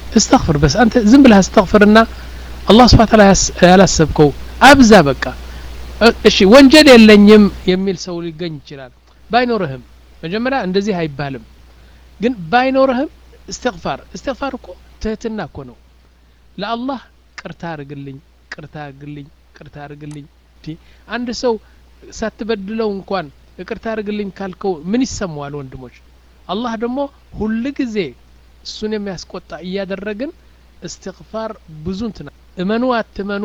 እስተግፍር በስ አንተ ዝም ብለህ አስተግፍርና አላህ ስብሐ ተዓላ ያላሰብከው አብዛ በቃ እሺ ወንጀል የለኝም የሚል ሰው ሊገኝ ይችላል ባይኖርህም መጀመሪያ እንደዚህ አይባልም ግን ባይኖርህም እስትግፋር እስትግፋር እኮ ትህትና እኮ ነው ለአላህ ቅርታ አርግልኝ ቅርታ አርግልኝ ቅርታ አርግልኝ አንድ ሰው ሳትበድለው እንኳን ይቅርታ አርግልኝ ካልከው ምን ይሰማዋል ወንድሞች አላህ ደግሞ ሁል ጊዜ እሱን የሚያስቆጣ እያደረግን እስትግፋር ብዙ እንትና እመኑ አትመኑ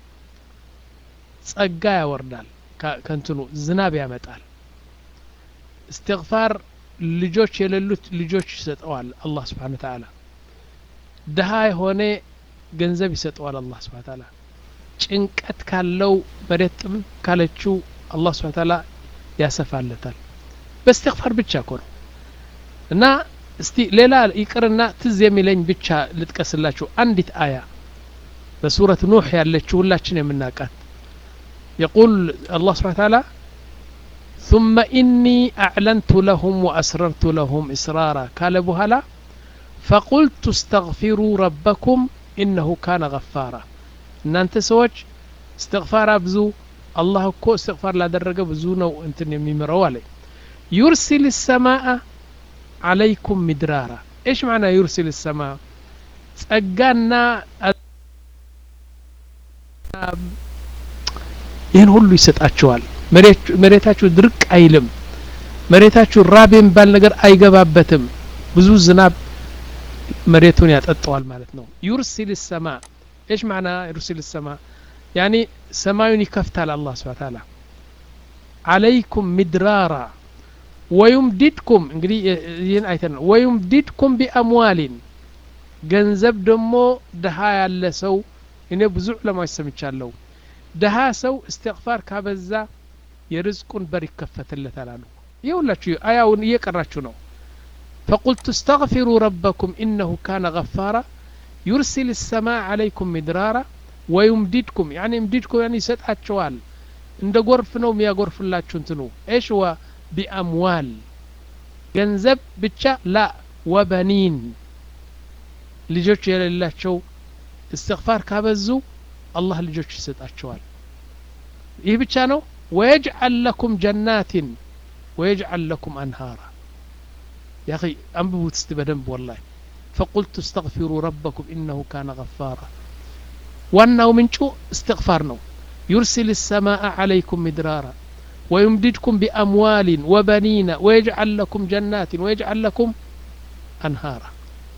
ጸጋ ያወርዳል ከንትኑ ዝናብ ያመጣል እስትግፋር ልጆች የሌሉት ልጆች ይሰጠዋል አላህ ስብሓን ተዓላ ድሃ የሆነ ገንዘብ ይሰጠዋል አላህ ስብሓን ተዓላ ጭንቀት ካለው መሬት ጥም ካለችው አላህ ስብሓን ተዓላ ያሰፋለታል በእስትግፋር ብቻ እኮ ነው እና እስቲ ሌላ ይቅርና ትዝ የሚለኝ ብቻ ልጥቀስላችሁ አንዲት አያ በሱረት ኑሕ ያለችው ሁላችን የምናውቃት يقول الله سبحانه وتعالى ثم إني أعلنت لهم وأسررت لهم إسرارا قال بهلا فقلت استغفروا ربكم إنه كان غفارا إن أنت سوج استغفار أبزو الله كو استغفار لا درجة بزونا وأنت يميمروا علي يرسل السماء عليكم مدرارا إيش معنى يرسل السماء ጸጋና ይህን ሁሉ ይሰጣቸዋል መሬታችሁ ድርቅ አይልም መሬታችሁ ራብ የሚባል ነገር አይገባበትም ብዙ ዝናብ መሬቱን ያጠጠዋል ማለት ነው ዩርሲል ሰማ ايش معنى يرسل السماء يعني ሰማዩን ይከፍታል አላህ ስብሐ ተዓላ عليكم مدرارا ويمددكم እንግዲህ ይህን አይተናል ويمددكم بأموال ገንዘብ ደግሞ ድሃ ያለ ሰው እኔ ብዙ ዑለማዎች ሰምቻለሁ ድሃ ሰው እስትግፋር ካበዛ የርዝቁን በር ይከፈትለታል አሉ ይኸውላችሁ አያውን እየቀራችሁ ነው فقلت استغفروا ربكم إنه كان غفارا يرسل السماء عليكم مدرارا ويمددكم يعني يمددكم يعني يسطعቸዋል እንደ ጎርፍ ነው የሚያጎርፍላችሁ እንትኑ ايش هو بأموال ገንዘብ ብቻ ላ ወበኒን ልጆች የሌላቸው እስትግፋር ካበዙ አላህ ልጆች ይሰጣቸዋል ይህ ብቻ ነው ወየጅዓል ለኩም ጀናትን ወየጅዓል ለኩም አንሃራ يا أخي أنببوا تستبدن والله فقلت استغفروا ربكم إنه كان غفارا وأنه من شو استغفار نو يرسل السماء عليكم مدرارا ويمددكم بأموال وبنين ويجعل لكم جنات ويجعل لكم أنهارا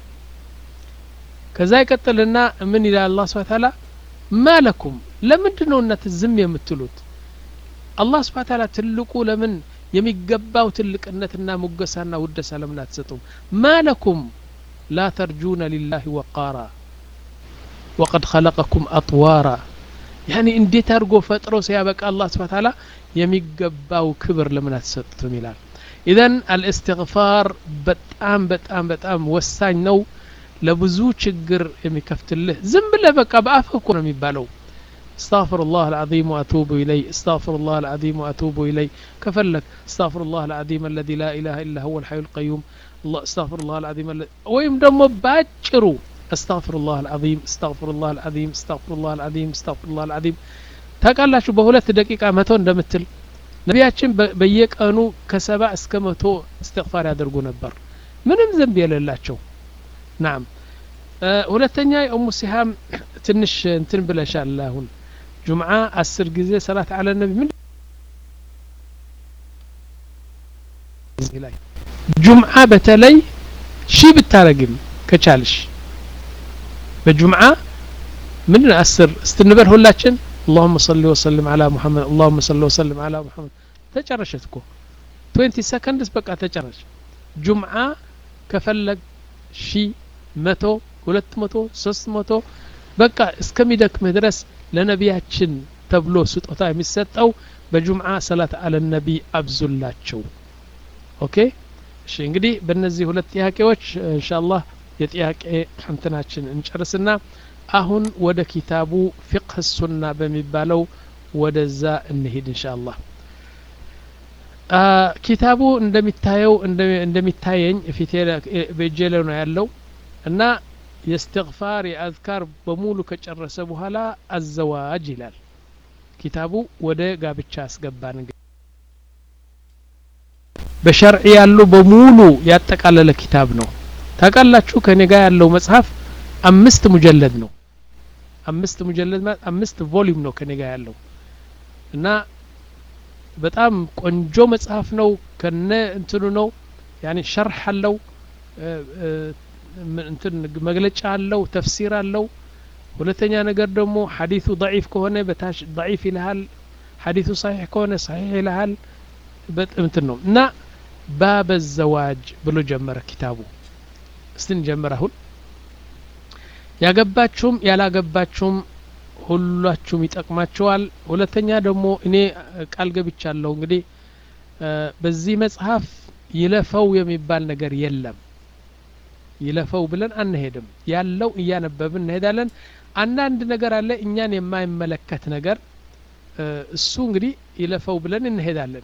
ከዛ ይቀጥልና ምን ይላል አላህ ስብሐ ተዓላ ማለኩም ለምንድን ነው እናት ዝም የምትሉት አላህ ስብሐ ተዓላ ትልቁ ለምን የሚገባው ትልቅነትና ሙገሳና ውደሳ ለምን አትሰጡም ማለኩም ላ ተርጁነ ሊላህ ወቃራ ወቀድ ኸለቀኩም አጥዋራ ያኒ እንዴት አድርጎ ፈጥሮ ሲያበቃ አላህ ስብሐ ተዓላ የሚገባው ክብር ለምን አትሰጡትም ይላል ኢዘን አልእስትግፋር በጣም በጣም በጣም ወሳኝ ነው ለብዙ ችግር የሚከፍትልህ ዝም ብለህ በቃ በአፍህ እኮ ነው የሚባለው استغفر الله العظيم واتوب اليه استغفر الله العظيم واتوب اليه كفلك استغفر الله العظيم الذي لا اله الا هو الحي القيوم الله استغفر الله العظيم الذي ويم دمو باጭሩ استغفر الله العظيم استغفر الله العظيم استغفر الله العظيم استغفر الله العظيم ታውቃላችሁ በሁለት ደቂቃ መቶ እንደምትል ነቢያችን በየቀኑ ከሰባ እስከ መቶ እስትግፋር ያደርጉ ነበር ምንም ዘንብ የሌላቸው ናም ሁለተኛ የኡሙ ሲሃም ትንሽ እንትን ብለሻል አሁን ጁምዓ አስር ጊዜ ሰላት አለ ነቢ ምን ላይ ጁምዓ በተለይ ሺ ብታረግም ከቻልሽ በጁምዓ ምንድን አስር እስትንበል ሁላችን اللهم صل وسلم على محمد اللهم صل وسلم على محمد ተጨረሸት እኮ 20 ሰከንድስ በቃ ተጨረሽ ጁምዓ ከፈለግ ሺ መቶ ሁለት መቶ ሶስት መቶ በቃ እስከሚደክምህ ድረስ ለነቢያችን ተብሎ ስጦታ የሚሰጠው በጁምዓ ሰላት አለ ነቢ አብዙላቸው ኦኬ እሺ እንግዲህ በእነዚህ ሁለት ጥያቄዎች እንሻአላህ የጥያቄ እንትናችን እንጨርስና አሁን ወደ ኪታቡ ፊቅህ ሱና በሚባለው ወደዛ እንሂድ እንሻአላህ ኪታቡ እንደሚታየው እንደሚታየኝ ፊቴ በእጄ ላይ ነው ያለው እና የእስትግፋር የአዝካር በሙሉ ከጨረሰ በኋላ አዘዋጅ ይላል ኪታቡ ወደ ጋብቻ አስገባን እንግዲህ በሸርዕ ያሉ በሙሉ ያጠቃለለ ኪታብ ነው ታውቃላችሁ ከኔ ጋር ያለው መጽሐፍ አምስት ሙጀለድ ነው አምስት ሙጀለድ ማለት አምስት ቮሊዩም ነው ከኔ ጋር ያለው እና በጣም ቆንጆ መጽሐፍ ነው ከነ እንትኑ ነው ያኔ ሸርሕ አለው እንትን መግለጫ አለው ተፍሲር አለው ሁለተኛ ነገር ደግሞ ሐዲሱ ضعيف ከሆነ በታች ضعيف ይልሃል ሐዲሱ صحيح ከሆነ صحيح ይልሃል እንትን ነው እና ባበ ዘዋጅ ብሎ ጀመረ ኪታቡ እስቲ እንጀምር አሁን ያገባችሁም ያላገባችሁም ሁላችሁም ይጠቅማችኋል ሁለተኛ ደግሞ እኔ ቃል ገብቻለሁ እንግዲህ በዚህ መጽሐፍ ይለፈው የሚባል ነገር የለም ይለፈው ብለን አንሄድም ያለው እያነበብን እንሄዳለን አንዳንድ ነገር አለ እኛን የማይመለከት ነገር እሱ እንግዲህ ይለፈው ብለን እንሄዳለን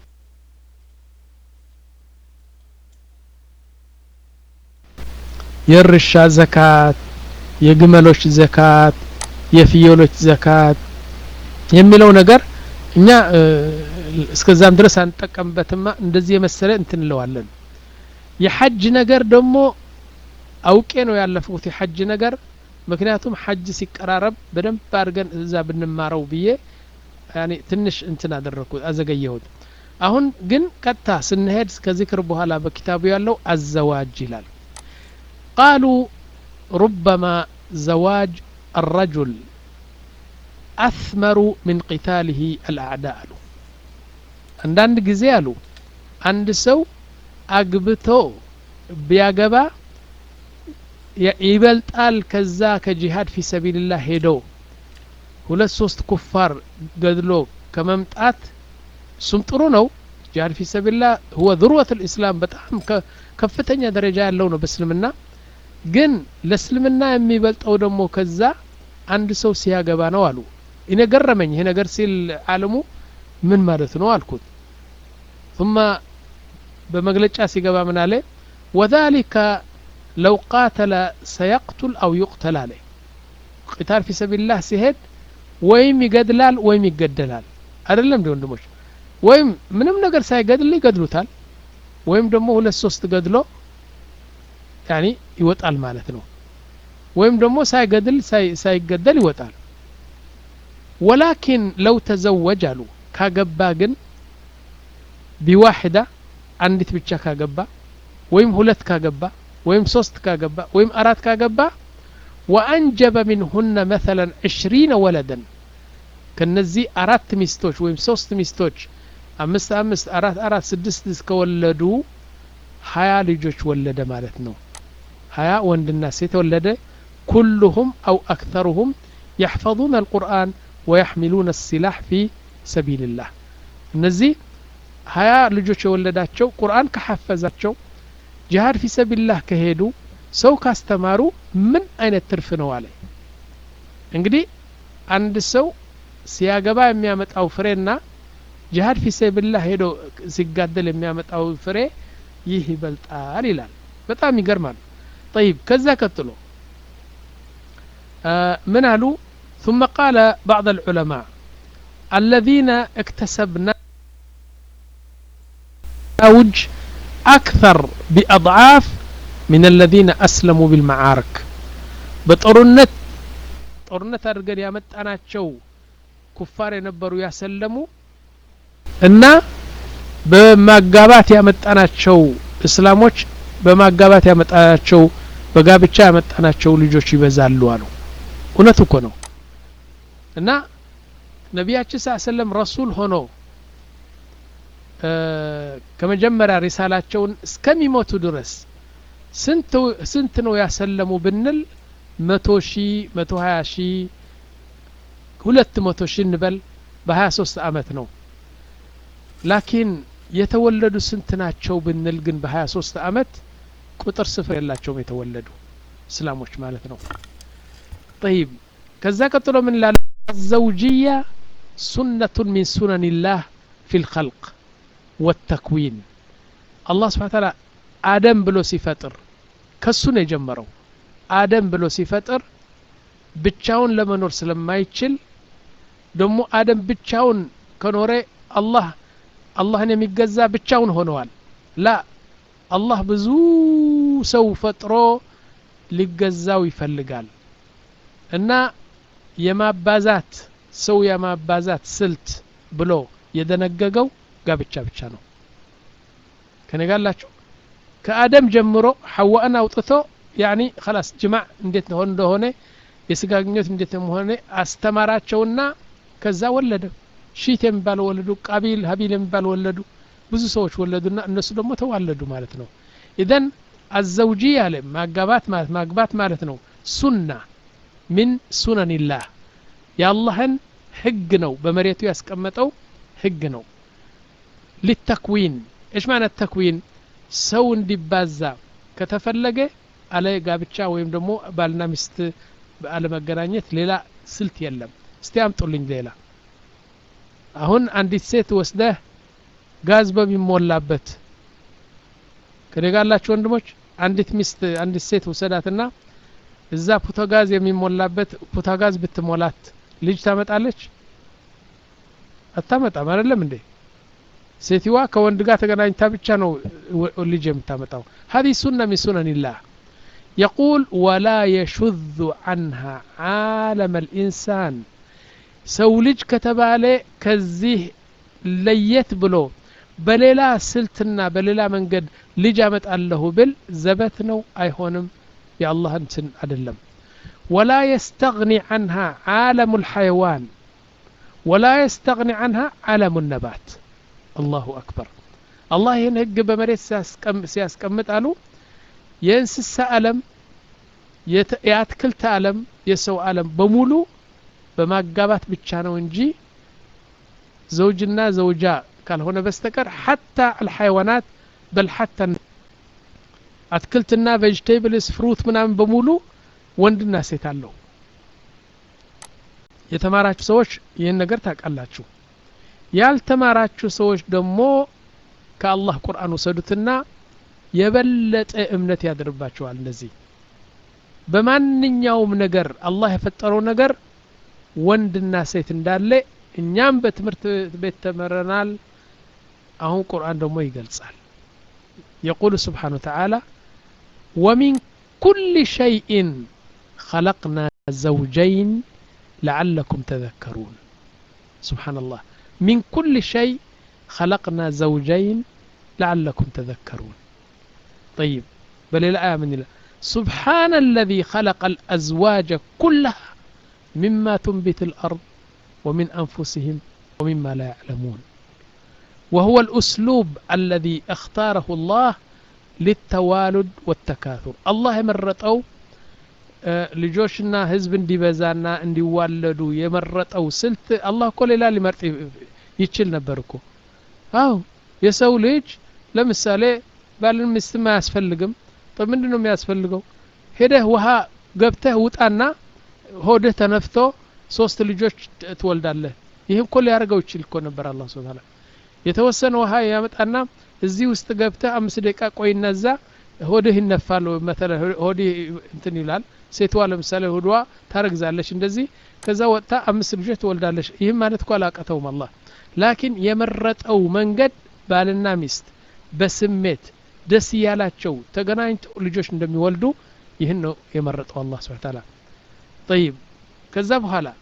የእርሻ ዘካት የግመሎች ዘካት የፍየሎች ዘካት የሚለው ነገር እኛ እስከዛም ድረስ አንጠቀምበትማ እንደዚህ የመሰለ እንትንለዋለን የሐጅ ነገር ደግሞ አውቄ ነው ያለፍኩት የሐጅ ነገር ምክንያቱም ሐጅ ሲቀራረብ በደንብ አድርገን እዛ ብንማረው ብዬ ያኔ ትንሽ እንትን አደረግኩት አዘገየሁት አሁን ግን ቀጥታ ስንሄድ ከዚክር በኋላ በኪታቡ ያለው አዘዋጅ ይላል ቃሉ ሩበማ ዘዋጅ الرجل أثمر من قتاله الأعداء አሉ አንዳንድ ጊዜ አሉ አንድ ሰው አግብቶ ቢያገባ ይበልጣል ከዛ ከጂሃድ ፊ ሰቢልላህ ሄዶ ሁለት ሶስት ኩፋር ገድሎ ከመምጣት እሱም ጥሩ ነው ጂሃድ ፊ ሰቢልላህ ሁወ ذروة الإسلام በጣም ከፍተኛ ደረጃ ያለው ነው በእስልምና ግን ለእስልምና የሚበልጠው ደግሞ ከዛ አንድ ሰው ሲያገባ ነው አሉ እኔ ገረመኝ ይሄ ነገር ሲል አለሙ ምን ማለት ነው አልኩት ثم በመግለጫ ሲገባ ምን አለ وذلك لو قاتل سيقتل أو يقتل عليه قتال في سبيل الله ሲሄድ ወይም ይገድላል ወይም ይገደላል አይደለም እንዲ ወንድሞች ወይም ምንም ነገር ሳይገድል ይገድሉታል ወይም ደግሞ ሁለት ሶስት ገድሎ ያኒ ይወጣል ማለት ነው ወይም ደግሞ ሳይገድል ሳይገደል ይወጣል ወላኪን ለው ተዘወጅ አሉ ካገባ ግን ቢዋሕዳ አንዲት ብቻ ካገባ ወይም ሁለት ካገባ ወይም ሶስት ካገባ ወይም አራት ካገባ ወአንጀበ ሚንሁነ መثلا ዕሽሪነ ወለደን ከነዚህ አራት ሚስቶች ወይም ሶስት ሚስቶች አምስት አምስት አራት አራት ስድስት እስከወለዱ ሀያ ልጆች ወለደ ማለት ነው ሀያ ወንድና ሴት ወለደ ኩሉሁም አው አክተሩሁም يحفظون القرآن ويحملون السلاح في سبيل الله እነዚህ ሀያ ልጆች የወለዳቸው ቁርአን ከሐፈዛቸው ጂሃድ ፊ ሰቢላህ ከሄዱ ሰው ካስተማሩ ምን አይነት ትርፍ ነው አለ እንግዲህ አንድ ሰው ሲያገባ የሚያመጣው ፍሬና ጂሃድ ፊ ሰቢላህ ሄዶ ሲጋደል የሚያመጣው ፍሬ ይህ ይበልጣል ይላል በጣም ይገርማል طيب ከዛ ቀጥሎ من قالوا ثم قال بعض العلماء الذين اكتسبنا أوج أكثر بأضعاف من الذين أسلموا بالمعارك بطرنت ጦርነት አድርገን ያመጣናቸው ኩፋር የነበሩ ያሰለሙ እና በማጋባት ያመጣናቸው እስላሞች በማጋባት ያመጣናቸው በጋብቻ ያመጣናቸው ልጆች ይበዛሉ አሉ እውነት እኮ ነው እና ነቢያችን ስ ሰለም ረሱል ሆኖ ከመጀመሪያ ሪሳላቸውን እስከሚሞቱ ድረስ ስንት ነው ያሰለሙ ብንል መቶ ሺ መቶ ሀያ ሺ ሁለት መቶ ሺ እንበል በሀያ ሶስት አመት ነው ላኪን የተወለዱ ስንት ናቸው ብንል ግን በሀያ ሶስት አመት ቁጥር ስፍር የላቸውም የተወለዱ እስላሞች ማለት ነው طيب ከዛ ቀጥሎ ምን ላለ الزوجية سنة من سنن الله في الخلق والتكوين الله سبحانه وتعالى آدم ብሎ ሲፈጥር ከሱ ነው የጀመረው አደም ብሎ ሲፈጥር ብቻውን ለመኖር ስለማይችል ደግሞ አደም ብቻውን ከኖረ አላህ አላህን የሚገዛ ብቻውን ሆነዋል ላ አላህ ብዙ ሰው ፈጥሮ ሊገዛው ይፈልጋል እና የማባዛት ሰው የማባዛት ስልት ብሎ የደነገገው ጋብቻ ብቻ ነው ከነጋላችሁ ከአደም ጀምሮ ሐዋእን አውጥቶ ያኒ ከላስ ጅማዕ እንዴት ሆን እንደሆነ የስጋ ግንኙነት እንዴት እንደሆነ አስተማራቸውና ከዛ ወለደ ሺት የሚባል ወለዱ ቃቢል ሀቢል የሚባል ወለዱ ብዙ ሰዎች ወለዱና እነሱ ደግሞ ተዋለዱ ማለት ነው ኢዘን አዘውጂ ያለ ማጋባት ማለት ማግባት ማለት ነው ሱና ሚን ሱነኒላህ የአላህን ህግ ነው በመሬቱ ያስቀመጠው ህግ ነው ሊተክዊን ايش معنى التكوين ሰው እንዲባዛ ከተፈለገ አለ ጋብቻ ወይም ደግሞ ባልና ሚስት አለመገናኘት ሌላ ስልት የለም እስቲ አምጡልኝ ሌላ አሁን አንዲት ሴት ወስደህ ጋዝ በሚሞላበት ከደጋላችሁ ወንድሞች አንዲት ሚስት አንዲት ሴት ውሰዳትና እዛ ፑቶጋዝ የሚሞላበት ፑቶጋዝ ብትሞላት ልጅ ታመጣለች አታመጣም አይደለም እንዴ ሴትዋ ከወንድ ጋር ተገናኝታ ብቻ ነው ልጅ የምታመጣው هذه سنة من سنن الله يقول ولا يشذ عنها عالم الإنسان ሰው ልጅ ከተባለ ከዚህ ለየት ብሎ በሌላ ስልትና በሌላ መንገድ ልጅ አመጣለሁ ብል ዘበት ነው አይሆንም የአላህ እንትን አይደለም ወላ የስተግኒ አንሃ ዓለሙ ልሐይዋን ወላ የስተግኒ አንሃ ዓለሙ ነባት አላሁ አክበር አላህ ይህን ህግ በመሬት ሲያስቀምጥ አሉ የእንስሳ አለም የአትክልት አለም የሰው አለም በሙሉ በማጋባት ብቻ ነው እንጂ ዘውጅና ዘውጃ ካልሆነ በስተቀር ሐታ አልሐይዋናት በል ሐታ አትክልትና ቬጅቴብልስ ፍሩት ምናምን በሙሉ ወንድና ሴት አለው የተማራችሁ ሰዎች ይህን ነገር ታውቃላችሁ ያልተማራችሁ ሰዎች ደግሞ ከአላህ ቁርአን ወሰዱትና የበለጠ እምነት ያድርባቸዋል እነዚህ በማንኛውም ነገር አላህ የፈጠረው ነገር ወንድና ሴት እንዳለ እኛም በትምህርት ቤት ተመረናል አሁን ቁርአን ደግሞ ይገልጻል የቁሉ ስብሓን ወተዓላ ወሚን ኩል ሸይእን خلقنا زوجين لعلكم تذكرون سبحان الله من كل شيء خلقنا زوجين لعلكم تذكرون طيب بل الآية من الله سبحان الذي خلق الأزواج كلها مما تنبت الأرض ومن أنفسهم ومما لا يعلمون وهو الأسلوب الذي اختاره الله للتوالد والتكاثر الله مرتو ልጆችና ህዝብ እንዲበዛና እንዲዋለዱ የመረጠው ስልት አላህ እኮ ሌላ ሊመርጥ ይችል ነበር እኮ አው የሰው ልጅ ለምሳሌ ባልን ሚስትም አያስፈልግም ምንድን ነው የሚያስፈልገው ሄደህ ውሃ ገብተህ ውጣና ሆድህ ተነፍቶ ሶስት ልጆች ትወልዳለህ ይህም እኮ ሊያደርገው ይችል እኮ ነበር አላ ስብን ታላ የተወሰነ ውሃ ያመጣና እዚህ ውስጥ ገብተህ አምስት ደቂቃ ቆይና እዛ ሆድህ ይነፋል መተለ ሆድህ እንትን ይላል ሴትዋ ለምሳሌ ሆዷ ታረግዛለች እንደዚህ ከዛ ወጥታ አምስት ልጆች ትወልዳለች ይህም ማለት እኮ አላቀተውም አላህ ላኪን የመረጠው መንገድ ባልና ሚስት በስሜት ደስ እያላቸው ተገናኝተው ልጆች እንደሚወልዱ ይህን ነው የመረጠው አላህ ስብን ታላ طيب كذا بهلا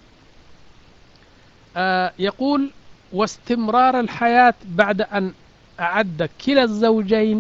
آه يقول واستمرار الحياة بعد أن أعد كلا الزوجين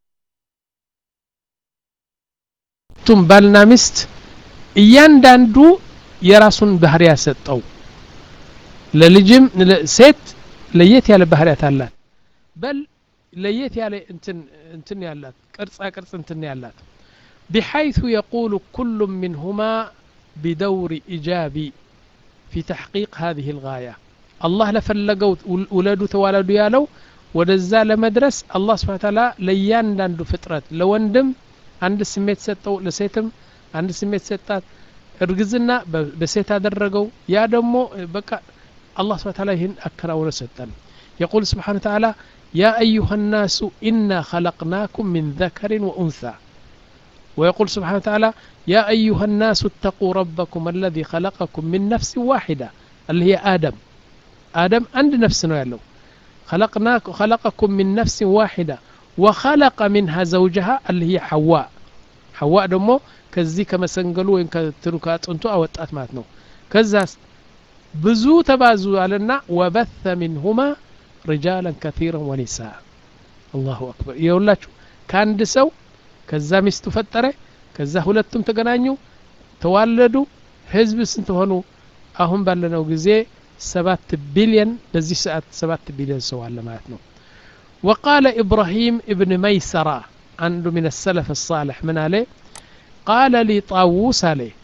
ቱም ባልና ሚስት እያንዳንዱ የራሱን ባህሪ ያሰጠው ለልጅም ሴት ለየት ያለ ባህሪያት አላት በል ለየት ያለ እንትን እንትን ያላት ቅርጻ ቅርጽ እንትን ያላት بحيث يقول كل منهما بدور إيجابي في تحقيق هذه الغاية الله لفلقوا ولدوا توالدوا يالو ወደዛ ለመድረስ አላህ ስብሓ ታላ ለእያንዳንዱ ፍጥረት ለወንድም አንድ ስሜት ሰጠው ለሴትም አንድ ስሜት ሰጣት እርግዝና በሴት አደረገው ያ ደግሞ በቃ አላህ ስብሓ ታላ ይህን አከናውነ ሰጠን የቁል ስብሓን ተዓላ ያ አዩሃ ናሱ ኢና ኸለቅናኩም ምን ዘከሪን ወኡንሳ ويقول سبحانه وتعالى يا أيها الناس اتقوا ربكم الذي خلقكم من نفس واحدة اللي هي آدم آدم عند نفس له خلقناك خلقكم من نفس واحدة وخلق منها زوجها اللي هي حواء حواء دمو كزي كما سنقلوا وين كتنو كاتنتو أوطات ماتنو كزاس ብዙ ተባዙ አለና ወበተ ሚንሁማ ሪጃላን ከቲረን ወኒሳ አላሁ አክበር የሁላችሁ ከአንድ ሰው ከዛ ሚስቱ ፈጠረ ከዛ ሁለቱም ተገናኙ ተዋለዱ ህዝብ ስንት ሆኑ አሁን ባለነው ጊዜ ሰባት ቢሊየን በዚህ ሰዓት ሰባት ቢሊየን ሰው አለ ማለት ነው وقال إبراهيم ابن ميسرة عنده من السلف الصالح من عليه قال لي طاووس عليه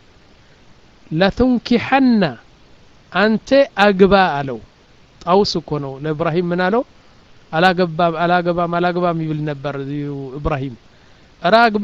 لتنكحن አንተ አግባ አለው ጣውስ እኮ ነው ለእብራሂም ምን አለው አላገባም አላገባም አላገባም ይብል ነበር እብራሂም እረ አግባ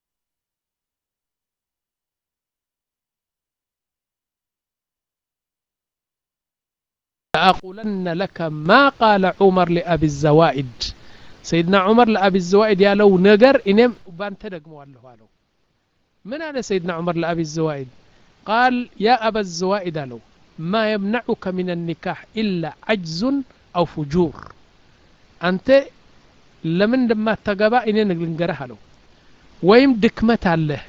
لأقولن لك ما قال عمر لأبي الزوائد سيدنا عمر لأبي الزوائد يا لو نجر إنم بانت دقموا له قالوا من هذا سيدنا عمر لأبي الزوائد قال يا أبا الزوائد له ما يمنعك من النكاح إلا عجز أو فجور أنت لمن لما تقبا إني نقرها له ويم دكمت عليه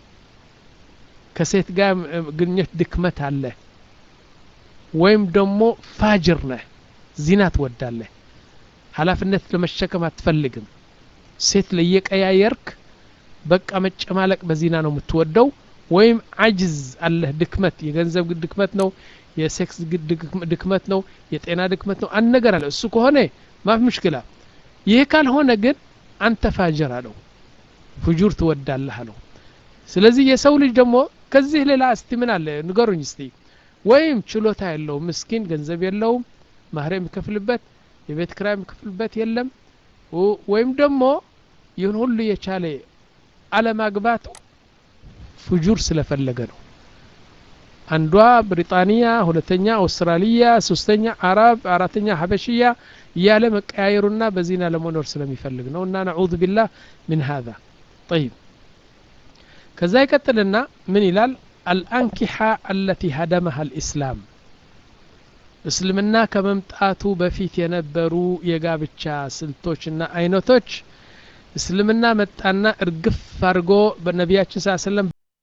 كسيت قام قنيت دكمت عليه ወይም ደግሞ ፋጅር ነህ ዚና ትወዳለህ ሀላፊነት ለመሸከም አትፈልግም ሴት ለየቀያየርክ በቃ መጨማለቅ በዚና ነው የምትወደው ወይም አጅዝ አለህ ድክመት የገንዘብ ድክመት ነው የሴክስ ድክመት ነው የጤና ድክመት ነው አንድ ነገር አለ እሱ ከሆነ ማፍ ምሽክላ ይህ ካልሆነ ግን አንተ ፋጅር አለው ፍጁር ትወዳለህ አለው ስለዚህ የሰው ልጅ ደግሞ ከዚህ ሌላ እስቲ ምን አለ ንገሩኝ እስቲ ወይም ችሎታ የለውም ምስኪን ገንዘብ የለውም ማህር የሚከፍልበት የቤት ክራይ የሚከፍልበት የለም ወይም ደግሞ ይህን ሁሉ የቻለ አለማግባቱ ፍጁር ስለፈለገ ነው አንዷ ብሪጣንያ ሁለተኛ አውስትራሊያ ሶስተኛ አረብ አራተኛ ሀበሽያ እያለ መቀያየሩና በዚና ለመኖር ስለሚፈልግ ነው እና ነዑዙ ቢላህ ምን ሀዛ ጠይብ ከዛ ይቀጥልና ምን ይላል الأنكحة التي هدمها الإسلام እስልምና ከመምጣቱ በፊት የነበሩ የጋብቻ ስልቶችና አይነቶች እስልምና መጣና እርግፍ አድርጎ በነቢያችን ስ ሰለም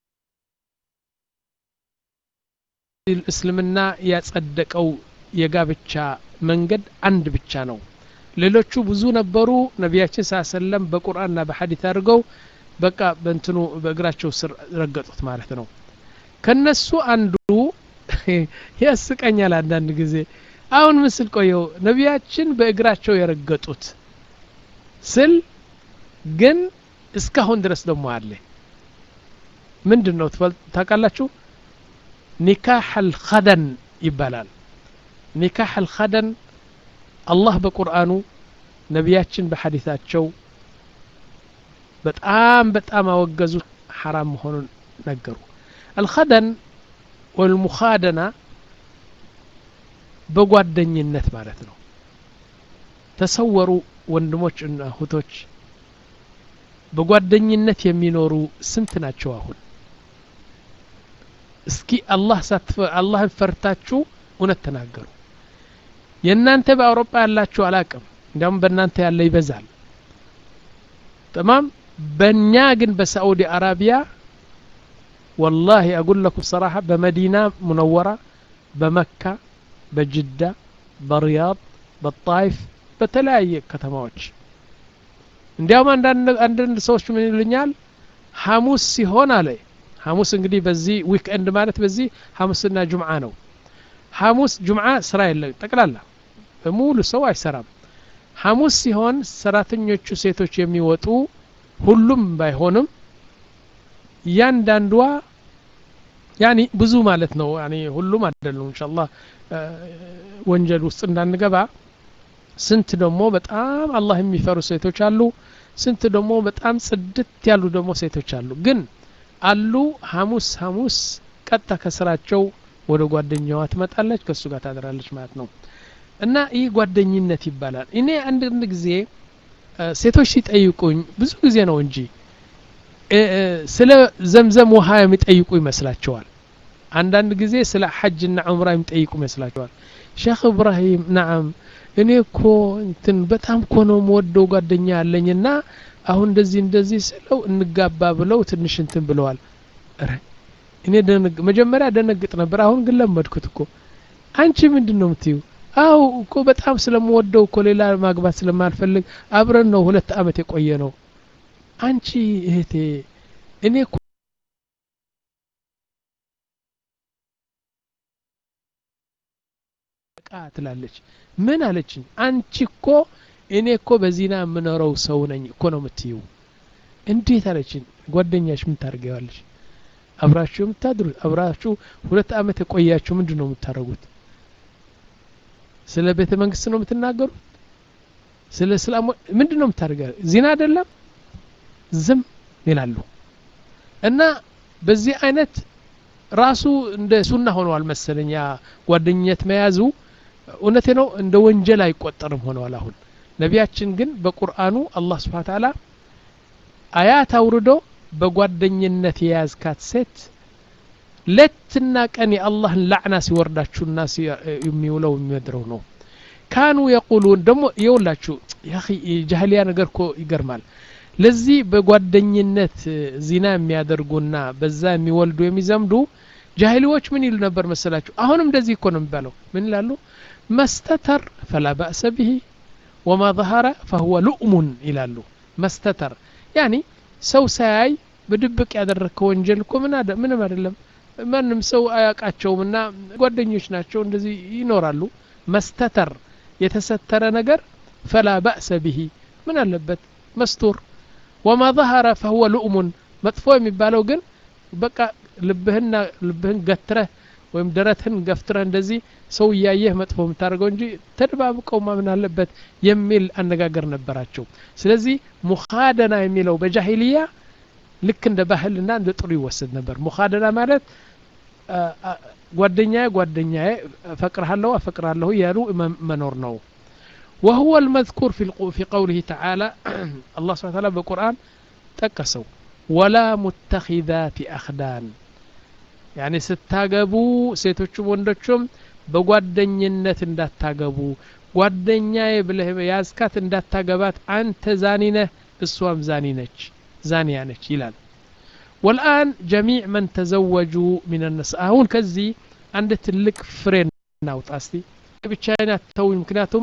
እስልምና ያጸደቀው የጋብቻ መንገድ አንድ ብቻ ነው ሌሎቹ ብዙ ነበሩ ነቢያችን ስ ሰለም በቁርአንና በሐዲት አድርገው በቃ በእንትኑ በእግራቸው ስር ረገጡት ማለት ነው ከነሱ አንዱ ያስቀኛል አንዳንድ ጊዜ አሁን ምስል ቆየው ነቢያችን በእግራቸው የረገጡት ስል ግን እስካሁን ድረስ ደግሞ አለ ምንድን ነው ታውቃላችሁ ኒካህ አልኸደን ይባላል ኒካህ አልኸደን አላህ በቁርአኑ ነቢያችን በሐዲታቸው በጣም በጣም አወገዙ ሐራም መሆኑን ነገሩ አልኸደን ወልሙኻደና በጓደኝነት ማለት ነው ተሰወሩ ወንድሞች እና እህቶች በጓደኝነት የሚኖሩ ስንት ናቸው አሁን እስኪ አላህ አላህን ፈርታችሁ እውነት ተናገሩ የእናንተ በአውሮፓ ያላችሁ አላቅም እንዲያውም በእናንተ ያለ ይበዛል ተማም በእኛ ግን በሳዑዲ አረቢያ ወላሂ አጉል ለኩም ሰራሐ በመዲና ሙነወራ በመካ በጅዳ በሪያድ በጣይፍ በተለያየ ከተማዎች እንዲያውም አንዳንድ ሰዎች ምን ይሉኛል ሐሙስ ሲሆን አለ ሐሙስ እንግዲህ በዚህ ዊክኤንድ ማለት በዚህ ሐሙስና ጁምዓ ነው ሐሙስ ጁምዓ ስራ የለ ጠቅላላ በሙሉ ሰው አይሰራም ሐሙስ ሲሆን ሰራተኞቹ ሴቶች የሚወጡ ሁሉም ባይሆንም እያንዳንዷ ያኒ ብዙ ማለት ነው ያኒ ሁሉም አይደሉም ኢንሻአላህ ወንጀል ውስጥ እንዳንገባ ስንት ደግሞ በጣም አላህ የሚፈሩ ሴቶች አሉ ስንት ደግሞ በጣም ጽድት ያሉ ደግሞ ሴቶች አሉ ግን አሉ ሐሙስ ሐሙስ ቀጥታ ከስራቸው ወደ ጓደኛዋ ትመጣለች ከእሱ ጋር ታድራለች ማለት ነው እና ይህ ጓደኝነት ይባላል እኔ አንዳንድ ጊዜ ሴቶች ሲጠይቁኝ ብዙ ጊዜ ነው እንጂ ስለ ዘምዘም ውሃ የሚጠይቁ ይመስላቸዋል አንዳንድ ጊዜ ስለ ሐጅና ዑምራ የሚጠይቁ ይመስላቸዋል ሼክ እብራሂም ናዓም እኔ እኮ እንትን በጣም እኮ ነው የምወደው ጓደኛ ያለኝና አሁን እንደዚህ እንደዚህ ስለው እንጋባ ብለው ትንሽ እንትን ብለዋል ረ እኔ መጀመሪያ ደነግጥ ነበር አሁን ግን ለመድኩት እኮ አንቺ ምንድን ነው የምትዩ አው እኮ በጣም ስለምወደው እኮ ሌላ ማግባት ስለማልፈልግ አብረን ነው ሁለት አመት የቆየ ነው አንቺ እህቴ እኔ እኮ ቃ ትላለች ምን አለችኝ አንቺ እኮ እኔ እኮ በዚና የምኖረው ሰው ነኝ እኮ ነው የምትይው እንዴት አለችን ጓደኛሽ ምን ታደርገዋለች አብራችሁ የምታድሩት አብራችሁ ሁለት አመት የቆያችሁ ምንድን ነው የምታደርጉት ስለ ቤተ መንግስት ነው የምትናገሩት ስለ እስላም ምንድን ነው የምታደርገ ዚና አይደለም ዝም ይላሉ እና በዚህ አይነት ራሱ እንደ ሱና ሆነዋል መሰለኝ ያ ጓደኝነት መያዙ እውነቴ ነው እንደ ወንጀል አይቆጠርም ሆነዋል አሁን ነቢያችን ግን በቁርአኑ አላህ ስብሓን ታላ አያት አውርዶ በጓደኝነት የያዝካት ሴት ሌትና ቀን የአላህን ላዕና ሲወርዳችሁና የሚውለው የሚመድረው ነው ካኑ የቁሉን ደግሞ የውላችሁ ጃህሊያ ነገር እኮ ይገርማል ለዚህ በጓደኝነት ዚና የሚያደርጉና በዛ የሚወልዱ የሚዘምዱ ጃሂሊዎች ምን ይሉ ነበር መሰላችሁ አሁንም እንደዚህ እኮ ነው የሚባለው ምን ይላሉ መስተተር ፈላ ባእሰ ብሂ ወማ ظهረ ፈሁወ ሉእሙን ይላሉ መስተተር ያኒ ሰው ሳያይ በድብቅ ያደረግከው ወንጀል እኮ ምንም አይደለም ማንም ሰው አያውቃቸውም እና ጓደኞች ናቸው እንደዚህ ይኖራሉ መስተተር የተሰተረ ነገር ፈላ ባእሰ ብሂ ምን አለበት መስቱር ወማ ظهረ ፈሁወ ሉእሙን መጥፎ የሚባለው ግን በቃ ልብህና ልብህን ገትረህ ወይም ደረትህን ገፍትረህ እንደዚህ ሰው እያየህ መጥፎ የምታደርገው እንጂ ተደባብቀው ማምን አለበት የሚል አነጋገር ነበራቸው ስለዚህ ሙኻደና የሚለው በጃሂልያ ልክ እንደ ባህልና እንደ ጥሩ ይወሰድ ነበር ሙኻደና ማለት ጓደኛዬ ጓደኛዬ እፈቅርሃለሁ አፈቅርሃለሁ እያሉ መኖር ነው وهو المذكور في في قوله تعالى الله سبحانه وتعالى بالقرآن تكسوا ولا متخذات أخدان يعني ستاقبوا سيتوچم ወንዶችም በጓደኝነት እንዳታገቡ ጓደኛዬ ብለህ ያዝካት እንዳታገባት አንተ ዛኒ ነህ እሷም ዛኒ ነች ዛኒያ ነች ይላል والآن جميع من تزوجوا من النساء አሁን ከዚህ አንድ ትልቅ ፍሬ እናውጣ እስቲ ብቻዬን አትተውኝ ምክንያቱም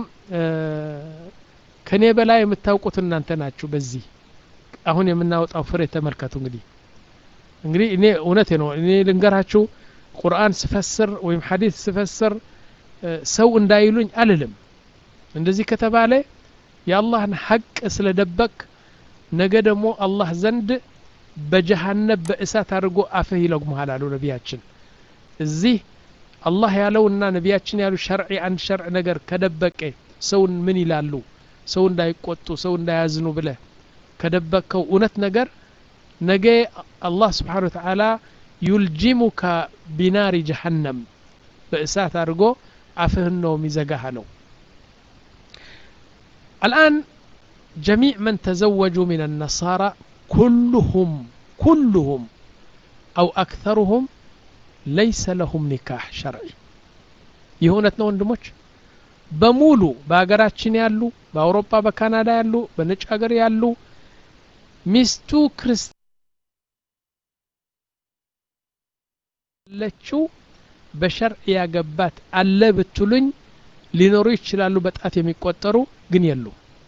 ከኔ በላይ የምታውቁት እናንተ ናችሁ በዚህ አሁን የምናወጣው ፍሬ ተመልከቱ እንግዲህ እንግዲህ እኔ እውነቴ ነው እኔ ልንገራችሁ ቁርአን ስፈስር ወይም ሐዲስ ስፈስር ሰው እንዳይሉኝ አልልም እንደዚህ ከተባለ የአላህን ሐቅ ስለደበቅ ነገ ደግሞ አላህ ዘንድ በጀሃነብ በእሳት አድርጎ አፍህ ይለጉመሃል አሉ ነቢያችን እዚህ አላህ ያለውና ነቢያችን ያሉ ሸርዒ አንድ ሸርዕ ነገር ከደበቀ ሰውን ምን ይላሉ ሰው እንዳይቆጡ ሰው እንዳያዝኑ ብለ ከደበቅከው እውነት ነገር ነገ አላህ ስብሓን ወተዓላ ዩልጂሙካ ቢናሪ ጀሃነም በእሳት አድርጎ አፍህን ነው የሚዘጋህ አለው الآن جميع من تزوجوا من النصارى كلهم كلهم أو أكثرهم ليس لهم نكاح شرعي የእውነት ነው ወንድሞች በሙሉ በሀገራችን ያሉ በአውሮፓ በካናዳ ያሉ በነጭ ሀገር ያሉ ሚስቱ ክርስለችው በሸርዕ ያገባት አለ ብትሉኝ ሊኖሩ ይችላሉ በጣት የሚቆጠሩ ግን የሉ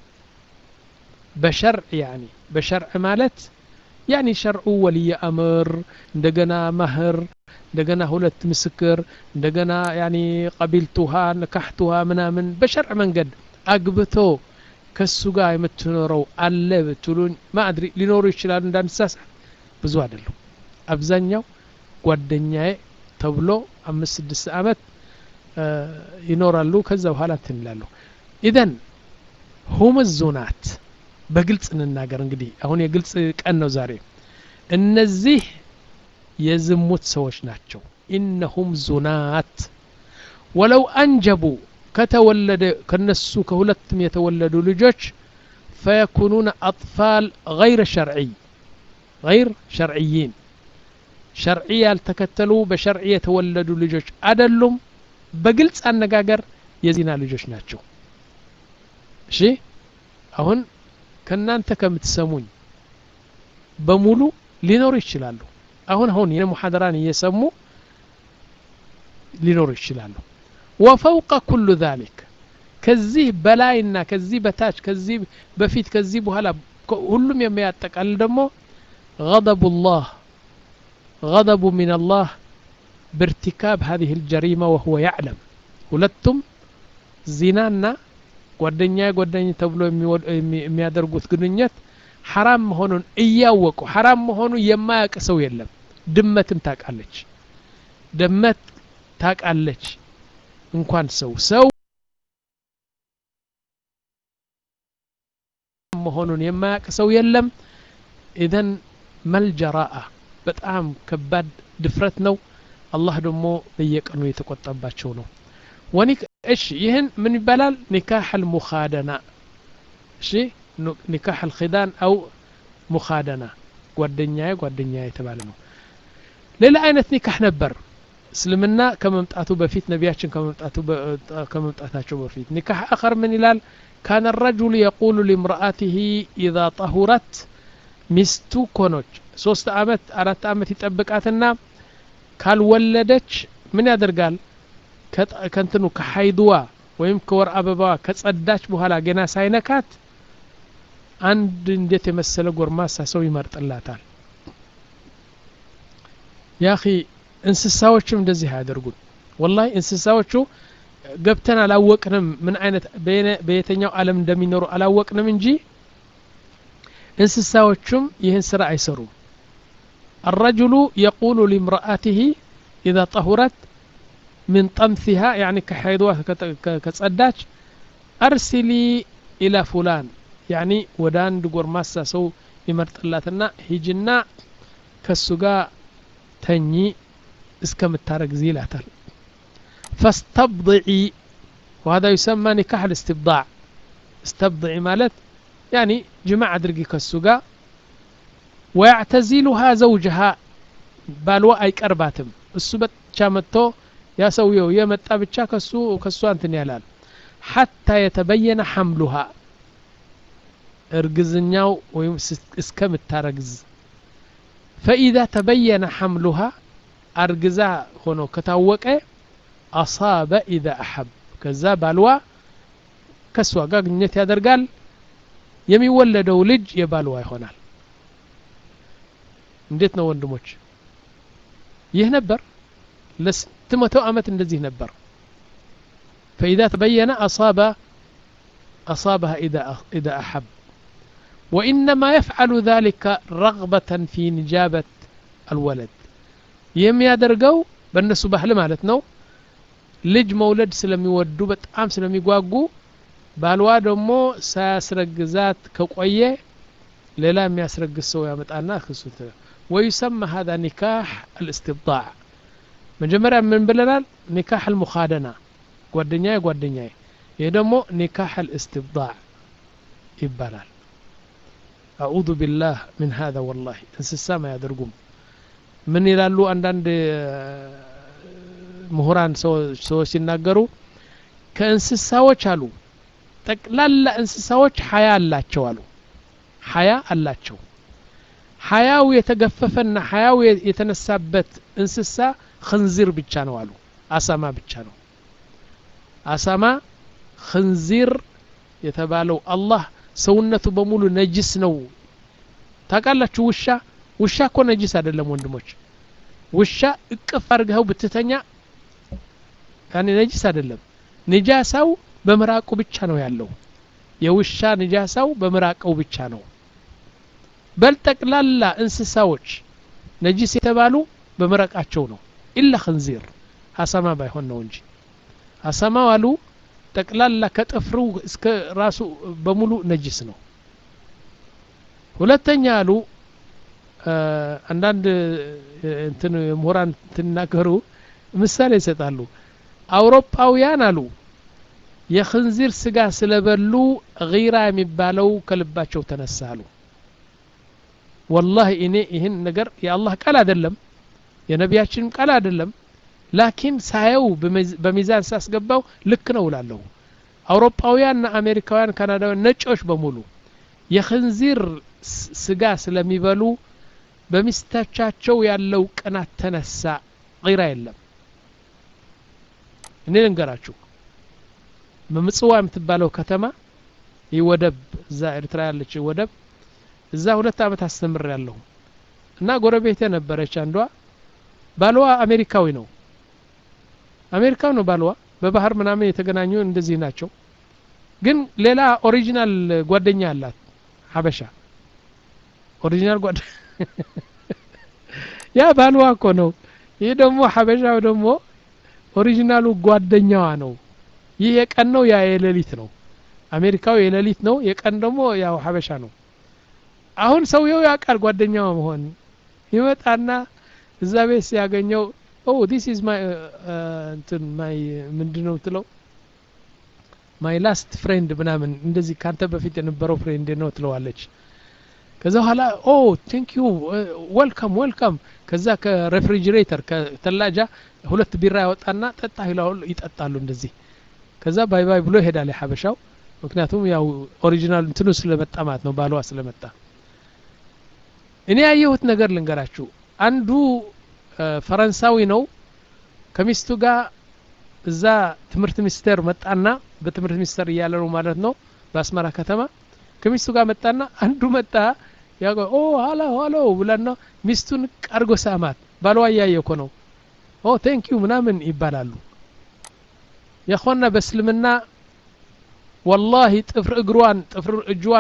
በሸርዕ ያኒ በሸርዕ ማለት ያኒ ሸርዑ ወልየ አምር እንደገና ማህር እንደገና ሁለት ምስክር እንደገና ያኒ ቀቢልቱሃ ነካሕቱሃ ምናምን በሸርዕ መንገድ አግብቶ ከሱ ጋር የምትኖረው አለ ብትሉኝ ማአድሪ ሊኖሩ ይችላሉ እንዳንሳሳት ብዙ አይደሉም አብዛኛው ጓደኛዬ ተብሎ አምስት ስድስት አመት ይኖራሉ ከዛ በኋላ እንትን ይላሉ ኢዘን ሁም ዙናት በግልጽ እንናገር እንግዲህ አሁን የግልጽ ቀን ነው ዛሬ እነዚህ የዝሙት ሰዎች ናቸው ኢነሁም ዙናት ወለው አንጀቡ ከተወለደ ከነሱ ከሁለቱም የተወለዱ ልጆች ፈየኩኑነ አጥፋል ገይረ ሸርዒ ገይር ሸርዕይን ሸርዒ ያልተከተሉ በሸርዒ የተወለዱ ልጆች አደሉም በግልጽ አነጋገር የዚና ልጆች ናቸው እሺ አሁን ከእናንተ ከምትሰሙኝ በሙሉ ሊኖሩ ይችላሉ አሁን አሁን የኔ ሙሐደራን እየሰሙ ሊኖሩ ይችላሉ ወፈውቀ ኩሉ ዛሊክ ከዚህ በላይና ከዚህ በታች ከዚህ በፊት ከዚህ በኋላ ሁሉም የሚያጠቃልል ደግሞ غضب الله غضب من الله بارتكاب هذه الجريمة وهو يعلم ሁለቱም ዚናና ጓደኛ ጓደኛ ተብሎ የሚያደርጉት ግንኙነት ሐራም መሆኑን እያወቁ ሐራም መሆኑ የማያውቅ ሰው የለም ድመትም ታውቃለች ድመት ታውቃለች እንኳን ሰው ሰው መሆኑን የማያውቅ ሰው የለም ኢዘን መልጀራአ በጣም ከባድ ድፍረት ነው አላህ ደግሞ በየቀኑ የተቆጠባቸው ነው ወኒክ እሺ ይህን ምን ይባላል ኒካህ አልሙኻደና እሺ ኒካህ አልኺዳን አው ሙኻደና ጓደኛዬ ጓደኛዬ የተባለ ነው ሌላ አይነት ኒካህ ነበር እስልምና ከመምጣቱ በፊት ነቢያችን ከመምጣታቸው በፊት ኒካህ አኸር ምን ይላል ካነ ረጁሉ የቁሉ ሊምርአትህ ኢዛ ጠሁረት ሚስቱ ኮኖች ሶስት አመት አራት አመት ይጠብቃትና ካልወለደች ምን ያደርጋል ከንትኑ ከሀይድዋ ወይም ከወር አበባዋ ከጸዳች በኋላ ገና ሳይነካት አንድ እንዴት የመሰለ ጎርማሳ ሰው ይመርጥላታል ያኺ እንስሳዎችም እንደዚህ አያደርጉን ወላሂ እንስሳዎቹ ገብተን አላወቅንም ምን አይነት በየተኛው ዓለም እንደሚኖሩ አላወቅንም እንጂ እንስሳዎቹም ይህን ስራ አይሰሩም الرجل يقول لامرأته إذا طهرت من طمثها يعني كحيضها كتصداش أرسلي إلى فلان يعني ودان دقور ماسا سو يمرطلاتنا هيجنا كسوغا تني اسكمتارك زيلاتل فاستبضعي وهذا يسمى نكاح الاستبضاع استبضعي مالت يعني جماعة درقي كسوغا ويعتزلها زوجها بالوا أي كرباتم السبت شامتو يا سويو يا متى بتشا كسو كسو انتن يالال حتى يتبين حملها ارجزنياو ويم اسكمتارجز فإذا تبين حملها አርግዛ ሆኖ ከታወቀ አሳበ ኢዛ አሐብ ከዛ ባልዋ ከእሷ ጋር ግንኙነት ያደርጋል የሚወለደው ልጅ የባልዋ ይሆናል እንዴት ነው ወንድሞች ይህ ነበር ለስንት መቶ ዓመት እንደዚህ ነበር فإذا تبين أصاب أصابها إذا إذا أحب وإنما يفعل ذلك رغبة في نجابة الولد የሚያደርገው በእነሱ ባህል ማለት ነው ልጅ መውለድ ስለሚወዱ በጣም ስለሚጓጉ ባልዋ ደግሞ ሳያስረግዛት ከቆየ ሌላ የሚያስረግዝ ሰው ያመጣና ክሱት ወዩሰማ ሀዛ ኒካህ አልእስትብጣዕ መጀመሪያ ምን ብለናል ኒካህ አልሙኻደና ጓደኛዬ ጓደኛዬ ይህ ደግሞ ኒካህ አልእስትብጣዕ ይባላል አዑዙ ቢላህ ምን ሀዛ ወላሂ እንስሳም አያደርጉም ምን ይላሉ አንዳንድ ምሁራን ሰዎች ሲናገሩ ከእንስሳዎች አሉ ጠቅላላ እንስሳዎች ሀያ አላቸው አሉ ሀያ አላቸው ሀያው የተገፈፈና ሀያው የተነሳበት እንስሳ ክንዚር ብቻ ነው አሉ አሳማ ብቻ ነው አሳማ ክንዚር የተባለው አላህ ሰውነቱ በሙሉ ነጅስ ነው ታውቃላችሁ ውሻ ውሻ እኮ ነጂስ አይደለም ወንድሞች ውሻ እቅፍ አድርገው ብትተኛ ያኔ ነጂስ አይደለም ንጃሳው በምራቁ ብቻ ነው ያለው የውሻ ንጃሳው በምራቀው ብቻ ነው በል ጠቅላላ እንስሳዎች ነጂስ የተባሉ በምረቃቸው ነው ኢላ ክንዚር አሳማ ባይሆን ነው እንጂ አሳማው አሉ ጠቅላላ ከጥፍሩ እስከ ራሱ በሙሉ ነጂስ ነው ሁለተኛ አሉ አንዳንድ እንትን ምሁራን ትናገሩ ምሳሌ ይሰጣሉ አውሮፓውያን አሉ የክንዚር ስጋ ስለበሉ ጊራ የሚባለው ከልባቸው ተነሳ አሉ ወላሂ እኔ ይህን ነገር የአላህ ቃል አይደለም የነቢያችንም ቃል አይደለም ላኪን ሳየው በሚዛን ሳስገባው ልክ ነው እላለሁ አውሮፓውያንና አሜሪካውያን ካናዳውያን ነጮች በሙሉ የክንዚር ስጋ ስለሚበሉ በሚስቶቻቸው ያለው ቅናት ተነሳ ቂራ የለም እኔ ልንገራችሁ በምጽዋ የምትባለው ከተማ ይህ ወደብ እዛ ኤርትራ ያለች ወደብ እዛ ሁለት አመት አስተምር ያለሁ እና ጎረቤቴ ነበረች አንዷ ባልዋ አሜሪካዊ ነው አሜሪካዊ ነው ባልዋ በባህር ምናምን የተገናኙ እንደዚህ ናቸው ግን ሌላ ኦሪጂናል ጓደኛ አላት ሀበሻ ኦሪጂናል ጓደ ያ ባልዋ እኮ ነው ይህ ደግሞ ሀበሻው ደግሞ ኦሪጂናሉ ጓደኛዋ ነው ይህ የቀን ነው ያ የሌሊት ነው አሜሪካው የሌሊት ነው የቀን ደግሞ ያው ሀበሻ ነው አሁን ሰውየው ያውቃል ጓደኛዋ መሆን ይመጣና እዛ ቤት ሲያገኘው ኦ ዲስ ኢዝ ማይ እንትን ማይ ምንድነው ትለው ማይ ላስት ፍሬንድ ምናምን እንደዚህ ካንተ በፊት የነበረው ፍሬንድ ነው ትለዋለች ከዛ በኋላ ኦ ቴንክ ዩ ወልካም ወልካም ከዛ ከሬፍሪጅሬተር ከተላጃ ሁለት ቢራ ያወጣና ጠጣ ይላሉ ይጠጣሉ እንደዚህ ከዛ ባይ ባይ ብሎ ይሄዳል የሀበሻው ምክንያቱም ያው ኦሪጂናል እንትኑ ስለመጣ ማለት ነው ባሏ ስለመጣ እኔ ያየሁት ነገር ልንገራችሁ አንዱ ፈረንሳዊ ነው ከሚስቱ ጋር እዛ ትምህርት ሚኒስቴር መጣና በትምህርት ሚኒስቴር እያለ ነው ማለት ነው በአስመራ ከተማ ከሚስቱ ጋር መጣና አንዱ መጣ ያ ኦ ሀሎ ሀሎ ብላና ሚስቱን ቀርጎ ሳማት ባልዋ እያየ እኮ ነው ኦ ቴንክ ዩ ምናምን ይባላሉ የኾና በእስልምና ወላሂ ጥፍር እግሯን ጥፍር እጅዋ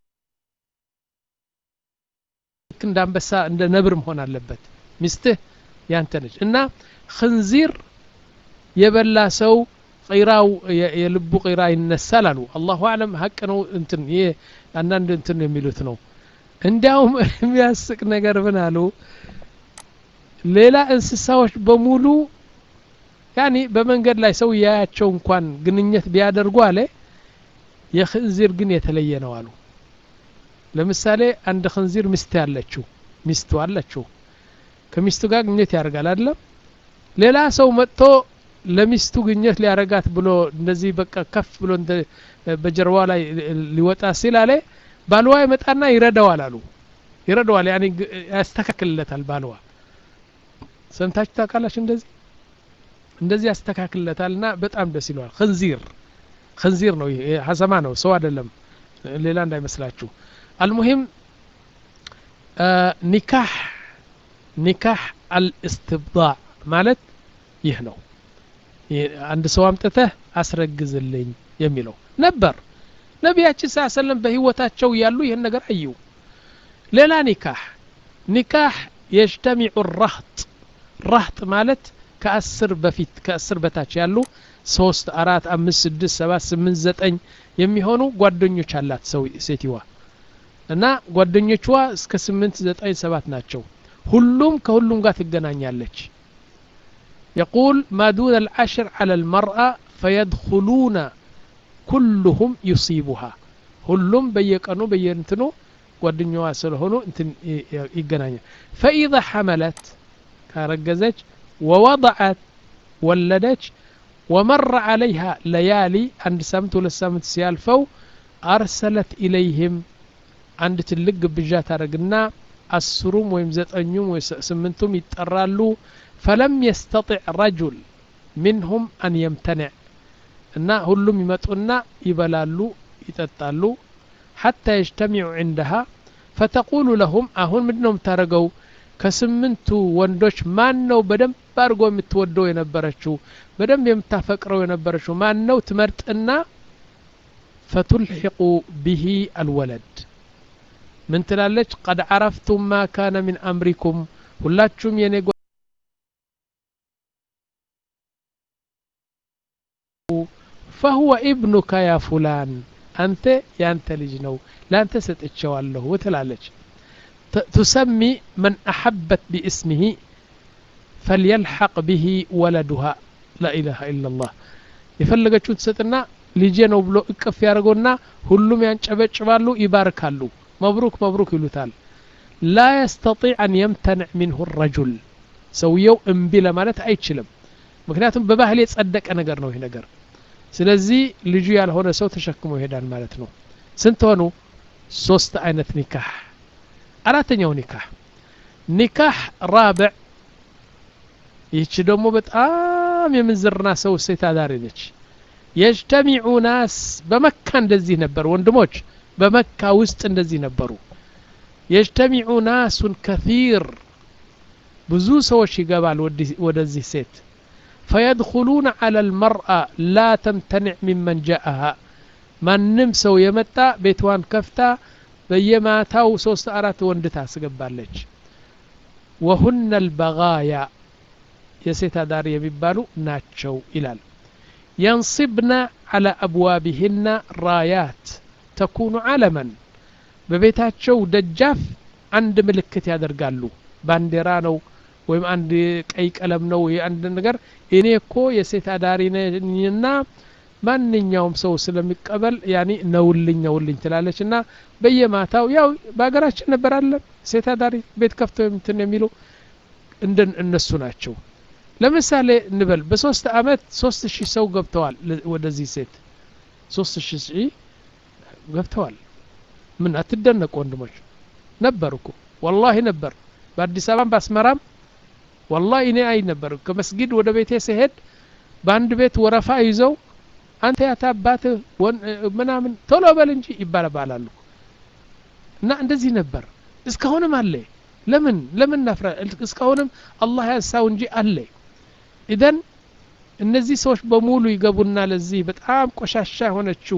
እንደ አንበሳ እንደ ነብር መሆን አለበት ሚስትህ ያንተ ነች እና ክንዚር የበላ ሰው ቂራው የልቡ ቂራ ይነሳል አሉ አላሁ አለም ሀቅ ነው እንትን ይሄ አንዳንድ እንትን የሚሉት ነው እንዲያውም የሚያስቅ ነገር ምን አሉ ሌላ እንስሳዎች በሙሉ ያኒ በመንገድ ላይ ሰው ያያቸው እንኳን ግንኙነት ቢያደርጉ አለ የክንዚር ግን የተለየ ነው አሉ ለምሳሌ አንድ ክንዚር ሚስት ያለችው ሚስቱ አለችው ከሚስቱ ጋር ግንኙነት ያደርጋል አይደለም ሌላ ሰው መጥቶ ለሚስቱ ግንኙነት ሊያረጋት ብሎ እንደዚህ በቃ ከፍ ብሎ በጀርባ ላይ ሊወጣ ሲል አለ ባልዋ ይመጣና ይረዳዋል አሉ ይረዳዋል ያኔ ያስተካክልለታል ባልዋ ሰምታችሁ ታውቃላችሁ እንደዚህ እንደዚህ ያስተካክልለታልና በጣም ደስ ይለዋል ክንዚር ክንዚር ነው ይሄ ሀሰማ ነው ሰው አይደለም ሌላ እንዳይመስላችሁ አልሙሂም ኒካህ ኒካህ አልእስትብዳዕ ማለት ይህ ነው አንድ ሰው አምጥተህ አስረግዝልኝ የሚለው ነበር ነቢያችን ስ ሰለም በህይወታቸው ያሉ ይህን ነገር አዩ ሌላ ኒካህ ኒካህ የጅተሚዑ ራህጥ ራህጥ ማለት ከአስር በፊት ከአስር በታች ያሉ ሶስት አራት አምስት ስድስት ሰባት ስምንት ዘጠኝ የሚሆኑ ጓደኞች አላት ሰው ሴትዋ እና ጓደኞቿ እስከ ስምንት ዘጠኝ ሰባት ናቸው ሁሉም ከሁሉም ጋር ትገናኛለች يقول ما دون العشر على المرأة فيدخلون كلهم يصيبها ሁሉም በየቀኑ በየእንትኑ ጓደኛዋ ስለሆኑ እንትን ይገናኛል ፈኢዛ ሐመለት ካረገዘች ወወضعت ወለደች ወመረ عليها ليالي አንድ ሳምንት ሁለት ሳምንት ሲያልፈው አርሰለት ኢለይህም አንድ ትልቅ ግብዣ ታደረግና አስሩም ወይም ዘጠኙም ወይ ስምንቱም ይጠራሉ ፈለም የስተጢዕ ረጁል ሚንሁም አን የምተንዕ እና ሁሉም ይመጡና ይበላሉ ይጠጣሉ ሐታ የጅተሚዑ ዕንደሃ ፈተቁሉ ለሁም አሁን ምንድ ነው የምታደረገው ከስምንቱ ወንዶች ማን ነው በደንብ አድርጎ የምትወደው የነበረችው በደንብ የምታፈቅረው የነበረችው ማን ነው ትመርጥና ፈቱልሒቁ ብሂ አልወለድ ምን ትላለች ቀድ ዓረፍቱም ማ ካነ ምን አምሪኩም ሁላችሁም የኔ ፈሁወ ኢብኑካ ያ ፉላን አንተ ያንተ ልጅ ነው ለአንተ ሰጥቼዋለሁ ትላለች ትሰሚ መን አሐበት ቢእስሚሂ ፈልየልሐቅ ብሂ ወለዱሃ ላኢላሃ ኢላላህ የፈለገችውን ትሰጥና ልጄ ነው ብሎ እቅፍ ያደርገውና ሁሉም ያንጨበጭባሉ ይባርካሉ መብሩክ መብሩክ ይሉታል ላ የስተጢዕ አን የምተንዕ ሚንሁ ረጁል ሰውየው እምቢ ለማለት አይችልም ምክንያቱም በባህል የጸደቀ ነገር ነው ይህ ነገር ስለዚህ ልጁ ያልሆነ ሰው ተሸክሞ ይሄዳል ማለት ነው ስንት ሆኑ ሶስት አይነት ኒካህ አራተኛው ኒካህ ኒካህ ራብዕ ይህች ደግሞ በጣም የምንዝርና ሰው ሴት አዳሪ ነች የጅተሚዑ ናስ በመካ እንደዚህ ነበር ወንድሞች በመካ ውስጥ እንደዚህ ነበሩ የጅተሚዑ ናሱን ከፊር ብዙ ሰዎች ይገባል ወደዚህ ሴት ፈየድኹሉነ ዐላ ልመርአ ላ ተምተንዕ ሚመን ጃአሃ ማንም ሰው የመጣ ቤትዋን ከፍታ በየማታው ሶስት አራት ወንድ ታስገባለች ወሁነ ልበጋያ የሴት አዳሪ የሚባሉ ናቸው ይላል የንصብና ዐላ አብዋቢህና ራያት ተኩኑ ዓለመን በቤታቸው ደጃፍ አንድ ምልክት ያደርጋሉ ባንዲራ ነው ወይም አንድ ቀይ ቀለም ነው አንድ ነገር እኔ እኮ የሴት አዳሪ ነኝና ማንኛውም ሰው ስለሚቀበል ያኒ ነውልኝ ነውልኝ ትላለች እና በየማታው ያው በሀገራችን ነበር አለን ሴት አዳሪ ቤት ከፍተው እንትን የሚሉ እንደ እነሱ ናቸው ለምሳሌ እንበል በሶስት አመት ሶስት ሺህ ሰው ገብተዋል ወደዚህ ሴት ሶስት ሺህ ገብተዋል ምን አትደነቁ ወንድሞች ነበር እኮ ወላሂ ነበር በአዲስ አበባም በአስመራም ወላሂ እኔ አይ ነበር ከመስጊድ ወደ ቤቴ ስሄድ በአንድ ቤት ወረፋ ይዘው አንተ ያታባትህ ምናምን ቶሎ በል እንጂ ይባባላሉ እና እንደዚህ ነበር እስካሁንም አለ ለምን ለምን ናፍራ እስካሁንም አላህ ያንሳው እንጂ አለ ኢደን እነዚህ ሰዎች በሙሉ ይገቡና ለዚህ በጣም ቆሻሻ የሆነችው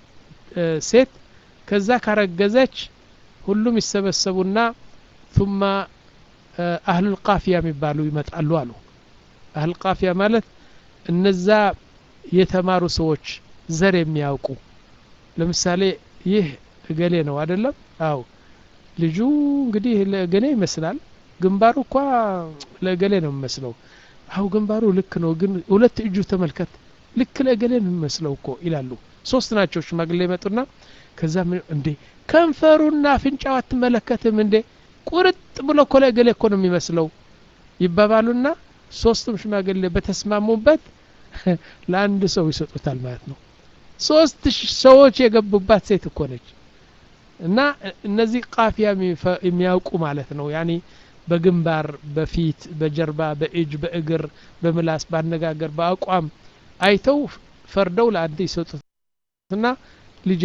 ሴት ከዛ ካረገዘች ሁሉም ይሰበሰቡና ثم አህሉ ልቃፊያ የሚባሉ ይመጣሉ አሉ አህል ቃፊያ ማለት እነዛ የተማሩ ሰዎች ዘር የሚያውቁ ለምሳሌ ይህ እገሌ ነው አይደለም አው ልጁ እንግዲህ ለእገሌ ይመስላል ግንባሩ እኳ ለእገሌ ነው የሚመስለው አው ግንባሩ ልክ ነው ግን ሁለት እጁ ተመልከት ልክ ለእገሌ ነው የሚመስለው እኮ ይላሉ ሶስት ናቸው ሽማግሌ ይመጡና ከዛ እንዴ ከንፈሩና አፍንጫው አትመለከትም እንዴ ቁርጥ ብሎ እኮ ለእገሌ እኮ ነው የሚመስለው ይባባሉና ሶስቱም ሽማግሌ በተስማሙበት ለአንድ ሰው ይሰጡታል ማለት ነው ሶስት ሰዎች የገቡባት ሴት እኮ ነች እና እነዚህ ቃፊያ የሚያውቁ ማለት ነው ያኒ በግንባር በፊት በጀርባ በእጅ በእግር በምላስ በአነጋገር በአቋም አይተው ፈርደው ለአንድ ይሰጡትና ልጅ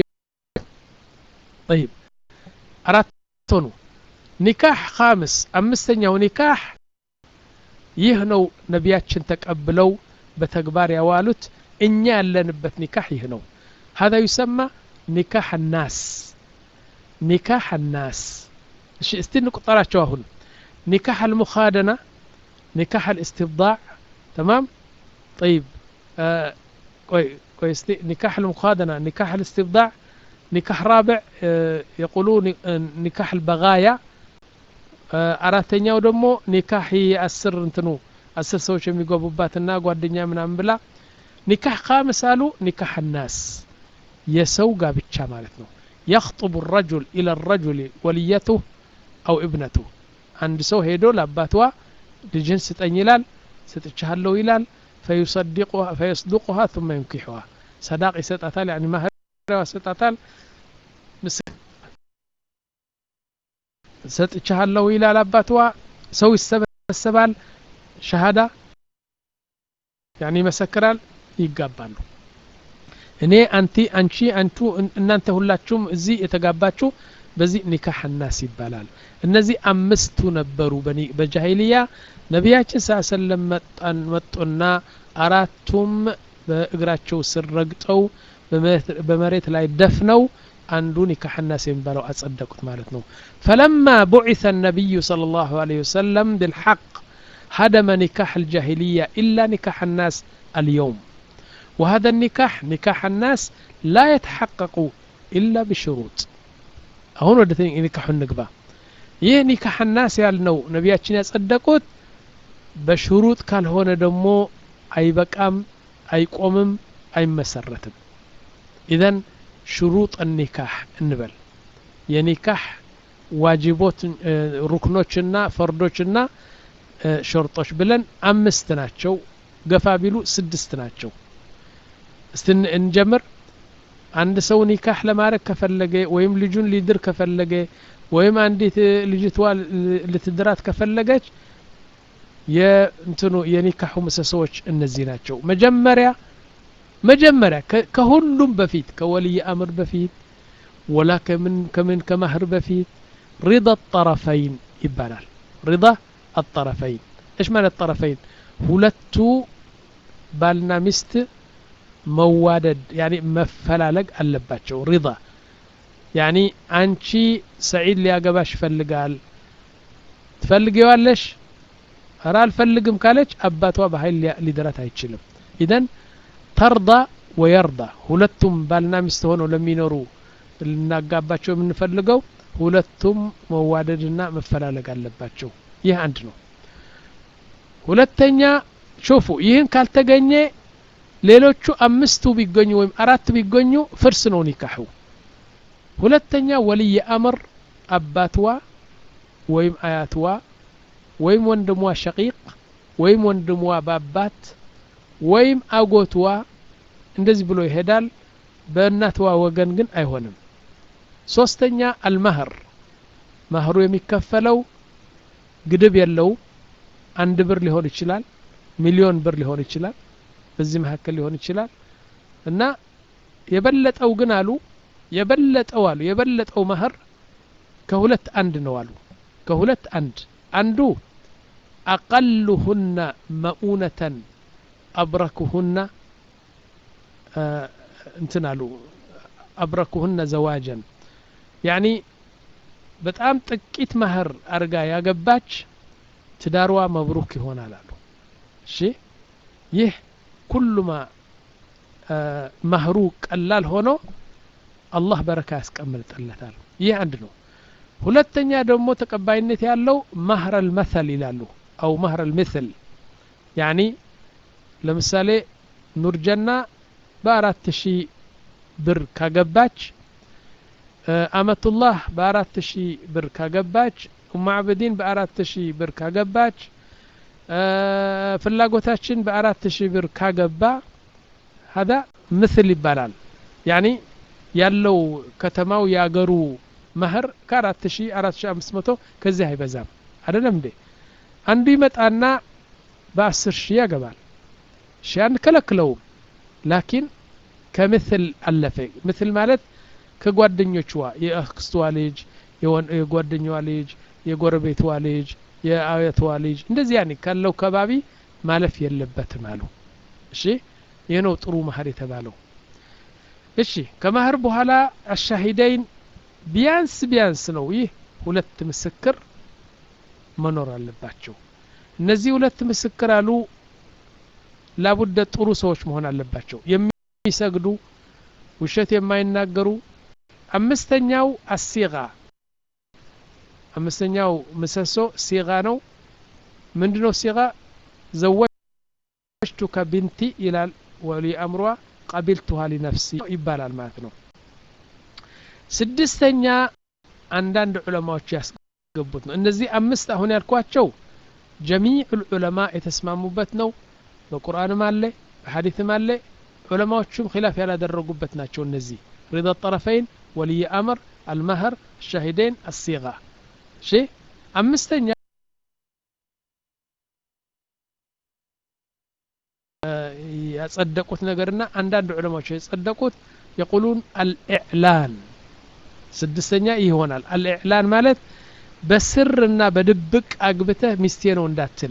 طيب አራት ሆኑ ኒካህ ካምስ አምስተኛው ኒካህ ይህ ነው ነቢያችን ተቀብለው በተግባር ያዋሉት እኛ ያለንበት ኒካህ ይህ ነው هذا يسمى ኒካህ الناس ኒካህ الناس እሺ እስቲ እንቁጠራቸው አሁን ኒካህ المخادنة ኒካህ الاستبضاع تمام طيب آه كوي كوي نكاح المخادنة نكاح الاستبضاع نكاح رابع آه يقولون نكاح البغايا አራተኛው ደግሞ ኒካህ አስር እንትኑ አስር ሰዎች የሚገቡባትና ጓደኛ ምናምን ብላ ኒካህ ካምስ አሉ ኒካህ ናስ የሰው ጋብቻ ማለት ነው يخطب الرجل إلى الرجل وليته أو ابنته አንድ ሰው ሄዶ ለአባትዋ ልጅን ስጠኝ ይላል ሰጥቻለሁ ይላል فيصدقها فيصدقها ثم ينكحها صداق يسطታል يعني مهر يسطታል ሰጥቻለሁ ይላል አባትዋ ሰው ይሰበሰባል ሸሃዳ ያኒ ይመሰክራል ይጋባሉ እኔ አንቲ አንቺ አንቱ እናንተ ሁላችሁም እዚህ የተጋባችሁ በዚህ ኒካህ ናስ ይባላል እነዚህ አምስቱ ነበሩ በጃሂልያ ነቢያችን ስ ሰለም መጣን መጡና አራቱም በእግራቸው ስር ረግጠው በመሬት ላይ ደፍነው አንዱ ኒካህ ናስ የሚባለው አጸደቁት ማለት ነው ፈለማ ቡዒث النبي صلى الله عليه وسلم بالحق هدم نكاح الجاهلية إلا نكاح الناس اليوم وهذا النكاح نكاح الناس لا يتحقق إلا بشروط አሁን ወደ ኒካሑ እንግባ ይህ ኒካሕ ናስ ያልነው ነቢያችን ያጸደቁት በሽሩጥ ካልሆነ ደግሞ አይበቃም አይቆምም አይመሰረትም ኢዘን ሽሩጥ ኒካሕ እንበል የኒካሕ ዋጅቦት ሩክኖችና ፈርዶችና ሸርጦች ብለን አምስት ናቸው ገፋ ቢሉ ስድስት ናቸው እስቲ እንጀምር አንድ ሰው ኒካህ ለማድረግ ከፈለገ ወይም ልጁን ሊድር ከፈለገ ወይም አንዲት ልጅቷ ልትድራት ከፈለገች የእንትኑ የኒካሁ ምሰሶዎች እነዚህ ናቸው መጀመሪያ መጀመሪያ ከሁሉም በፊት ከወልይ አምር በፊት ወላ ከምን ከምን ከማህር በፊት ሪዳ ጠረፈይን ይባላል ሪዳ አጠረፈይን እሽ ማለት ጠረፈይን ሁለቱ ባልና ሚስት መዋደድ ያኒ መፈላለግ አለባቸው ሪዳ ያኒ አንቺ ሰዒድ ሊያገባሽ ይፈልጋል ትፈልጊዋለሽ ኧረ አልፈልግም ካለች አባቷ በኃይል ሊደራት አይችልም ኢደን ተርዳ ወየርዳ ሁለቱም ባልና ሚስት ሆነው ለሚኖሩ ልናጋባቸው የምንፈልገው ሁለቱም መዋደድና መፈላለግ አለባቸው ይህ አንድ ነው ሁለተኛ ሾፉ ይህን ካልተገኘ ሌሎቹ አምስቱ ቢገኙ ወይም አራት ቢገኙ ፍርስ ነው ኒካሑ ሁለተኛ ወልይ አምር አባትዋ ወይም አያትዋ ወይም ወንድሟ ሸቂቅ ወይም ወንድሟ በአባት ወይም አጎትዋ እንደዚህ ብሎ ይሄዳል በእናትዋ ወገን ግን አይሆንም ሶስተኛ አልማህር ማህሩ የሚከፈለው ግድብ የለው አንድ ብር ሊሆን ይችላል ሚሊዮን ብር ሊሆን ይችላል በዚህ መካከል ሊሆን ይችላል እና የበለጠው ግን አሉ የበለጠው አሉ የበለጠው ማህር ከሁለት አንድ ነው አሉ ከሁለት አንድ አንዱ አቀልሁነ መኡነተን አብረክሁነ እንትን አሉ አብረክሁነ ዘዋጀን ያኒ በጣም ጥቂት ማህር አርጋ ያገባች ትዳርዋ መብሩክ ይሆናል አሉ እሺ ይህ ኩሉማ ማህሩ ቀላል ሆኖ አላህ በረካ ያስቀምጥለታል ይህ አንድ ነው ሁለተኛ ደግሞ ተቀባይነት ያለው ማህር አልመሰል ይላሉ አው ማህር አልምስል ያኒ ለምሳሌ ኑርጀና በአራት ሺህ ብር ካገባች አመቱላህ በአራት ሺህ ብር ካገባች ኡማዕብዲን በአራት ሺህ ብር ካገባች ፍላጎታችን በአራት ሺህ ብር ካገባ ሀዳ ምስል ይባላል ያኒ ያለው ከተማው የአገሩ ማህር ከአራት ሺህ አራት ሺህ አምስት መቶ ከዚህ አይበዛም አይደለም እንዴ አንዱ ይመጣና በአስር ሺህ ያገባል ሺ አንከለክለውም ላኪን ከምስል አለፈ ምስል ማለት ከጓደኞችዋ የአክስቷ ልጅ የጓደኛዋ ልጅ የጎረቤትዋ ልጅ የአያትዋ ልጅ እንደዚህ ያኔ ካለው ከባቢ ማለፍ የለበትም አሉ እሺ ይህ ነው ጥሩ ማህር የተባለው እሺ ከማህር በኋላ አሻሂደይን ቢያንስ ቢያንስ ነው ይህ ሁለት ምስክር መኖር አለባቸው እነዚህ ሁለት ምስክር አሉ ላቡደ ጥሩ ሰዎች መሆን አለባቸው የሚሰግዱ ውሸት የማይናገሩ አምስተኛው አሲጋ አምስተኛው ምሰሶ ሲጋ ነው ምንድ ነው ሲጋ ዘወጅቱከ ቢንቲ ይላል ወሊ አምሯ ቀቢልቱሃ ሊነፍሲ ይባላል ማለት ነው ስድስተኛ አንዳንድ ዑለማዎች ያስገቡት ነው እነዚህ አምስት አሁን ያልኳቸው ጀሚዕ ዑለማ የተስማሙበት ነው በቁርአንም አለ በሐዲትም አለ ዑለማዎቹም ኪላፍ ያላደረጉበት ናቸው እነዚህ ሪዳ ጠረፈይን ወልይ አምር አልማህር ሻሂደይን አሲጋ እሺ አምስተኛ ያጸደቁት ነገርና አንዳንድ ዑለማዎች የጸደቁት የቁሉን አልኢዕላን ስድስተኛ ይሆናል አልኢዕላን ማለት በስርና በድብቅ አግብተህ ሚስቴ ነው እንዳትል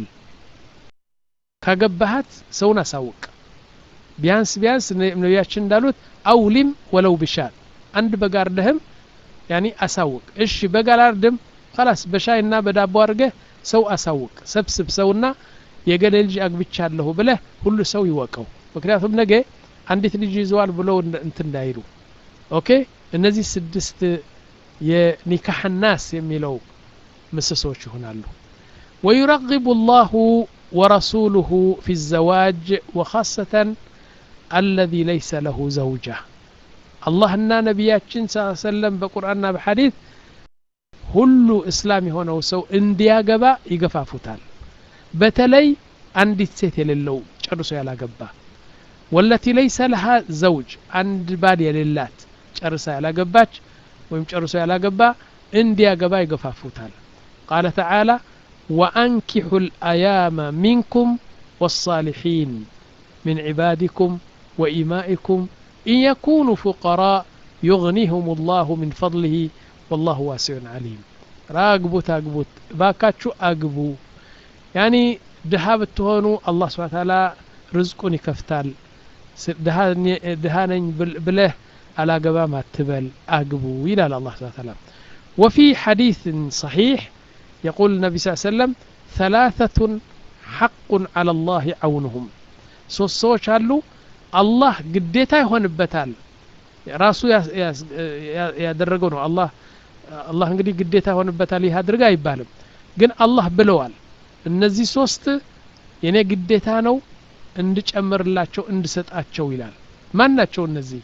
ካገባሃት ሰውን አሳውቅ ቢያንስ ቢያንስ ነቢያችን እንዳሉት አውሊም ወለው ብሻል አንድ በጋርደህም ያኒ አሳውቅ እሺ በጋላርድም ከላስ በሻይና በዳቦ አድርገህ ሰው አሳውቅ ሰብስብ ሰውና የገሌ ልጅ አግብቻለሁ ብለህ ሁሉ ሰው ይወቀው ምክንያቱም ነገ አንዲት ልጅ ይዘዋል ብለው እንት እንዳይሉ ኦኬ እነዚህ ስድስት የኒካህ ናስ የሚለው ምሰሶች ይሆናሉ ويرغب الله ورسوله في الزواج وخاصة الذي ليس له زوجة الله እና ነቢያችን ስ ሰለም በቁርአንና በሐዲት ሁሉ እስላም የሆነው ሰው እንዲያገባ ይገፋፉታል በተለይ አንዲት ሴት የሌለው ጨርሶ ያላገባ ወለቲ ለይሰ ለሃ ዘውጅ አንድ ባል የሌላት ጨርሳ ያላገባች ወይም ጨርሶ ያላገባ እንዲያገባ ይገፋፉታል ቃለ ተዓላ ወአንኪሑ ልአያመ ሚንኩም والصالحين من عبادكم وإمائكم إن يكونوا فقراء يغنيهم الله من فضله والله واسع عليم راقبوت أقبوت باكاتشو أقبو يعني ድሃ ብትሆኑ አላህ ስብሓ ታላ ርዝቁን ይከፍታል ድሃ ነኝ ብለህ አላገባም አትበል አግቡ ይላል አላህ ስብሓ ታላ ወፊ ሐዲስ ሰሒሕ يقول النبي صلى الله عليه وسلم ثلاثة حق على الله عونهم ሶስት ሰዎች አሉ አላህ ግዴታ ይሆንበታል ራሱ ያደረገው ነው አላህ አላህ እንግዲህ ግዴታ ይሆንበታል ይህ አድርግ አይባልም ግን አላህ ብለዋል እነዚህ ሶስት የኔ ግዴታ ነው እንድጨምርላቸው እንድሰጣቸው ይላል ማን ናቸው እነዚህ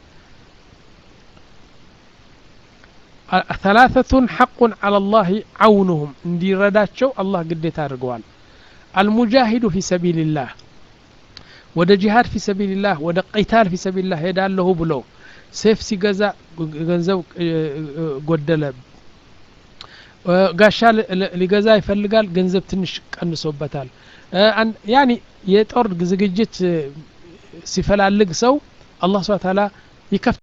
ثلاثة حق على الله عونهم እንዲረዳቸው አላህ ግዴታ አድርገዋል المجاهد في سبيل الله ወደ ጂሃድ ፊ ሰቢልላህ ወደ ቂታል ፊ ሰቢልላህ ሄዳለሁ ብሎ ሴፍ ሲገዛ ገንዘብ ጎደለ ጋሻ ሊገዛ ይፈልጋል ገንዘብ ትንሽ ቀንሶበታል ያኒ የጦር ዝግጅት ሲፈላልግ ሰው አላህ ስብሐ ተዓላ ይከፍ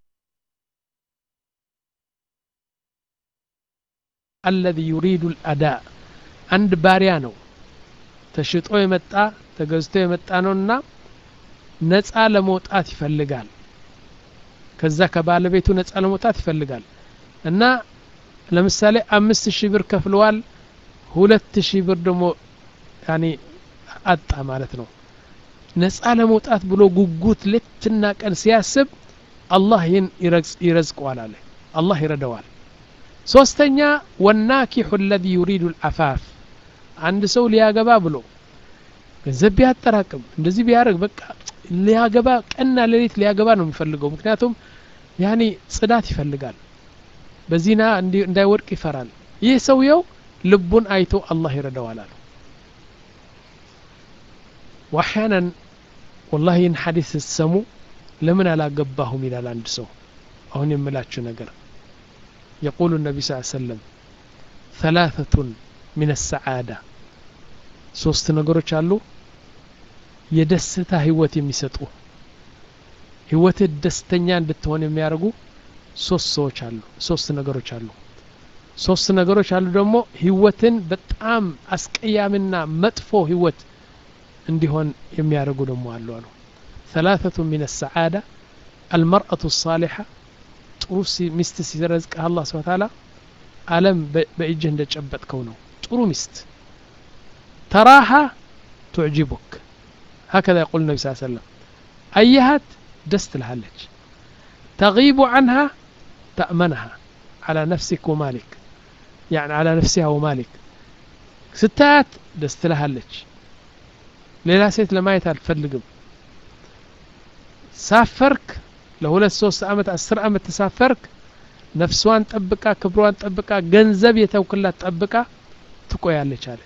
الذي يريد الأداء አንድ ባሪያ ነው ተሽጦ የመጣ ተገዝቶ የመጣ ነውና ነፃ ለመውጣት ይፈልጋል ከዛ ከባለቤቱ ነፃ ለመውጣት ይፈልጋል እና ለምሳሌ አምስት ሺህ ብር ከፍለዋል ሁለት ሺህ ብር ደግሞ ያኔ አጣ ማለት ነው ነፃ ለመውጣት ብሎ ጉጉት ሌትና ቀን ሲያስብ አላህ ይህን ይረዝቀዋል አለ አላህ ይረዳዋል ሶስተኛ ወናኪሑ ለዚ ዩሪዱ ልአፋፍ አንድ ሰው ሊያገባ ብሎ ገንዘብ ቢያጠራቅም እንደዚህ ቢያደርግ በቃ ሊያገባ ቀንና ሌሊት ሊያገባ ነው የሚፈልገው ምክንያቱም ያኔ ጽዳት ይፈልጋል በዚና እንዳይወድቅ ይፈራል ይህ ሰውየው ልቡን አይቶ አላህ ይረዳዋል አሉ ዋሕያናን ወላሂ ይህን ሐዲስ ስትሰሙ ለምን አላገባሁም ይላል አንድ ሰው አሁን የምላችሁ ነገር يقول النبي صلى الله عليه وسلم ثلاثة من السعادة ሶስት ነገሮች አሉ የደስታ ህይወት የሚሰጡ ህይወትህ ደስተኛ እንድትሆን የሚያደርጉ ሶስት ሰዎች አሉ ሶስት ነገሮች አሉ ሶስት ነገሮች አሉ ደግሞ ህይወትን በጣም አስቀያምና መጥፎ ህይወት እንዲሆን የሚያደርጉ ደግሞ አሉ አሉ ثلاثة من السعادة المرأة الصالحة ጥሩ ሚስት ሲረዝቅህ አላህ ስብሐ ተዓላ አለም በእጅህ እንደጨበጥከው ነው ጥሩ ሚስት تراها تعجبك هكذا يقول النبي صلى الله عليه وسلم أيهات دست لهالج تغيب عنها تأمنها على نفسك ومالك يعني على نفسها ومالك ستات دست لهالج ሌላ ሴት ለማየት አልፈልግም ሳፈርክ ለሁለት ሶስት አመት አስር አመት ተሳፈርክ ነፍሷን ጠብቃ ክብሯን ጠብቃ ገንዘብ የተውክላት ጠብቃ ትቆያለች አለ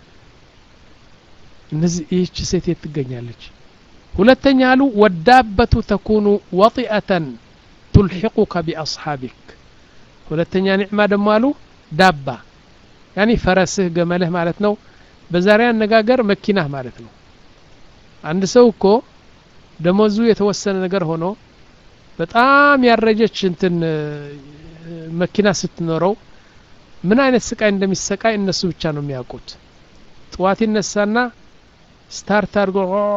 እነዚህ ይህች ሴት የት ትገኛለች ሁለተኛ አሉ ወዳበቱ ተኩኑ ወጢአተን ቱልሒቁከ ቢአስሓቢክ ሁለተኛ ኒዕማ ደግሞ አሉ ዳባ ያኒ ፈረስህ ገመልህ ማለት ነው በዛሬ አነጋገር መኪናህ ማለት ነው አንድ ሰው እኮ ደሞዙ የተወሰነ ነገር ሆኖ በጣም ያረጀች እንትን መኪና ስትኖረው ምን አይነት ስቃይ እንደሚሰቃይ እነሱ ብቻ ነው የሚያውቁት ጥዋት ይነሳና ስታርት አድርጎ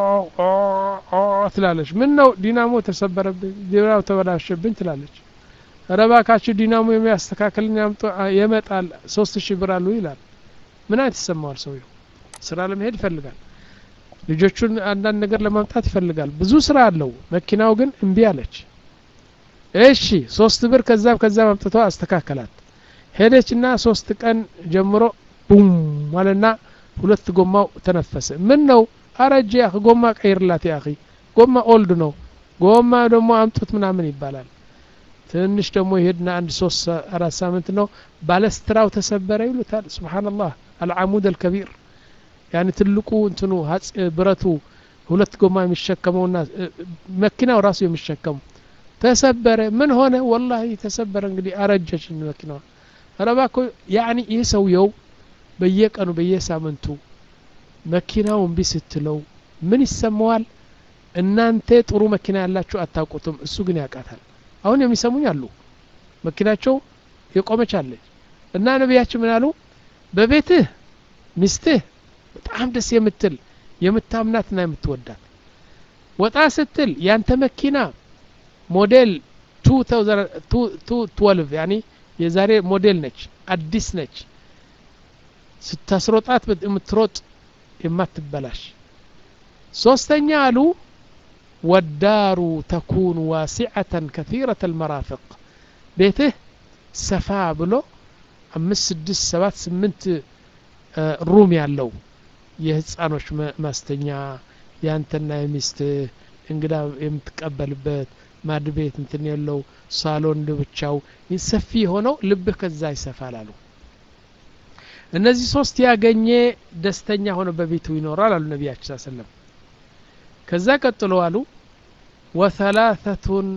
ትላለች ምን ነው ዲናሞ ተሰበረብኝ ዲናሞ ተበላሸብኝ ትላለች ረባካችሁ ዲናሞ የሚያስተካክልን የመጣል ሶስት ሺህ ብር አሉ ይላል ምን አይነት ይሰማዋል ሰውየው ስራ ለመሄድ ይፈልጋል ልጆቹን አንዳንድ ነገር ለማምጣት ይፈልጋል ብዙ ስራ አለው መኪናው ግን እምቢ አለች እሺ ሶስት ብር ከዛም ከዛም አምጥቶ አስተካከላት ሄደችና ሶስት ቀን ጀምሮ ቡም ማለና ሁለት ጎማው ተነፈሰ ምን ነው አረጀ ያ ጎማ ቀይርላት ያ ጎማ ኦልድ ነው ጎማ ደግሞ አምጡት ምናምን ይባላል ትንሽ ደግሞ ይሄድና አንድ ሶስት አራት ሳምንት ነው ባለስትራው ተሰበረ ይሉታል ስብሓንላህ አልዓሙድ አልከቢር ያኒ ትልቁ እንትኑ ብረቱ ሁለት ጎማ የሚሸከመውና መኪናው ራሱ የሚሸከሙ ተሰበረ ምን ሆነ ወላሂ ተሰበረ እንግዲህ አረጀች መኪናዋ ረባኮ ያኒ ይህ ሰውየው በየቀኑ በየሳምንቱ መኪናው እምቢ ስትለው ምን ይሰማዋል እናንተ ጥሩ መኪና ያላችሁ አታውቁትም እሱ ግን ያውቃታል አሁን የሚሰሙኝ አሉ መኪናቸው የቆመች አለች እና ነቢያችን ምን አሉ በቤትህ ሚስትህ በጣም ደስ የምትል የምታምናትና የምትወዳት ወጣ ስትል ያንተ መኪና ሞዴል 2012 ያኒ የዛሬ ሞዴል ነች አዲስ ነች ስታስሮጣት የምትሮጥ የማትበላሽ ሶስተኛ አሉ ወዳሩ ተኩኑ ዋሲዐተን ከثيرة المرافق ቤትህ ሰፋ ብሎ አምስት ስድስት ሰባት ስምንት ሩም ያለው የህፃኖች ማስተኛ ያንተና የሚስትህ እንግዳ የምትቀበልበት ማድ ቤት እንትን የለው ሳሎን ብቻው ሰፊ የሆነው ልብህ ከዛ ይሰፋል አሉ እነዚህ ሶስት ያገኘ ደስተኛ ሆነ በቤቱ ይኖራል አሉ ነቢያችን ስ ሰለም ከዛ ቀጥሎ አሉ ወሰላሰቱን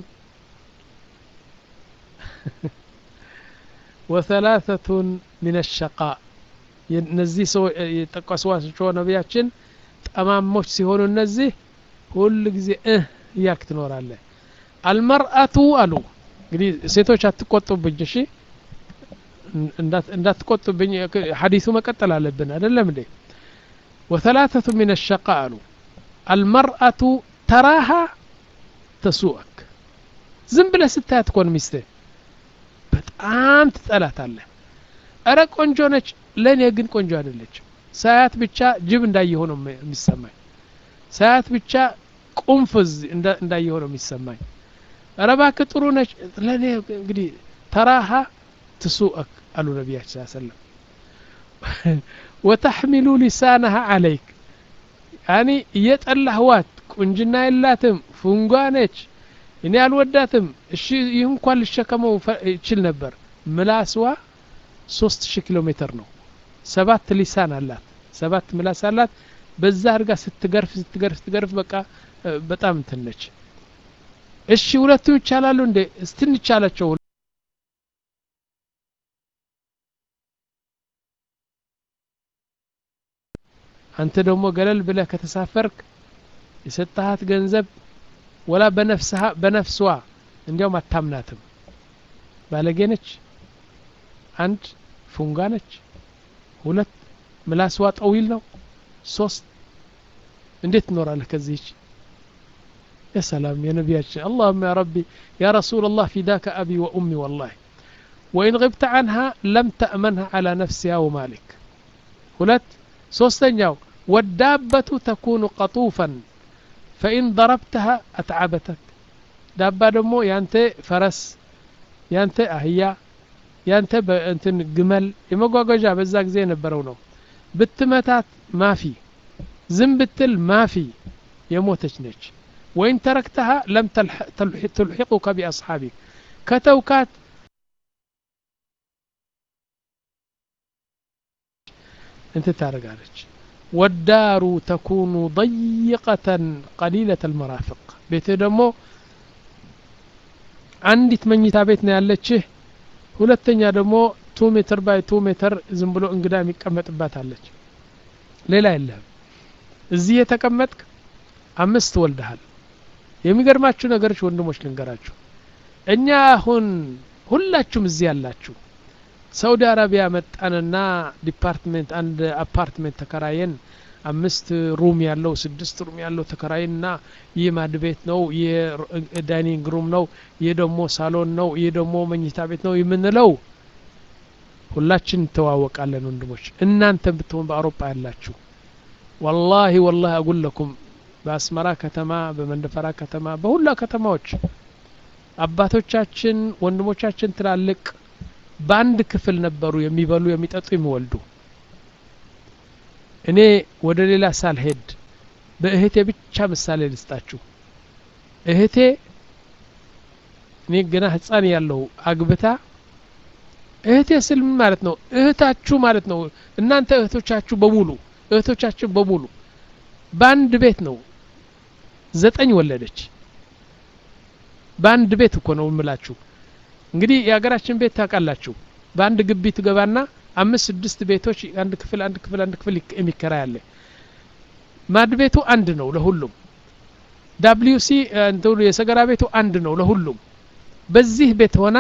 ወሰላሰቱን ምን ሸቃ እነዚህ ሰው የጠቀሷቸው ነቢያችን ጠማሞች ሲሆኑ እነዚህ ሁል ጊዜ እህ እያክ ትኖራለህ አልመርአቱ አሉ እንግዲህ ሴቶች አትቆጡብኝ እሺ እንዳትቆጡብኝ ሐዲሱ መቀጠል አለብን አይደለም እንዴ ወሰላሰቱ ምን ሸቃ አሉ አልመርአቱ ተራሃ ተሱአክ ዝም ብለህ ስታያት ኮን ሚስትህ በጣም ትጠላታለህ እረ ቆንጆ ነች ለእኔ ግን ቆንጆ አይደለችም ሳያት ብቻ ጅብ እንዳየሆ ነው የሚሰማኝ ሳያት ብቻ ቁንፍዝ እንዳየሆ ነው የሚሰማኝ እረ እባክህ ጥሩ ነች ለእኔ እንግዲህ ተራሃ ትሱአክ አሉ ነቢያችን ስ ሰለም ወተሕሚሉ ሊሳነሃ አለይክ ያኒ እየጠላህዋት ቁንጅና የላትም ፉንጓ ነች እኔ አልወዳትም እሺ ይህ እንኳን ልሸከመው ይችል ነበር ምላስዋ ሶስት ሺህ ኪሎ ሜትር ነው ሰባት ሊሳን አላት ሰባት ምላስ አላት በዛ አድርጋ ስትገርፍ ስትገርፍ ስትገርፍ በቃ በጣም እንትን ነች እሺ ሁለቱም ይቻላሉ እንዴ እስትንቻላቸው አንተ ደግሞ ገለል ብለህ ከተሳፈርክ የሰጠሃት ገንዘብ ወላ በነፍስሃ በነፍስዋ እንዲያውም አታምናትም ባለጌ ነች አንድ ፉንጋ ነች ሁለት ምላስዋ ጠዊል ነው ሶስት እንዴት ትኖራለህ ከዚህች يا سلام يا نبياتنا اللهم يا ربي يا رسول الله فداك أبي وأمي والله وإن غبت عنها لم تأمنها على نفسها ومالك ሁለት ሶስተኛው ወዳበቱ ተኩኑ ቀጡፈን ፈኢን ضረብተሃ አትዓበተክ ዳባ ደግሞ ያንተ ፈረስ ያንተ አህያ ያንተ እንትን ግመል የመጓጓዣ በዛ ጊዜ የነበረው ነው ብትመታት ማፊ ዝም ብትል ማፊ የሞተች ነች ወይን ተረክተሃ ለም ትልሒቁከ ቢአስሓቢክ ከተውካት انت ታደርጋለች ወዳሩ ተኩኑ ضيقة ቀሊለة المرافق ቤትህ ደግሞ አንዲት መኝታ ቤት ነው ያለችህ ሁለተኛ ደግሞ ቱ ሜትር ባይ ቱ ሜትር ዝም ብሎ እንግዳ የሚቀመጥባት አለች ሌላ የለህም እዚህ የተቀመጥክ አምስት ወልደሃል የሚገርማችሁ ነገሮች ወንድሞች ልንገራችሁ እኛ አሁን ሁላችሁም እዚህ ያላችሁ ሳውዲ አረቢያ መጣንና ዲፓርትሜንት አንድ አፓርትሜንት ተከራየን አምስት ሩም ያለው ስድስት ሩም ያለው ተከራይና ይህ ማድ ቤት ነው ይህ ዳይኒንግ ሩም ነው ይህ ደግሞ ሳሎን ነው ይህ ደግሞ መኝታ ቤት ነው የምንለው ሁላችን እንተዋወቃለን ወንድሞች እናንተ ብትሆን በአውሮፓ ያላችሁ ወላሂ ወላሂ አጉለኩም በአስመራ ከተማ በመንደፈራ ከተማ በሁላ ከተማዎች አባቶቻችን ወንድሞቻችን ትላልቅ በአንድ ክፍል ነበሩ የሚበሉ የሚጠጡ የሚወልዱ እኔ ወደ ሌላ ሳልሄድ በእህቴ ብቻ ምሳሌ ልስጣችሁ እህቴ እኔ ገና ህፃን ያለሁ አግብታ እህቴ ስል ምን ማለት ነው እህታችሁ ማለት ነው እናንተ እህቶቻችሁ በሙሉ እህቶቻችን በሙሉ በአንድ ቤት ነው ዘጠኝ ወለደች በአንድ ቤት እኮ ነው የምላችሁ እንግዲህ የሀገራችን ቤት ታውቃላችሁ በአንድ ግቢ ትገባና አምስት ስድስት ቤቶች አንድ ክፍል አንድ ክፍል አንድ ክፍል የሚከራይ አለ ማድ ቤቱ አንድ ነው ለሁሉም ዳብሊዩ ሲ እንትኑ የሰገራ ቤቱ አንድ ነው ለሁሉም በዚህ ቤት ሆና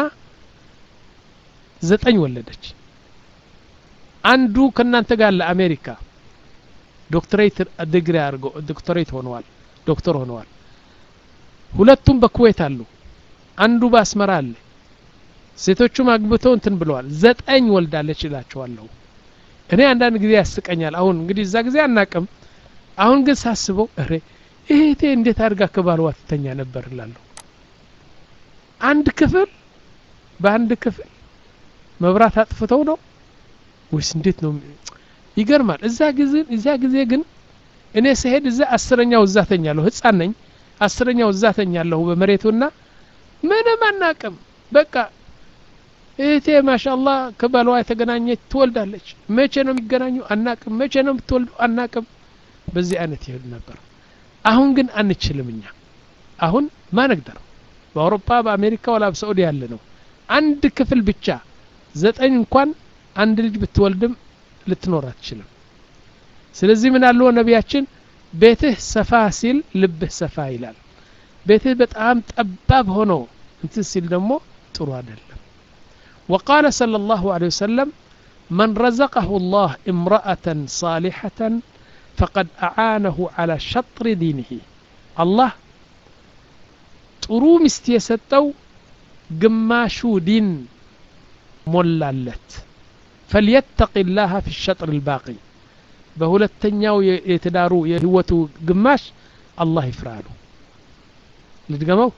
ዘጠኝ ወለደች አንዱ ከእናንተ ጋር ለአሜሪካ ዶክትሬት ዲግሪ አድርገው ዶክተሬት ሆነዋል ዶክተር ሆነዋል ሁለቱም በኩዌት አሉ አንዱ በአስመራ አለ ሴቶቹም አግብተው እንትን ብለዋል ዘጠኝ ወልዳለች ይላቸዋለሁ እኔ አንዳንድ ጊዜ ያስቀኛል አሁን እንግዲህ እዛ ጊዜ አናቅም አሁን ግን ሳስበው እሬ እህቴ እንዴት አድርጋ ከባልዋ ትተኛ ነበር እላለሁ አንድ ክፍል በአንድ ክፍል መብራት አጥፍተው ነው ወይስ እንዴት ነው ይገርማል እዛ ጊዜ እዛ ጊዜ ግን እኔ ስሄድ እዛ አስረኛው እዛ ተኛለሁ ህፃን ነኝ አስረኛው እዛ ተኛለሁ በመሬቱና ምንም አናቅም በቃ እህቴ ማሻአላህ ከባሏ የተገናኘች ትወልዳለች መቼ ነው የሚገናኙ አናቅም መቼ ነው የምትወልዱ አናቅም በዚህ አይነት ይሄድ ነበር አሁን ግን አንችልም እኛ አሁን ማነግደር በአውሮፓ በአሜሪካ ወላ በሳዑዲ ያለ ነው አንድ ክፍል ብቻ ዘጠኝ እንኳን አንድ ልጅ ብትወልድም ልትኖር አትችልም ስለዚህ ምን አለው ነቢያችን ቤትህ ሰፋ ሲል ልብህ ሰፋ ይላል ቤትህ በጣም ጠባብ ሆኖ እንትን ሲል ደግሞ ጥሩ አይደለም وقال صلى الله عليه وسلم من رزقه الله امرأة صالحة فقد أعانه على شطر دينه الله ጥሩ ሚስት የሰጠው ግማሹ ዲን ሞላለት ፈልየተቂ ላህ ፊ ሸጥር ልባቂ በሁለተኛው የትዳሩ የህይወቱ ግማሽ አላህ ይፍራሉ ልድገመው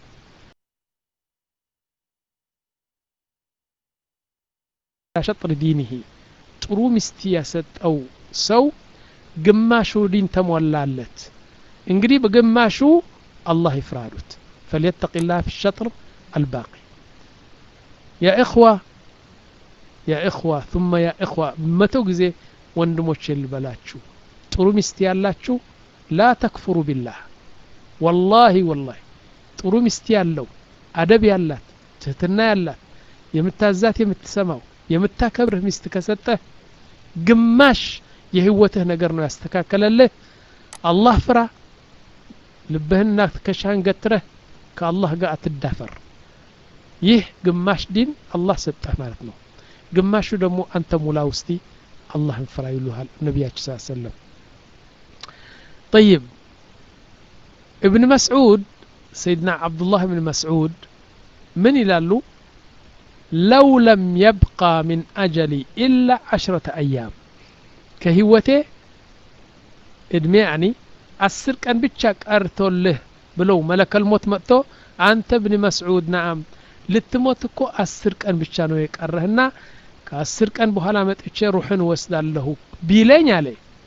ሸጥር ዲንህ ጥሩ ሚስት የሰጠው ሰው ግማሹ ዲን ተሞላለት እንግዲህ በግማሹ አላህ ይፍራሉት فليتق الله في الشطر الباقي يا إخوة يا إخوة ثم يا إخوة متو ጊዜ ወንድሞች ልበላችሁ ጥሩ ሚስት ያላችሁ ላ ተክፍሩ ቢላህ ወላሂ ወላሂ ጥሩ ሚስት ያለው አደብ ያላት ትህትና ያላት የምታዛት የምትሰማው የምታከብርህ ሚስት ከሰጠህ ግማሽ የህይወትህ ነገር ነው ያስተካከለልህ አላህ ፍራ ልብህንና ትከሻህን ገትረህ ከአላህ ጋር አትዳፈር ይህ ግማሽ ዲን አላህ ሰጠህ ማለት ነው ግማሹ ደግሞ አንተ ሙላ ውስቲ አላህን ፍራ ይሉሃል ነቢያችን ስ ሰለም طيب ابن مسعود سيدنا عبد الله بن مسعود من ይላሉ لو لم يبقى من أجلي إلا عشرة أيام ከህይወቴ እድሜ ያኒ አስር ቀን ብቻ ቀርቶልህ ብለው መለከል ሞት መጥቶ አንተ ብን መስዑድ ናአም ልትሞት እኮ አስር ቀን ብቻ ነው የቀረህና ከአስር ቀን በኋላ መጥቼ ሩሕን ወስዳለሁ ቢለኝ አለ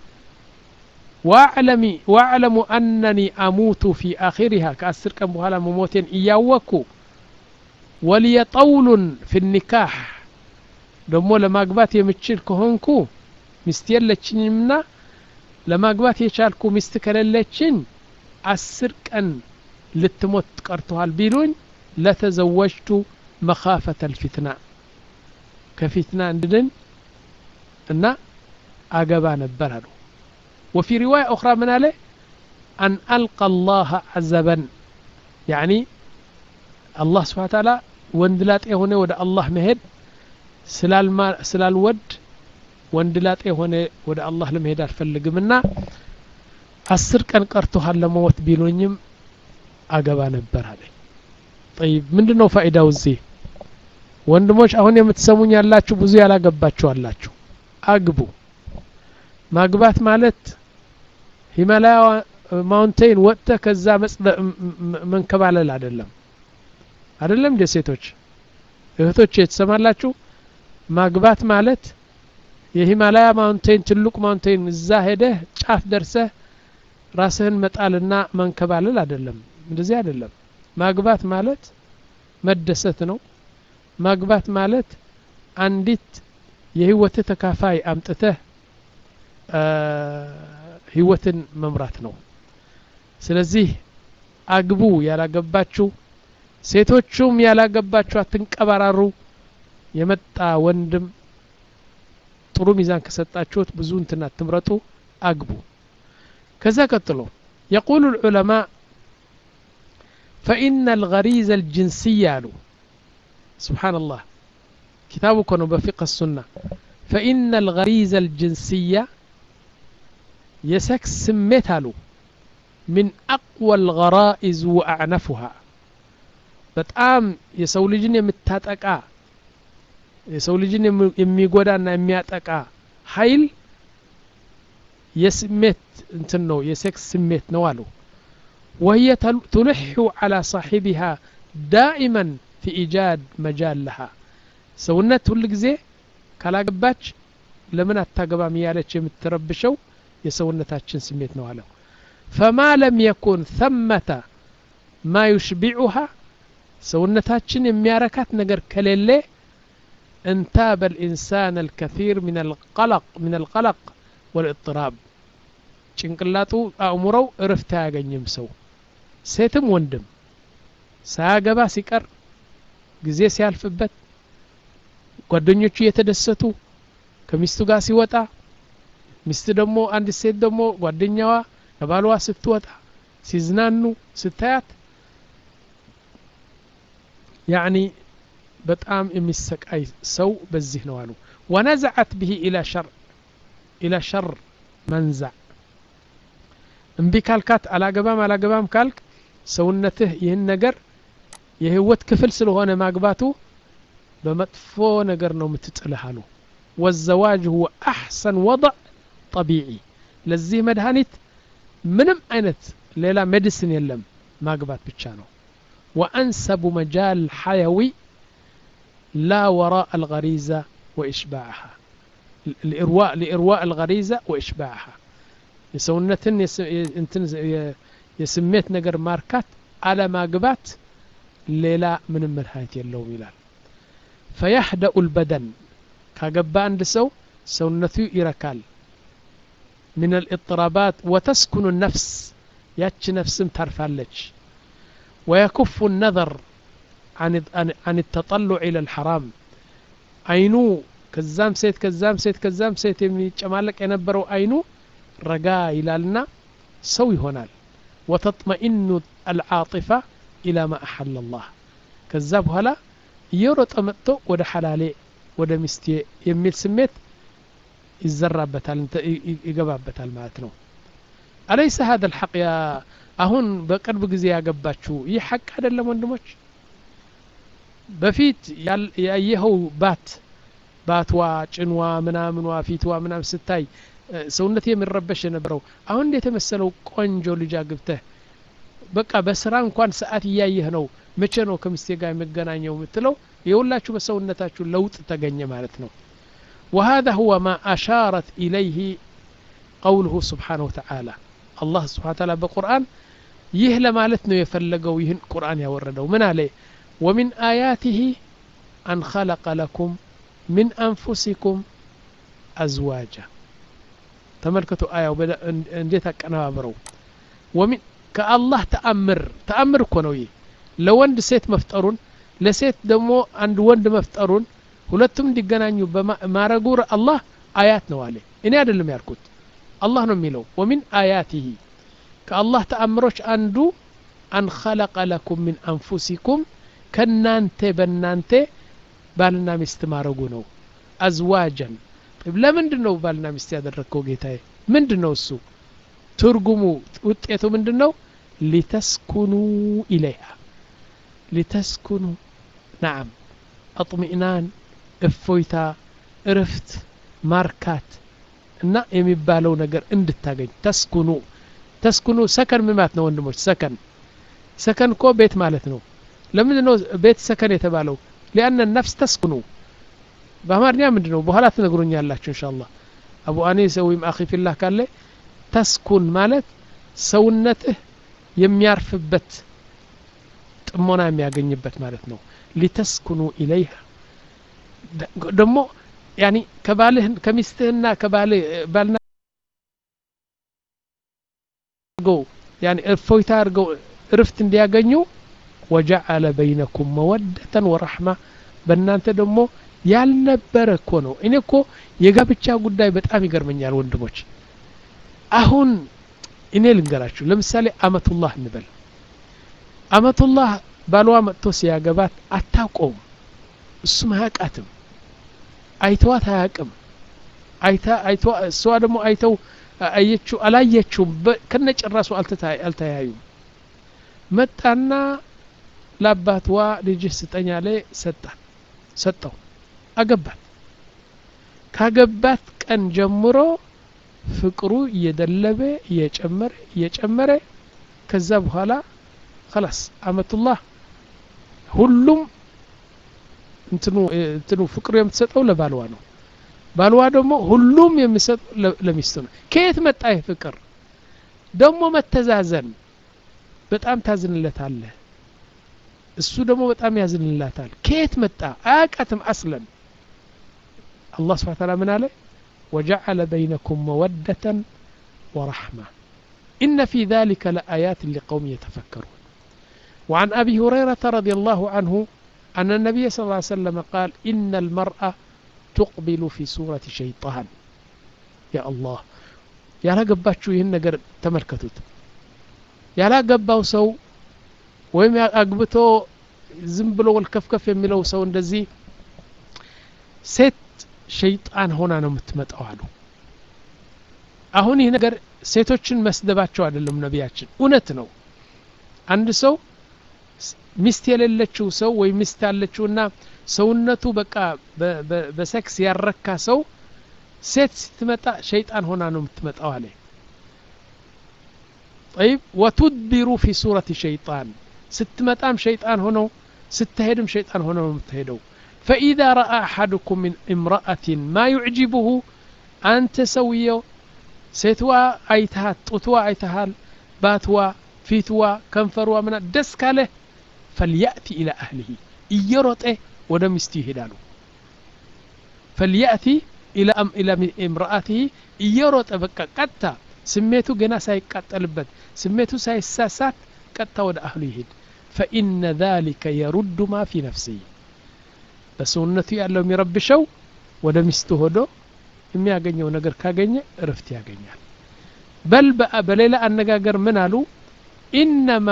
ዋዕለሙ አነኒ አሙቱ ፊ አኺሪሃ ከአስር ቀን በኋላ መሞቴን እያወቅኩ ወልየ ጠውሉን ፊ ኒካሕ ደግሞ ለማግባት የምችል ከሆንኩ ሚስት የለችኝምና ለማግባት የቻልኩ ሚስት ከሌለችኝ አስር ቀን ልትሞት ቀርተዋል ቢሉኝ ለተዘወጅቱ መኻፈተ ልፊትና ከፊትና እንድድን እና አገባ ነበር አሉ وفي رواية أخرى من عليه أن ألقى الله عزبا يعني الله سبحانه وتعالى وندلات هنا ود الله مهد سلال ما سلال ود ወንድላጤ የሆነ ወደ አላህ ለመሄድ አልፈልግምና አስር ቀን ቀርቶሃል ለመሞት ቢሉኝም አገባ ነበር አለ ጠይብ ምንድን ነው ፋይዳው እዚህ ወንድሞች አሁን የምትሰሙኝ ያላችሁ ብዙ ያላገባችሁ አላችሁ አግቡ ማግባት ማለት ሂማላያ ማውንቴን ወጥተ ከዛ መንከባለል አይደለም አይደለም እንደ ሴቶች እህቶች የተሰማላችሁ ማግባት ማለት የሂማላያ ማውንቴን ትልቁ ማውንቴን እዛ ሄደህ ጫፍ ደርሰህ ራስህን መጣልና መንከባለል አይደለም እንደዚህ አይደለም ማግባት ማለት መደሰት ነው ማግባት ማለት አንዲት የህይወትህ ተካፋይ አምጥተህ ህይወትን መምራት ነው ስለዚህ አግቡ ያላገባችሁ ሴቶቹም ያላገባችሁ አትንቀባራሩ የመጣ ወንድም ጥሩ ሚዛን ከሰጣችሁት ብዙ እንትን አትምረጡ አግቡ ከዛ ቀጥሎ የቁሉ العلماء فإن الغريزة الجنسية አሉ سبحان الله كتاب كانوا بفقه السنة فإن الغريزة الجنسية يسكس سميت አሉ من أقوى الغرائز وأعنفها በጣም የሰው ልጅን የምታጠቃ የሰው ልጅን የሚጎዳና የሚያጠቃ ኃይል የስሜት እንትን ነው የሴክስ ስሜት ነው አሉ وهي تلح على صاحبها دائما في إيجاد مجال لها ሰውነት ሁል ጊዜ ካላገባች ለምን አታገባም እያለች የምትረብሸው የሰውነታችን ስሜት ነው አለው فما لم يكن ثمة ما يشبعها ሰውነታችን የሚያረካት ነገር ከሌለ انتاب الإنسان الكثير من القلق من القلق والاضطراب ጭንቅላቱ አእምሮው እረፍት አያገኝም ሰው ሴትም ወንድም ሳያገባ ሲቀር ጊዜ ሲያልፍበት ጓደኞቹ እየተደሰቱ ከሚስቱ ጋር ሲወጣ ሚስት ደግሞ አንድ ሴት ደግሞ ጓደኛዋ ከባሏ ስትወጣ ሲዝናኑ ስታያት ያኒ በጣም የሚሰቃይ ሰው በዚህ ነው አሉ ወነዘዐት ብሂ ኢላ ሸር ኢላ ሸር መንዛዕ እምቢ ካልካት አላገባም አላገባም ካልክ ሰውነትህ ይህን ነገር የህይወት ክፍል ስለሆነ ማግባቱ በመጥፎ ነገር ነው የምትጥልህ አሉ ወዘዋጅ ሁወ አሕሰን ወضዕ ጠቢዒ ለዚህ መድኃኒት ምንም አይነት ሌላ ሜዲሲን የለም ማግባት ብቻ ነው وأنسب مجال حيوي لا وراء الغريزة وإشباعها لإرواء لإرواء الغريزة وإشباعها የሰውነትን እንትን የስሜት ነገር ማርካት አለማግባት ሌላ ምንም መድኃኒት የለውም ይላል ፈያህደኡ ልበደን ካገባ አንድ ሰው ሰውነቱ ይረካል ምን አልእጥራባት ወተስኩኑ ነፍስ ያች ነፍስም ታርፋለች ويكف النظر عن عن التطلع إلى الحرام አይኑ ከዛም ሴት ከዛም ሴት ከዛም ሴት የሚጨማለቅ የነበረው አይኑ ረጋ ይላልና ሰው ይሆናል ወተጥመኢኑ አልዓጢፋ ኢላ ማ አሐለ ላህ ከዛ በኋላ እየሮጠ መጥቶ ወደ ሐላሌ ወደ ሚስቴ የሚል ስሜት ይዘራበታል ይገባበታል ማለት ነው አለይሰ ሀذا الحق ያ አሁን በቅርብ ጊዜ ያገባችሁ ይህ ሐቅ አይደለም ወንድሞች በፊት ያየኸው ባት ባትዋ ጭንዋ ምናምኗ ፊትዋ ምናምን ስታይ ሰውነት የሚረበሽ የነበረው አሁን እንዴት የመሰለው ቆንጆ ልጅ አግብተህ በቃ በስራ እንኳን ሰዓት እያየህ ነው መቼ ነው ከምስቴ ጋር የመገናኘው የምትለው የሁላችሁ በሰውነታችሁ ለውጥ ተገኘ ማለት ነው وهذا هو ما أشارت إليه قوله سبحانه وتعالى الله سبحانه وتعالى بقرآن ይህ ለማለት ነው የፈለገው ይህን ቁርአን ያወረደው ምን አለ ومن آياته أن خلق لكم من أنفسكم أزواجا ተመልከቱ አያው እንዴት አቀነባብረው ወሚን ከአላህ ተአምር ተአምር እኮ ነው ይህ ለወንድ ሴት መፍጠሩን ለሴት ደግሞ አንድ ወንድ መፍጠሩን ሁለቱም እንዲገናኙ ማረጉ አላህ አያት ነው አለ እኔ አይደለም ያልኩት አላህ ነው የሚለው ወሚን አያቲሂ ከአላህ ተአምሮች አንዱ አን ኸለቀ ለኩም ምን አንፉሲኩም ከናንተ በናንተ ባልና ሚስት ማረጉ ነው አዝዋጀን ለምንድን ነው ባልና ሚስት ያደረግከው ጌታዬ ምንድን ነው እሱ ትርጉሙ ውጤቱ ምንድን ነው ሊተስኩኑ ኢለይሃ ሊተስኩኑ ናዓም አጥሚእናን እፎይታ እርፍት ማርካት እና የሚባለው ነገር እንድታገኝ ተስኩኑ ተስኩኑ ሰከን ምን ማለት ነው ወንድሞች ሰከን ሰከን እኮ ቤት ማለት ነው ለምንድን ነው ቤት ሰከን የተባለው ሊአነ ነፍስ ተስኩኑ በአማርኛ ምንድን ነው በኋላ ትነግሩኛላችሁ እንሻ አላህ አቡ አኒስ ወይም አኺ ፊላህ ካለ ተስኩን ማለት ሰውነትህ የሚያርፍበት ጥሞና የሚያገኝበት ማለት ነው ሊተስኩኑ ኢለይሃ ደግሞ ያኒ ከባልህ ከሚስትህና ከባልህ ባልና አድርገው ያኒ እፎይታ አድርገው እርፍት እንዲያገኙ ወጀዐለ በይነኩም መወደተን ወረሕማ በእናንተ ደግሞ ያልነበረ እኮ ነው እኔ እኮ የጋብቻ ጉዳይ በጣም ይገርመኛል ወንድሞች አሁን እኔ ልንገራችሁ ለምሳሌ አመቱላህ እንበል አመቱላህ ባልዋ መጥቶ ሲያገባት አታውቀውም እሱም አያውቃትም አይተዋት አያውቅም አይታ አይቶ እሷ ደግሞ አይተው አየችው አላየችውም ከነጭራሱ አልተያዩም መጣና ለአባትዋ ልጅህ ስጠኝ አለ ሰጣት ሰጠው አገባት ካገባት ቀን ጀምሮ ፍቅሩ እየደለበ እየጨመረ እየጨመረ ከዛ በኋላ خلاص አመቱላህ ሁሉም እንትኑ እንትኑ ፍቅሩ የምትሰጠው ለባልዋ ነው ባልዋ ደግሞ ሁሉም የሚሰጠው ለሚስቱ ነው ከየት መጣ ይህ ፍቅር ደግሞ መተዛዘን በጣም ታዝንለታለህ እሱ ደግሞ በጣም ያዝንላታል ከየት መጣ አያቃትም አስለን አላህ ስብሓ ታላ ምን አለ وجعل بينكم مودة ورحمة إن في ذلك لآيات لقوم يتفكرون وعن أبي هريرة رضي الله عنه أن النبي صلى الله عليه وسلم قال إن المرأة تقبل في سورة شيطان يا الله يا لا قباتشو يهن نقر تملكتوت يا لا قباو سو ወይም አግብቶ ዝም ብሎ ወልከፍከፍ የሚለው ሰው እንደዚህ ሴት ሸይጣን ሆና ነው የምትመጣው አሉ አሁን ይህ ነገር ሴቶችን መስደባቸው አይደለም ነቢያችን እውነት ነው አንድ ሰው ሚስት የሌለችው ሰው ወይም ሚስት ያለችውና ሰውነቱ በቃ በሴክስ ያረካ ሰው ሴት ስትመጣ ሸይጣን ሆና ነው የምትመጣው አለ طيب وتدبر في سورة شيطان ስትመጣም ሸይጣን ሆነው ስትሄድም ሸይጣን ሆነው ነው የምትሄደው فإذا رأى أحدكم من امرأة ما يعجبه أنت سويه ሴትዋ አይተሃት ጡትዋ አይተሃል ባትዋ ፊትዋ ከንፈርዋ ምና ደስ ካለህ ፈልያእቲ ኢላ አህሊሂ እየሮጠ ወደ ሚስቱ ይሄዳሉ ፈልያእቲ ኢላ እምርአትህ እየሮጠ በቃ ቀጥታ ስሜቱ ገና ሳይቃጠልበት ስሜቱ ሳይሳሳት ቀጥታ ወደ አህሉ ይሄድ ፈኢነ ذلك የሩዱ ማ ፊ ነፍሲህ በሰውነቱ ያለው የሚረብሸው ወደ ሚስቱ ሆዶ የሚያገኘው ነገር ካገኘ እርፍት ያገኛል በል በሌላ አነጋገር ምን አሉ ኢነማ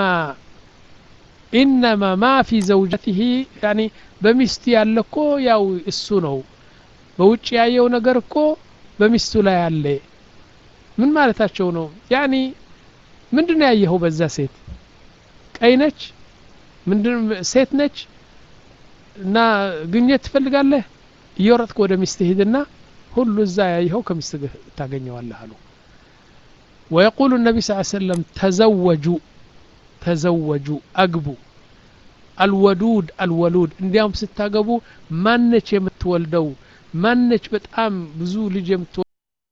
ኢነማ ማ ፊ ዘውጀትህ ያኒ በሚስቱ ያለ እኮ ያው እሱ ነው በውጭ ያየው ነገር እኮ በሚስቱ ላይ አለ ምን ማለታቸው ነው ያኒ ምንድን ያየኸው በዛ ሴት ቀይ ነች ምንድን ሴት ነች እና ግኘት ትፈልጋለህ እየወረጥክ ወደ ሚስት ሂድና ሁሉ እዛ ያየኸው ከሚስት ታገኘዋለህ አሉ ويقول النبي صلى الله عليه وسلم تزوجوا تزوجوا أقبوا الودود الولود እንዲያውም ስታገቡ ማነች የምትወልደው ማነች በጣም ብዙ ልጅ የምትወ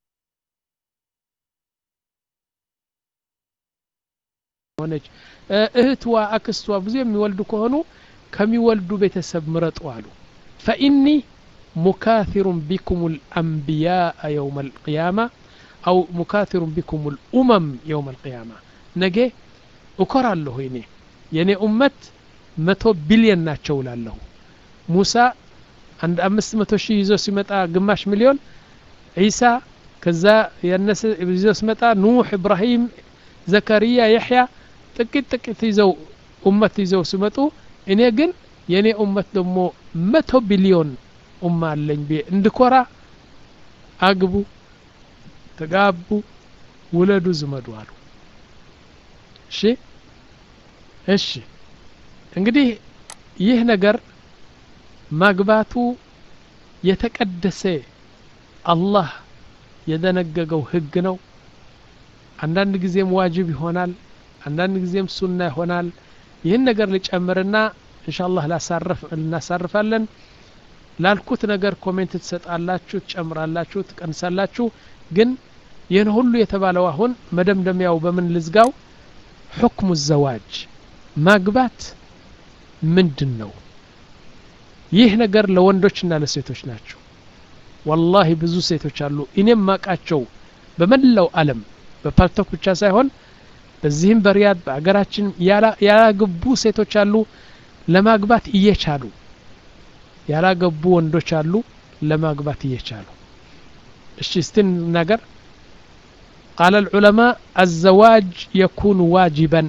ሆነች እህትዋ አክስቷ ብዙ የሚወልዱ ከሆኑ ከሚወልዱ ቤተሰብ ምረጡ አሉ ፈኢኒ ሙካثሩን ቢኩም ልአንቢያء የውም አልቅያማ አው ሙካثሩን ቢኩም ልኡመም የውም አልቅያማ ነገ እኮራለሁ እኔ የእኔ ኡመት መቶ ቢሊየን ናቸው ላለሁ ሙሳ አንድ አምስት መቶ ሺህ ይዞ ሲመጣ ግማሽ ሚሊዮን ዒሳ ከዛ ያነሰ ይዞ ሲመጣ ኑሕ ኢብራሂም ዘከሪያ የሕያ ጥቂት ጥቂት ይዘው ኡመት ይዘው ሲመጡ እኔ ግን የእኔ ኡመት ደግሞ መቶ ቢሊዮን ኡማ አለኝ ብዬ እንድኮራ አግቡ ተጋቡ ውለዱ ዝመዱ አሉ እሺ እሺ እንግዲህ ይህ ነገር ማግባቱ የተቀደሰ አላህ የደነገገው ህግ ነው አንዳንድ ጊዜም ዋጅብ ይሆናል አንዳንድ ጊዜም ሱና ይሆናል ይህን ነገር ልጨምርና እንሻላህ ላሳርፍ እናሳርፋለን ላልኩት ነገር ኮሜንት ትሰጣላችሁ ትጨምራላችሁ ትቀንሳላችሁ ግን ይህን ሁሉ የተባለው አሁን መደምደሚያው በምን ልዝጋው ሑክሙ ዘዋጅ ማግባት ምንድን ነው ይህ ነገር ለወንዶችና ለሴቶች ናቸው ወላሂ ብዙ ሴቶች አሉ እኔም ማቃቸው በመላው አለም በፓልቶክ ብቻ ሳይሆን በዚህም በሪያድ በአገራችን ያላገቡ ሴቶች አሉ ለማግባት እየቻሉ ያላገቡ ወንዶች አሉ ለማግባት እየቻሉ እሺ እስትን ነገር قال العلماء الزواج يكون واجبا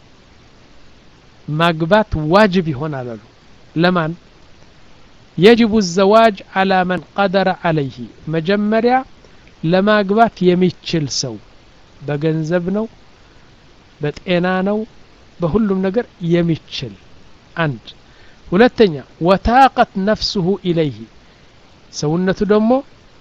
ማግባት ዋጅብ ይሆናል አሉ ለማን يجب الزواج على من قدر عليه መጀመሪያ ለማግባት የሚችል ሰው በገንዘብ ነው በጤና ነው በሁሉም ነገር የሚችል አንድ ሁለተኛ ወታቀት ነፍሱሁ ኢለይህ ሰውነቱ ደግሞ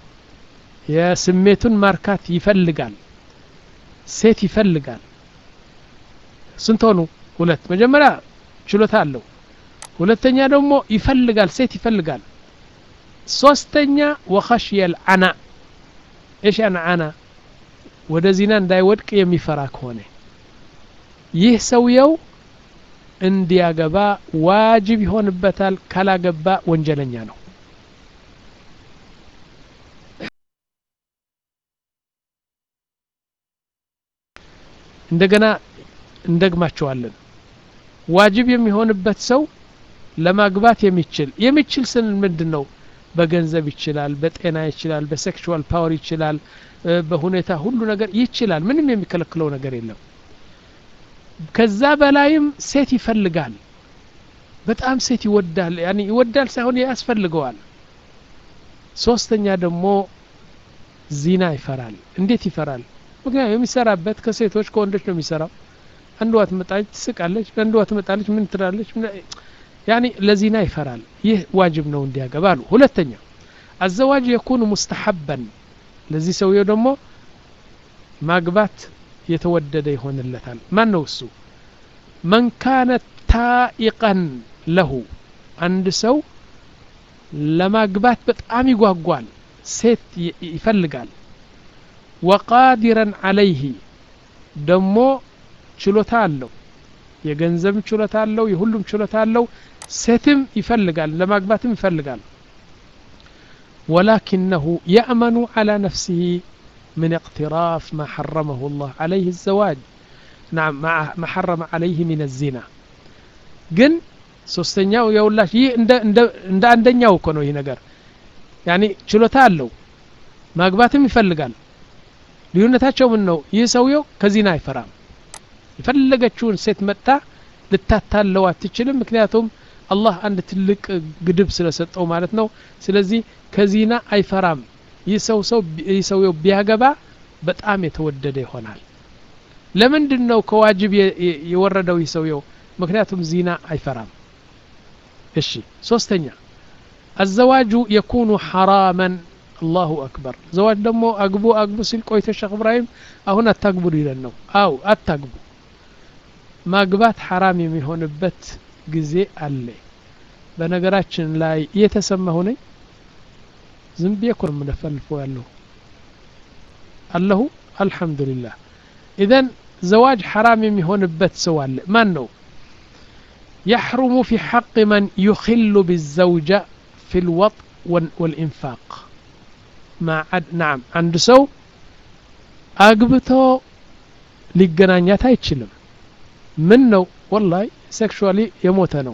የስሜቱን ማርካት ይፈልጋል ሴት ይፈልጋል ስንት ሆኑ ሁለት መጀመሪያ ችሎታ አለው ሁለተኛ ደግሞ ይፈልጋል ሴት ይፈልጋል ሶስተኛ ወኸሽየል አና እሽ አና ወደ ዚና እንዳይወድቅ የሚፈራ ከሆነ ይህ ሰውየው እንዲያገባ ዋጅብ ይሆንበታል ካላገባ ወንጀለኛ ነው እንደገና እንደግማቸዋለን ዋጅብ የሚሆንበት ሰው ለማግባት የሚችል የሚችል ስን ምንድን ነው በገንዘብ ይችላል በጤና ይችላል በሴክሽዋል ፓወር ይችላል በሁኔታ ሁሉ ነገር ይችላል ምንም የሚከለክለው ነገር የለም ከዛ በላይም ሴት ይፈልጋል በጣም ሴት ይወዳል ያኒ ይወዳል ሳይሆን ያስፈልገዋል ሶስተኛ ደግሞ ዚና ይፈራል እንዴት ይፈራል ምክንያቱም የሚሰራበት ከሴቶች ከወንዶች ነው የሚሰራው አንዷ ትመጣለች ትስቃለች አንዷ ትመጣለች ምን ትላለች ያኒ ለዚና ይፈራል ይህ ዋጅብ ነው እንዲያገባ አሉ ሁለተኛ አዘዋጅ የኩኑ ሙስተሐበን ለዚህ ሰውየው ደግሞ ማግባት የተወደደ ይሆንለታል ማን ነው እሱ መን ካነ ታኢቀን ለሁ አንድ ሰው ለማግባት በጣም ይጓጓል ሴት ይፈልጋል ወቃዲረን አለይህ ደሞ ችሎታ አለው የገንዘብ ችሎታ አለው የሁሉም ችሎታ አለው ሴትም ይፈልጋል ለማግባትም ይፈልጋል ولكنه يأمن على نفسه من اقتراف ما حرمه الله عليه الزواج نعم ما حرم عليه من الزنا ግን ሶስተኛው የውላሽ ይህ እንደ አንደኛው እኮ ነው ይህ ነገር ያኒ ችሎታ አለው ማግባትም ይፈልጋል ልዩነታቸው ምን ነው ይህ ሰውየው ከዚና አይፈራም የፈለገችውን ሴት መጣ ልታታለው አትችልም ምክንያቱም አላህ አንድ ትልቅ ግድብ ስለሰጠው ማለት ነው ስለዚህ ከዚና አይፈራም ይህ ሰው ሰው ይህ ሰውየው ቢያገባ በጣም የተወደደ ይሆናል ለምንድን ነው ከዋጅብ የወረደው ይህ ሰውየው ምክንያቱም ዚና አይፈራም እሺ ሶስተኛ አዘዋጁ የኩኑ ሐራመን አላሁ አክበር ዘዋጅ ደግሞ አግቡ አግቡ ሲል ቆይቶ ሸክ እብራሂም አሁን አታግቡ ሊለን ነው አው አታግቡ ማግባት ሐራም የሚሆንበት ጊዜ አለ በነገራችን ላይ እየተሰማሁ ነኝ ዝም ብዬ እኮ ነው የምነፈልፈው ያለሁ አለሁ አልሐምዱሊላህ ኢዘን ዘዋጅ ሐራም የሚሆንበት ሰው አለ ማን ነው يحرم في حق من يخل بالزوجة في الوطء والإنفاق مع نعم عند سو أقبتو ሊገናኛት አይችልም ምን ነው ወላሂ ሴክሹዋሊ የሞተ ነው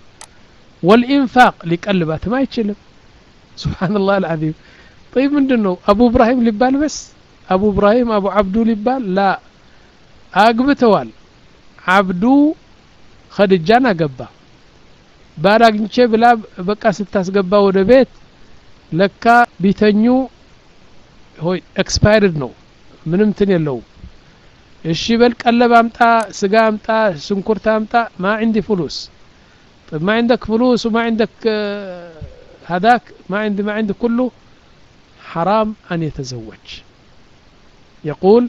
ወልኢንፋቅ ሊቀልባትም አይችልም ስብሓንላህ አልዓዚም ጠይብ ምንድን ነው አቡ እብራሂም ሊባል በስ አቡ እብራሂም አቡ አብዱ ሊባል ላ አግብተዋል አብዱ ኸድጃን አገባ ባል አግኝቼ ብላ በቃ ስታስገባ ወደ ቤት ለካ ቢተኙ ሆይ ኤክስፓይርድ ነው ምንም ትን የለውም እሺ በል ቀለብ አምጣ ስጋ አምጣ ሽንኩርት አምጣ ማ عندي فلوس طيب ما عندك فلوس وما عندك هذاك ما عندي ما عندي كله حرام أن يتزوج يقول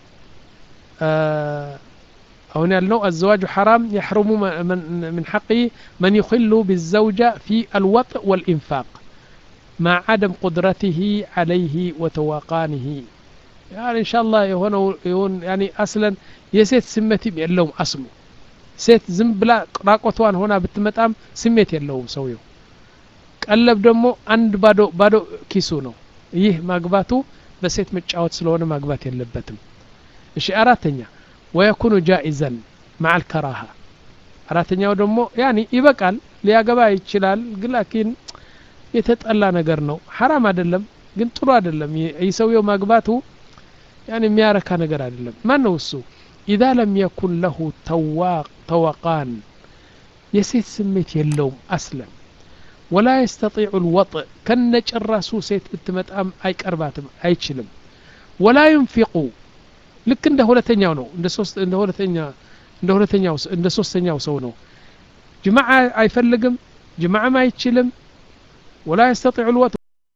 آه أو أنه الزواج حرام يحرم من, من حقه من يخل بالزوجة في الوطء والإنفاق مع عدم قدرته عليه وتواقانه يعني إن شاء الله يهون يهون يعني أصلا يسيت سمتي يلوم أصله ሴት ዝም ብላ ራቆቷን ሆና ብትመጣም ስሜት የለውም ሰውየው ቀለብ ደግሞ አንድ ባዶ ባዶ ኪሱ ነው ይህ ማግባቱ በሴት መጫወት ስለሆነ ማግባት የለበትም እሺ አራተኛ ወየኩኑ ጃኢዘን ማዓል ከራሃ አራተኛው ደግሞ ያኒ ይበቃል ሊያገባ ይችላል ግን ላኪን የተጠላ ነገር ነው ሐራም አይደለም ግን ጥሩ አይደለም ይህ ሰውየው ማግባቱ ያን የሚያረካ ነገር አይደለም ማን ነው እሱ ኢዛ ለም የኩን ለሁ ተወቃን የሴት ስሜት የለውም አስለም ወላ የስተጢዑ ልወጥእ ከነጭራሱ ሴት ብትመጣም አይቀርባትም አይችልም ወላ ዩንፊቁ ልክ እንደ ሁለተኛው ነው እንደ ሶስት እንደ ሁለተኛ እንደ ሁለተኛው እንደ ሶስተኛው ሰው ነው ጅማዓ አይፈልግም ጅማዓም አይችልም ወላ የስተጢዑ ልወጥ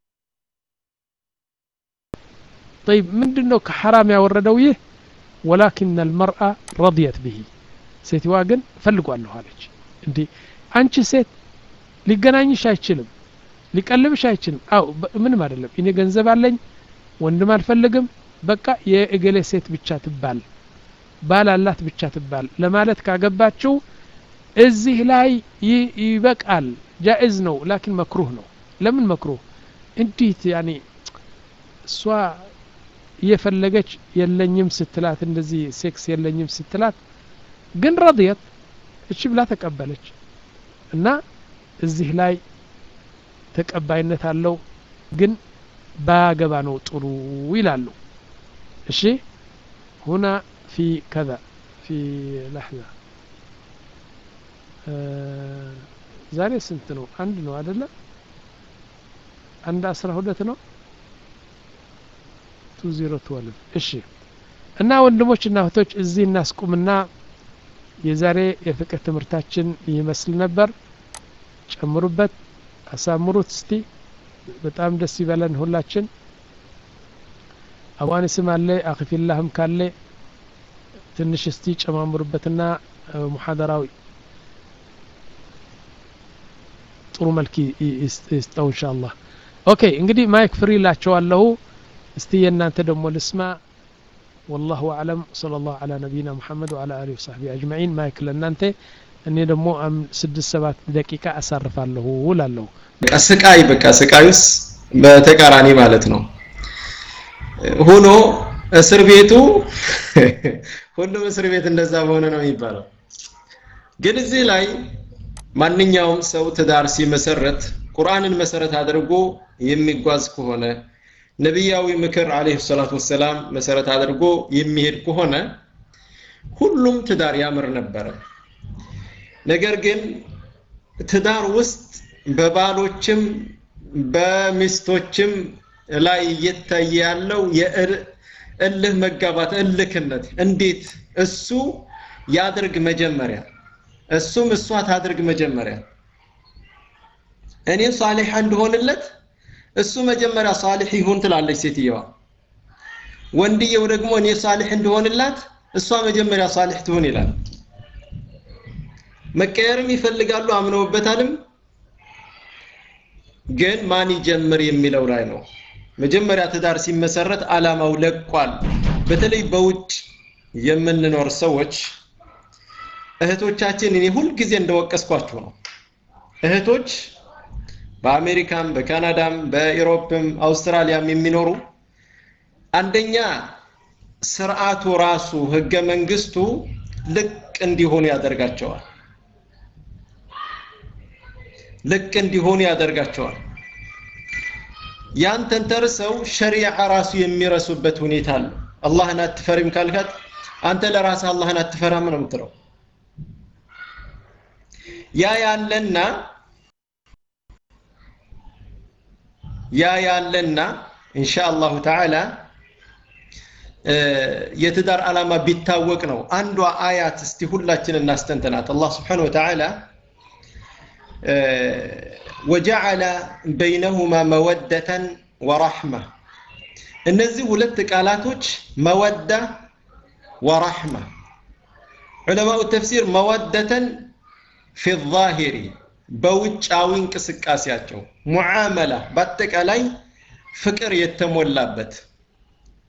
طيب ምንድን ነው ከሐራም ያወረደው ይህ ወላኪን አልመርአ ረضየት ብሂ ሴትዋ ግን እፈልጓለሁ አለች እንዴ አንቺ ሴት ሊገናኝሽ አይችልም ሊቀልብሽ አይችልም አው ምንም አይደለም እኔ ገንዘብ አለኝ ወንድም አልፈልግም በቃ የእገሌ ሴት ብቻ ትባል ባል አላት ብቻ ትባል ለማለት ካገባችው እዚህ ላይ ይበቃል ጃኢዝ ነው ላኪን መክሩህ ነው ለምን መክሩህ እንዴት ያኔ እሷ እየፈለገች የለኝም ስትላት እንደዚህ ሴክስ የለኝም ስትላት ግን ረድየት እቺ ብላ ተቀበለች እና እዚህ ላይ ተቀባይነት አለው ግን ባያገባ ነው ጥሩ ይላሉ እሺ ሁና ፊ ከዛ ፊ ለሕዛ ዛሬ ስንት ነው አንድ ነው አደለ አንድ አስራ ሁለት ነው ቱ ዜሮ ትወልቭ እሺ እና ወንድሞች እና እህቶች እዚህ እናስቁምና የዛሬ የፍቅር ትምህርታችን ይመስል ነበር ጨምሩበት አሳምሩት እስቲ በጣም ደስ ይበለን ሁላችን አዋንስም አለ አክፊላህም ካለ ትንሽ እስቲ ጨማምሩበትና ሙሐደራዊ ጥሩ መልክ ይስጠው እንሻ አላህ ኦኬ እንግዲህ ማይክ ፍሪ ላቸዋለሁ እስቲ የእናንተ ደግሞ ልስማ والله أعلم صلى الله على نبينا محمد وعلى آله وصحبه أجمعين ما يكل أنت እኔ ደግሞ ስድስት ሰባት ደቂቃ አሳርፋለሁ እላለሁ በቃ ስቃይ በቃ ስቃዩስ በተቃራኒ ማለት ነው ሆኖ እስር ቤቱ ሁሉም እስር ቤት እንደዛ በሆነ ነው የሚባለው ግን እዚህ ላይ ማንኛውም ሰው ትዳር ሲመሰረት ቁርአንን መሰረት አድርጎ የሚጓዝ ከሆነ ነቢያዊ ምክር አለይሂ ሰላቱ ወሰላም መሰረት አድርጎ የሚሄድ ከሆነ ሁሉም ትዳር ያምር ነበረ ነገር ግን ትዳር ውስጥ በባሎችም በሚስቶችም ላይ እየታየ ያለው የእልህ መጋባት እልክነት እንዴት እሱ ያድርግ መጀመሪያ እሱም እሷ ታድርግ መጀመሪያ እኔ ሳሊሕ እንደሆንለት እሱ መጀመሪያ ሳሊሕ ይሁን ትላለች ሴትየዋ ወንድየው ደግሞ እኔ ሳሊሕ እንደሆንላት እሷ መጀመሪያ ሳሊሕ ትሁን ይላል መቀየርም ይፈልጋሉ አምነውበታልም ግን ማን ይጀምር የሚለው ላይ ነው መጀመሪያ ትዳር ሲመሰረት አላማው ለቋል በተለይ በውጭ የምንኖር ሰዎች እህቶቻችን እኔ ሁልጊዜ እንደወቀስኳችሁ ነው እህቶች በአሜሪካም በካናዳም በኢሮፕም አውስትራሊያም የሚኖሩ አንደኛ ስርዓቱ ራሱ ህገ መንግስቱ ልቅ እንዲሆኑ ያደርጋቸዋል ልቅ እንዲሆኑ ያደርጋቸዋል ያን ተንተርሰው ሸሪዓ ራሱ የሚረሱበት ሁኔታ አለ አላህን አትፈሪም ካልካት አንተ ለራስህ አላህን አትፈራም ነው የምትለው ያ ያለና ያ ያለና ኢንሻአላሁ ተዓላ የትዳር ዓላማ ቢታወቅ ነው አንዷ አያት እስቲ ሁላችን እናስተንተናት አላህ ስብሓን ወተዓላ ወጀዐለ በይነሁማ መወደተን ወራሕማ እነዚህ ሁለት ቃላቶች መወዳ ወራሕማ ዑለማኡ ተፍሲር መወደተን ፊ ዛሂሪ በውጫዊ እንቅስቃሴያቸው ሙዓመላ በአጠቃላይ ፍቅር የተሞላበት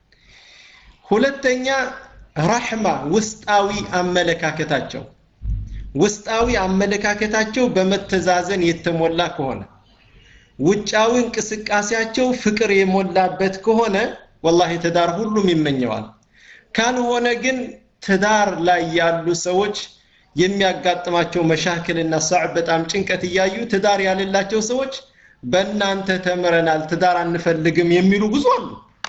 ሁለተኛ ራሕማ ውስጣዊ አመለካከታቸው ውስጣዊ አመለካከታቸው በመተዛዘን የተሞላ ከሆነ ውጫዊ እንቅስቃሴያቸው ፍቅር የሞላበት ከሆነ ወላሂ ትዳር ሁሉም ይመኘዋል ካልሆነ ግን ትዳር ላይ ያሉ ሰዎች የሚያጋጥማቸው መሻክልና ሳዕ በጣም ጭንቀት እያዩ ትዳር ያሌላቸው ሰዎች በእናንተ ተምረናል ትዳር አንፈልግም የሚሉ ብዙ አሉ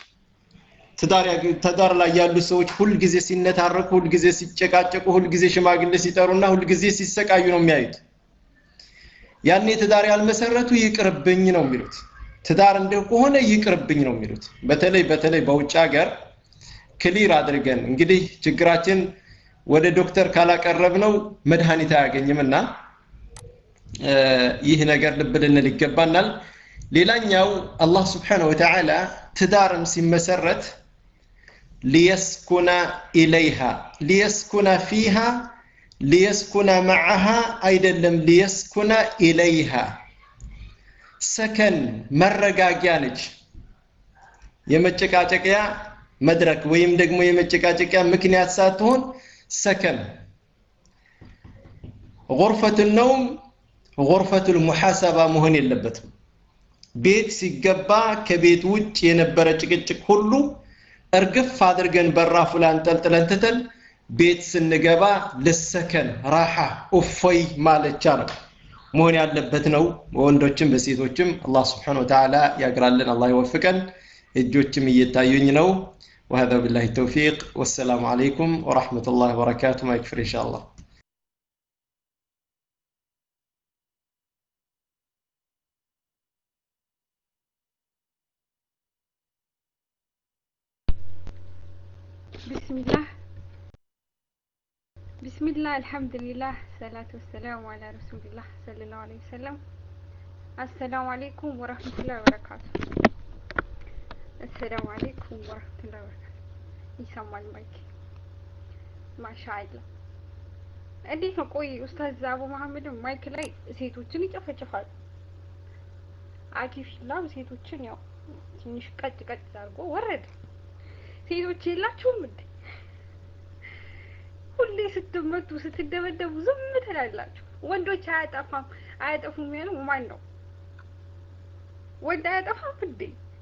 ትዳር ላይ ያሉ ሰዎች ሁልጊዜ ሲነታረኩ ሁልጊዜ ሲጨቃጨቁ ሁልጊዜ ሽማግሌ ሲጠሩና ሁልጊዜ ሲሰቃዩ ነው የሚያዩት ያኔ ትዳር ያልመሰረቱ ይቅርብኝ ነው የሚሉት ትዳር እንደው ከሆነ ይቅርብኝ ነው የሚሉት በተለይ በተለይ በውጭ ሀገር ክሊር አድርገን እንግዲህ ችግራችን ወደ ዶክተር ካላቀረብ ነው መድኃኒት አያገኝምና ይህ ነገር ልብ ልንል ይገባናል ሌላኛው አላህ ስብሓነሁ ወተዓላ ትዳርም ሲመሰረት ሊየስኩነ ኢለይሃ ሊየስኩነ ፊሃ ሊየስኩነ መዓሃ አይደለም ሊየስኩነ ኢለይሃ ሰከን መረጋጊያ ነች የመጨቃጨቂያ መድረክ ወይም ደግሞ የመጨቃጨቂያ ምክንያት ሳትሆን ሰከን غرفة النوم غرفة المحاسبة መሆን የለበትም ቤት ሲገባ ከቤት ውጭ የነበረ ጭቅጭቅ ሁሉ እርግፍ አድርገን በራፉ ላይ አንጠልጥለን ትተን ቤት ስንገባ ልሰከን ራሓ እፎይ ማለቻ ነው መሆን ያለበት ነው በወንዶችም በሴቶችም አላህ ስብሓን ወተዓላ ያግራልን አላህ ይወፍቀን እጆችም እየታዩኝ ነው وهذا بالله التوفيق والسلام عليكم ورحمة الله وبركاته ما يكفر إن شاء الله بسم الله بسم الله الحمد لله الصلاة والسلام على رسول الله صلى الله عليه وسلم السلام عليكم ورحمة الله وبركاته السلام عليكم ورحمة الله وبركاته ይሰማል ማይክ ማሻአላ እንዴት ነው ቆይ ኡስታዝ አቡ መሐመድ ማይክ ላይ ሴቶችን ይጨፈጭፋሉ አኪፊላም ሴቶችን ያው ትንሽ ቀጭ ቀጭ አድርጎ ወረደ ሴቶች የላችሁም እንዴ ሁሌ ስትመቱ ስትደበደቡ ዝም ትላላችሁ ወንዶች አያጠፋም አያጠፉም ያለው ማን ነው ወንድ አያጠፋም እንዴ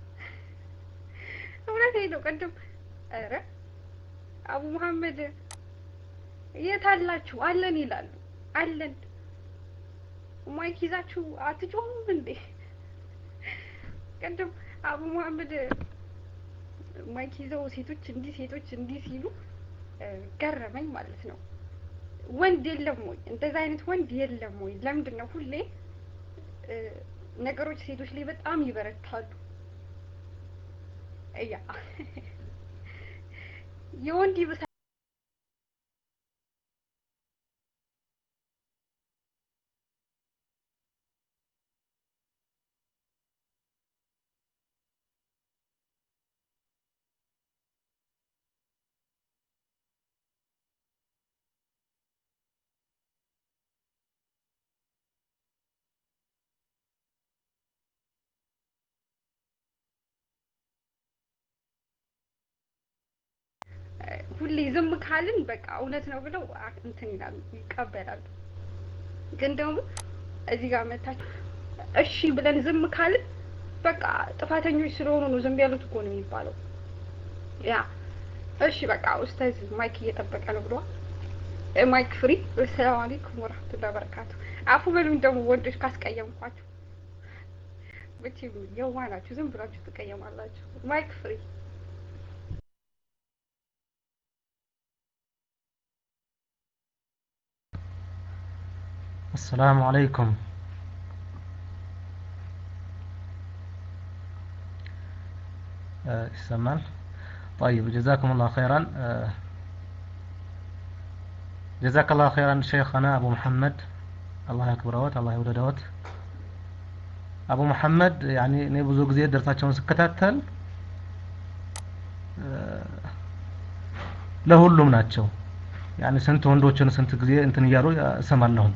እውነት ነው ቅድም ኧረ አቡ መሐመድ የት አላችሁ አለን ይላሉ አለን ማይክ ይዛችሁ አትጮሁም እንዴ ቅድም አቡ መሐመድ ማይክ ይዘው ሴቶች እንዲህ ሴቶች እንዲህ ሲሉ ገረመኝ ማለት ነው ወንድ የለም ወይ እንደዛ አይነት ወንድ የለም ወይ ለምንድን ነው ሁሌ ነገሮች ሴቶች ላይ በጣም ይበረታሉ እያ የወንድ ይብሳል ሁሌ ዝም ካልን በቃ እውነት ነው ብለው እንትን ይላሉ ይቀበላሉ። ግን ደግሞ እዚህ ጋር መታችሁ እሺ ብለን ዝም ካልን በቃ ጥፋተኞች ስለሆኑ ነው ዝም ያሉት እኮ ነው የሚባለው። ያ እሺ በቃ ኡስታዝ ማይክ እየጠበቀ ነው ብለዋል። ማይክ ፍሪ። ሰላም አለይኩም ወራህመቱላሂ ወበረካቱ። አፉ በሉኝ ደግሞ ወንዶች ካስቀየምኳችሁ። ብቻ የዋ ናችሁ፣ ዝም ብላችሁ ትቀየማላችሁ። ማይክ ፍሪ። السلام عليكم ይሰማል طيب جزاكم الله خيرا جزاك الله خيرا شيخنا أبو محمد الله يكبروت الله يوددوت አቡ መሐመድ ያኔ እኔ ብዙ ጊዜ ደርሳቸውን ስከታተል ለሁሉም ናቸው ያኔ ስንት ወንዶችን ስንት ጊዜ እንትን እያሉ እሰማለሁኝ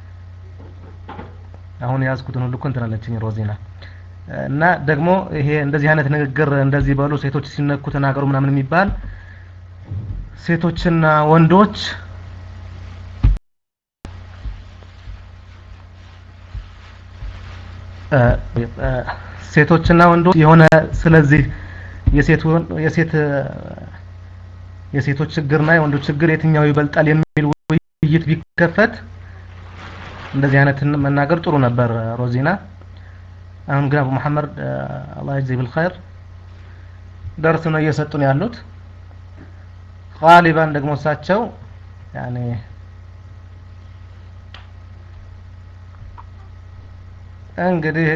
አሁን የያዝኩትን ሁሉ እኮ እንትን አለችኝ ሮዚና እና ደግሞ ይሄ እንደዚህ አይነት ንግግር እንደዚህ በሉ ሴቶች ሲነኩ ተናገሩ ምናምን የሚባል ሴቶችና ወንዶች ሴቶችና ወንዶች የሆነ ስለዚህ የሴት የሴት የሴቶች ችግርና የወንዶች ችግር የትኛው ይበልጣል የሚል ውይይት ቢከፈት እንደዚህ አይነትን መናገር ጥሩ ነበር ሮዚና አሁን ግን አቡ መሐመድ አላህ ይጅዚ ቢልኸይር ደርስ ነው እየሰጡን ያሉት ቃሊባን ደግሞ እሳቸው ያኔ እንግዲህ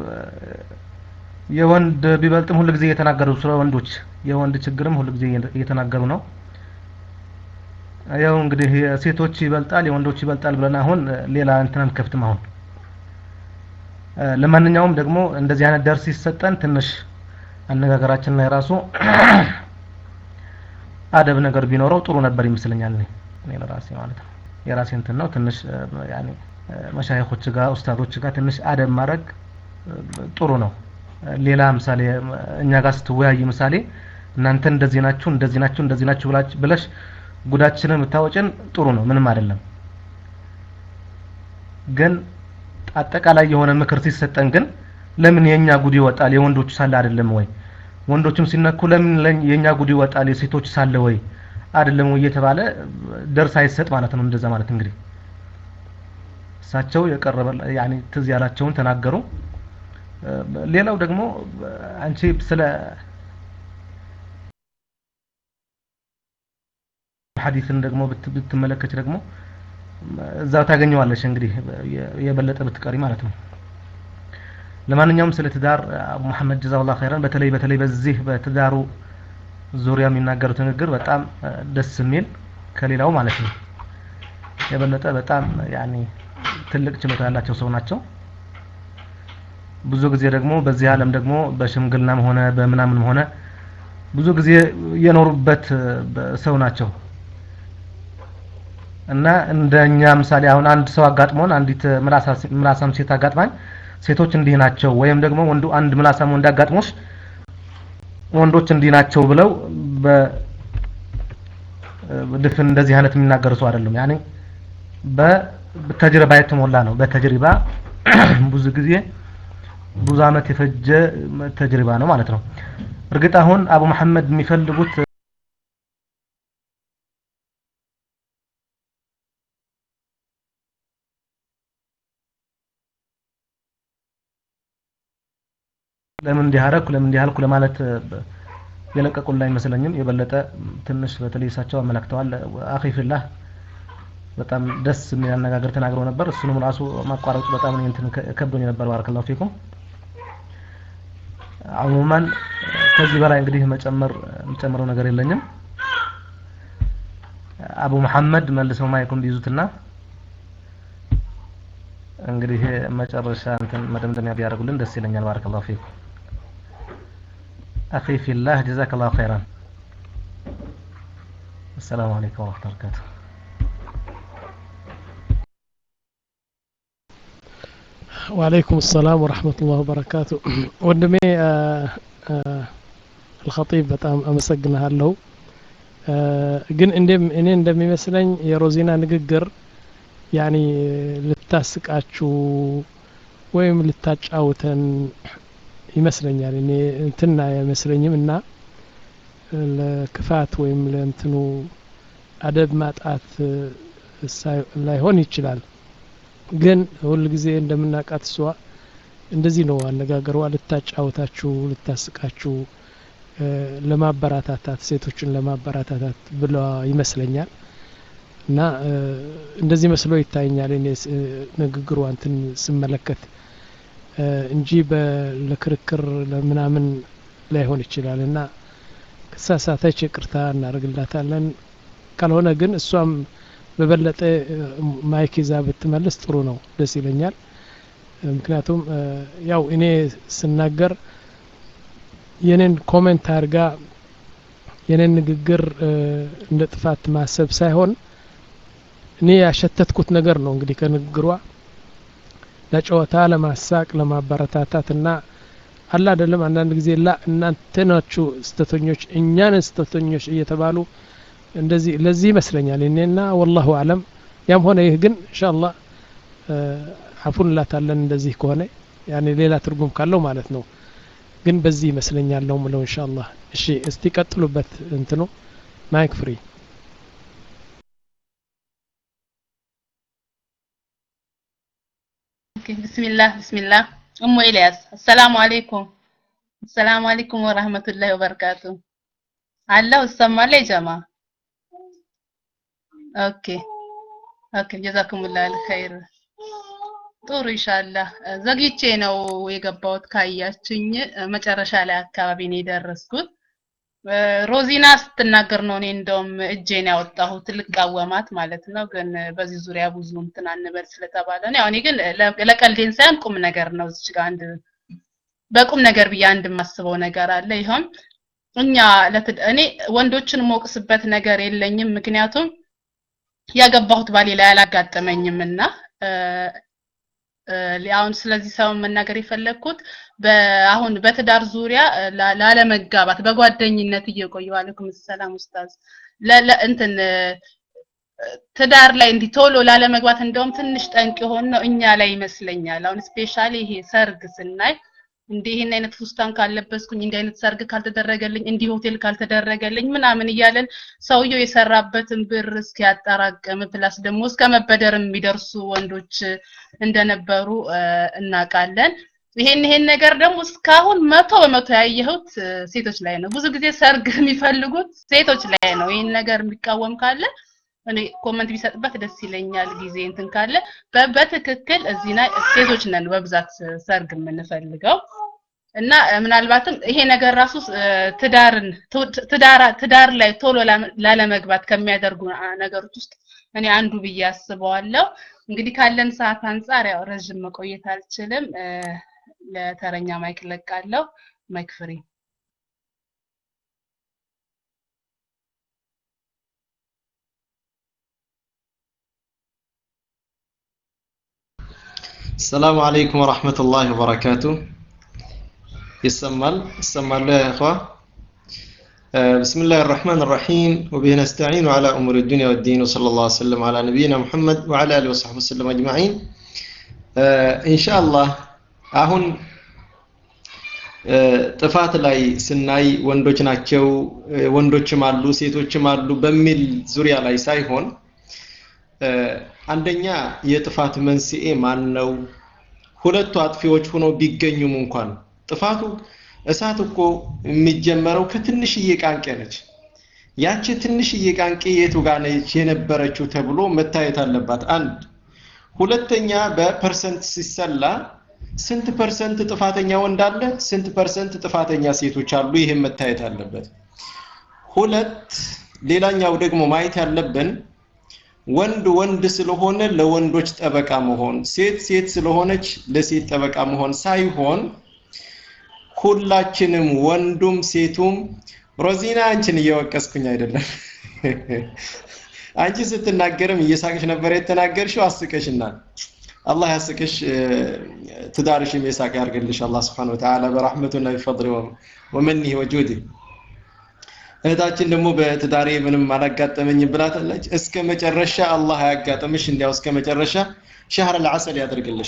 የወንድ ቢበልጥም ሁሉ ጊዜ እየተናገሩ ስለ ወንዶች የወንድ ችግርም ሁሉ ጊዜ እየተናገሩ ነው ያው እንግዲህ ሴቶች ይበልጣል የወንዶች ይበልጣል ብለን አሁን ሌላ እንትን አንከፍትም አሁን ለማንኛውም ደግሞ እንደዚህ አይነት ደርስ ሲሰጠን ትንሽ አነጋገራችን ላይ ራሱ አደብ ነገር ቢኖረው ጥሩ ነበር ይመስለኛል እኔ እኔ ለራሴ ማለት ነው የራሴ እንትን ነው ትንሽ ያኔ መሻይኾች ጋር ኡስታዞች ጋር ትንሽ አደብ ማድረግ ጥሩ ነው ሌላ ምሳሌ እኛ ጋር ስትወያይ ምሳሌ እናንተ እንደዚህ ናችሁ እንደዚህ ናችሁ እንደዚህ ናችሁ ብለሽ ጉዳችንን ብታወጭን ጥሩ ነው ምንም አይደለም ግን አጠቃላይ የሆነ ምክር ሲሰጠን ግን ለምን የኛ ጉድ ይወጣል የወንዶቹ ሳለ አይደለም ወይ ወንዶችም ሲነኩ ለምን የኛ ጉድ ይወጣል የሴቶች ሳለ ወይ አይደለም ወይ እየተባለ ደርስ አይሰጥ ማለት ነው እንደዛ ማለት እንግዲህ እሳቸው የቀረበ ያኔ ትዝ ያላቸውን ተናገሩ ሌላው ደግሞ አንቺ ስለ ሐዲስን ደግሞ ብትመለከች ደግሞ እዛው ታገኘዋለሽ እንግዲህ የበለጠ ብትቀሪ ማለት ነው ለማንኛውም ስለ ትዳር አቡ መሐመድ ጀዛውላህ ኸይራን በተለይ በተለይ በዚህ በትዳሩ ዙሪያ የሚናገሩት ንግግር በጣም ደስ የሚል ከሌላው ማለት ነው የበለጠ በጣም ያኔ ትልቅ ችሎታ ያላቸው ሰው ናቸው ብዙ ጊዜ ደግሞ በዚህ ዓለም ደግሞ በሽምግልናም ሆነ በምናምንም ሆነ ብዙ ጊዜ የኖሩበት ሰው ናቸው እና እንደኛ ምሳሌ አሁን አንድ ሰው አጋጥሞን አንዲት ምላሳም ሴት አጋጥማኝ ሴቶች እንዲህ ናቸው ወይም ደግሞ ወንዱ አንድ ምላሳም ወንድ አጋጥሞሽ ወንዶች እንዲህ ናቸው ብለው በድፍን እንደዚህ አይነት የሚናገሩ ሰው አይደለም ያኔ በተጅርባ የተሞላ ነው በተጅሪባ ብዙ ጊዜ ብዙ አመት የፈጀ ተጅሪባ ነው ማለት ነው እርግጥ አሁን አቡ መሐመድ የሚፈልጉት ለምን እንዲህ አደረኩ ለምን እንዲህ አልኩ ለማለት የለቀቁልን አይመስለኝም የበለጠ ትንሽ በተለይ እሳቸው አመላክተዋል አኺ ፊላህ በጣም ደስ የሚል አነጋገር ተናግረው ነበር እሱንም ራሱ ማቋረጡ በጣም እንትን ከብዶኝ ነበር ባረከላሁ ፊኩም አሙማን ከዚህ በላይ እንግዲህ መጨመር የምጨምረው ነገር የለኝም አቡ መሐመድ መልሰው ማይኩን ቢይዙትና እንግዲህ መጨረሻ እንትን መደምደሚያ ቢያደርጉልን ደስ ይለኛል ባረከላሁ ፊኩም أخي في الله جزاك الله خيرا السلام عليكم ورحمة الله وبركاته وعليكم السلام ورحمة الله وبركاته ወንድሜ الخطيب በጣም አመሰግንሃለሁ ግን እኔ እንደሚመስለኝ የሮዚና ንግግር ያኒ ልታስቃችሁ ወይም ልታጫውተን ይመስለኛል እኔ እንትና አይመስለኝም እና ለክፋት ወይም ለእንትኑ አደብ ማጣት ላይሆን ይችላል ግን ሁል ጊዜ እንደምናውቃት እሷ እንደዚህ ነው አነጋገሯ ልታጫውታችሁ ልታስቃችሁ ለማበራታታት ሴቶችን ለማበራታታት ብለ ይመስለኛል እና እንደዚህ መስሎ ይታየኛል እኔ ንግግሯ እንትን ስመለከት እንጂ ለክርክር ለምናምን ላይሆን ይችላል እና ከሳሳተች ይቅርታ እናደርግላታለን ካልሆነ ግን እሷም በበለጠ ማይክ ይዛ ብትመልስ ጥሩ ነው ደስ ይለኛል ምክንያቱም ያው እኔ ስናገር የኔን ኮሜንት አድርጋ የኔን ንግግር እንደ ጥፋት ማሰብ ሳይሆን እኔ ያሸተትኩት ነገር ነው እንግዲህ ከንግግሯ ለጨዋታ ለማሳቅ ለማበረታታት እና አላ አይደለም አንዳንድ ጊዜ ላ እናንተ ናችሁ ስተተኞች እኛን ስተተኞች እየተባሉ እንደዚህ ለዚህ ይመስለኛል እኔና ወላሁ አለም ያም ሆነ ይህ ግን እንሻላ አፉን ላታለን እንደዚህ ከሆነ ያኔ ሌላ ትርጉም ካለው ማለት ነው ግን በዚህ ይመስለኛል ነው ምለው ኢንሻአላህ እሺ እስቲ ቀጥሉበት እንትኑ ማይክ ፍሪ ቢስሚላህ ቢስሚላህ እሙ ኤልያስ አሰላሙ አለይኩም አሰላሙ አለይኩም ወራህመቱላሂ ወበረካቱ አለሁ እሰማለሁ ጀማ ኦኬ ኦኬ ጀዛኩሙላህ አልኸይር ጥሩ ኢንሻአላህ ዘግይቼ ነው የገባሁት ካያችኝ መጨረሻ ላይ አካባቢ ነው የደረስኩት ሮዚና ስትናገር ነው እኔ እንደውም እጄን ያወጣሁት ልቃወማት ማለት ነው ግን በዚህ ዙሪያ ብዙ እንትን አንበል ስለተባለ ነው ያው እኔ ግን ለቀልዴን ሳይሆን ቁም ነገር ነው እዚህ ጋር አንድ በቁም ነገር ብዬ አንድ የማስበው ነገር አለ ይኸውም እኛ እኔ ወንዶችን ሞቅስበት ነገር የለኝም ምክንያቱም ያገባሁት ባሌ ላይ አላጋጠመኝም እና አሁን ስለዚህ ሰው መናገር የፈለግኩት አሁን በትዳር ዙሪያ ላለመጋባት በጓደኝነት እየቆዩ አለይኩም ሰላም ኡስታዝ እንትን ትዳር ላይ እንዲህ ቶሎ ላለመግባት እንደውም ትንሽ ጠንቅ የሆን ነው እኛ ላይ ይመስለኛል። አሁን ስፔሻሊ ይሄ ሰርግ ስናይ እንዲህ ይህን አይነት ፉስታን ካልለበስኩኝ እንዲህ አይነት ሰርግ ካልተደረገልኝ እንዲህ ሆቴል ካልተደረገልኝ ምናምን እያለን ሰውየው የሰራበትን ብር እስኪያጠራቅም ፕላስ ደግሞ እስከ መበደርም የሚደርሱ ወንዶች እንደነበሩ እናውቃለን። ይሄን ይሄን ነገር ደግሞ እስካሁን መቶ በመቶ ያየሁት ሴቶች ላይ ነው። ብዙ ጊዜ ሰርግ የሚፈልጉት ሴቶች ላይ ነው። ይሄን ነገር የሚቃወም ካለ እኔ ኮመንት ቢሰጥበት ደስ ይለኛል። ጊዜ እንትን ካለ በትክክል እዚህ ላይ ሴቶች ነን በብዛት ሰርግ የምንፈልገው እና ምናልባትም ይሄ ነገር ራሱ ትዳርን ትዳር ላይ ቶሎ ላለመግባት ከሚያደርጉ ነገሮች ውስጥ እኔ አንዱ ብዬ አስበዋለሁ። እንግዲህ ካለን ሰዓት አንጻር ያው ረዥም መቆየት አልችልም። ለተረኛ ማይክ ለቃለሁ። ማይክ ፍሪ السلام عليكم ورحمة الله وبركاته يسمال يسمال يا إخوة آه بسم الله الرحمن الرحيم وبه نستعين على أمور الدنيا والدين وصلى الله وسلم على نبينا محمد وعلى آله وصحبه وسلم أجمعين آه إن شاء الله አሁን ጥፋት ላይ ስናይ ወንዶች ናቸው ወንዶችም አሉ ሴቶችም አሉ በሚል ዙሪያ ላይ ሳይሆን አንደኛ የጥፋት መንስኤ ማን ነው? ሁለቱ አጥፊዎች ሆነው ቢገኙም እንኳን ጥፋቱ እሳት እኮ የሚጀመረው ከትንሽዬ ቃንቄ ነች። ያቺ ትንሽዬ ቃንቄ የቱ ጋር ነች የነበረችው ተብሎ መታየት አለባት። አንድ ሁለተኛ በፐርሰንት ሲሰላ ስንት ፐርሰንት ጥፋተኛ ወንድ አለ፣ ስንት ፐርሰንት ጥፋተኛ ሴቶች አሉ። ይህም መታየት አለበት። ሁለት ሌላኛው ደግሞ ማየት ያለብን ወንድ ወንድ ስለሆነ ለወንዶች ጠበቃ መሆን፣ ሴት ሴት ስለሆነች ለሴት ጠበቃ መሆን ሳይሆን ሁላችንም ወንዱም ሴቱም ሮዚና አንቺን እየወቀስኩኝ አይደለም። አንቺ ስትናገርም እየሳቅሽ ነበር የተናገርሽው፣ አስቀሽናል። አላህ ያስቅሽ፣ ትዳርሽም የሳቅ ያርግልሽ አላህ ስብሐነሁ ወተዓላ በረሕመቱና ቢፈድሊ ወመኒህ ወጁዲህ። እህታችን ደግሞ በትዳሬ ምንም አላጋጠመኝም ብላታለች። እስከ መጨረሻ አላህ አያጋጥምሽ፣ እንዲያው እስከ መጨረሻ ሸህር አልዓሰል ያደርግልሽ።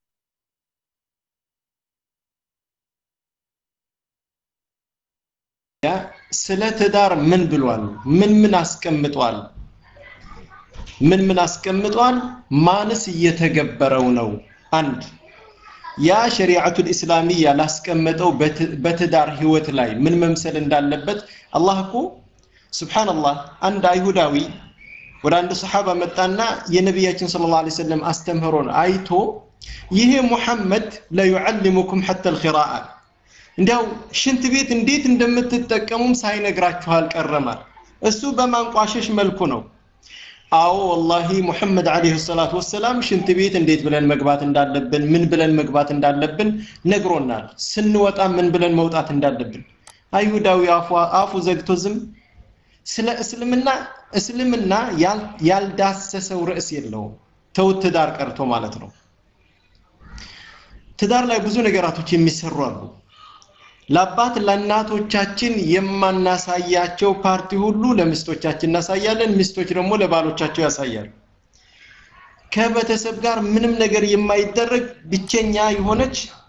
ስለ ትዳር ምን ብሏል? ምን ምን አስቀምጧል? ምን ምን አስቀምጧል? ማንስ እየተገበረው ነው? አንድ ያ ሸሪዓቱል ኢስላሚያ ላስቀመጠው በትዳር ህይወት ላይ ምን መምሰል እንዳለበት አላህ እኮ ሱብሃንአላህ አንድ አይሁዳዊ ወደ አንድ ሰሓባ መጣና የነቢያችን ሰለላሁ ዐለይሂ ወሰለም አስተምህሮን አይቶ ይሄ ሙሐመድ ለዩዓልሙኩም ሐታ አልኺራአ እንዲያው ሽንት ቤት እንዴት እንደምትጠቀሙም ሳይነግራችሁ አልቀረማል። እሱ በማንቋሸሽ መልኩ ነው። አዎ ወላሂ ሙሐመድ አለይሂ ሰላቱ ወሰላም ሽንት ቤት እንዴት ብለን መግባት እንዳለብን ምን ብለን መግባት እንዳለብን ነግሮናል። ስንወጣ ምን ብለን መውጣት እንዳለብን። አይሁዳዊ አፉ አፉ ዘግቶ ዝም ስለ እስልምና እስልምና ያልዳሰሰው ርዕስ የለውም። ተውት ትዳር ቀርቶ ማለት ነው። ትዳር ላይ ብዙ ነገራቶች የሚሰሩ አሉ። ለአባት ለእናቶቻችን የማናሳያቸው ፓርቲ ሁሉ ለሚስቶቻችን እናሳያለን። ሚስቶች ደግሞ ለባሎቻቸው ያሳያሉ። ከቤተሰብ ጋር ምንም ነገር የማይደረግ ብቸኛ የሆነች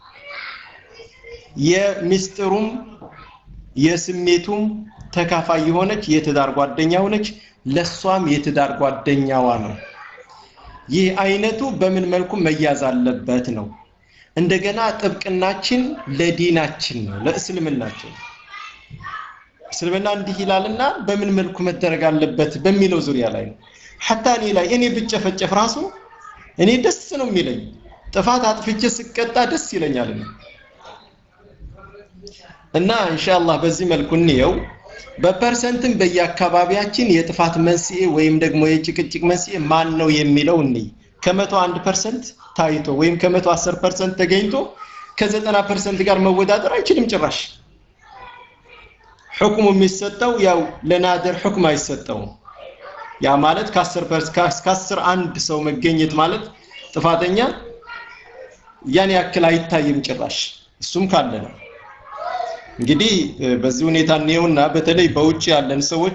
የሚስጥሩም የስሜቱም ተካፋይ የሆነች የትዳር ጓደኛ ሆነች ለሷም የትዳር ጓደኛዋ ነው ይህ አይነቱ በምን መልኩ መያዝ አለበት ነው እንደገና ጥብቅናችን ለዲናችን ነው ለእስልምናችን እስልምና እንዲህ ይላልና በምን መልኩ መደረግ አለበት በሚለው ዙሪያ ላይ ነው ሐታ እኔ ላይ እኔ ብጨፈጨፍ ራሱ እኔ ደስ ነው የሚለኝ ጥፋት አጥፍቼ ስቀጣ ደስ ይለኛል እና ኢንሻአላህ በዚህ መልኩ እንየው በፐርሰንትም በየአካባቢያችን የጥፋት መንስኤ ወይም ደግሞ የጭቅጭቅ መንስኤ ማን ነው የሚለው እንይ ከመቶ አንድ ፐርሰንት ታይቶ ወይም ከመቶ አስር ፐርሰንት ተገኝቶ ከዘጠና ፐርሰንት ጋር መወዳደር አይችልም ጭራሽ ሕክሙ የሚሰጠው ያው ለናደር ሕክም አይሰጠውም ያ ማለት ከአስር ከአስር አንድ ሰው መገኘት ማለት ጥፋተኛ ያን ያክል አይታይም ጭራሽ እሱም ካለ ነው እንግዲህ በዚህ ሁኔታ እንየውና በተለይ በውጭ ያለን ሰዎች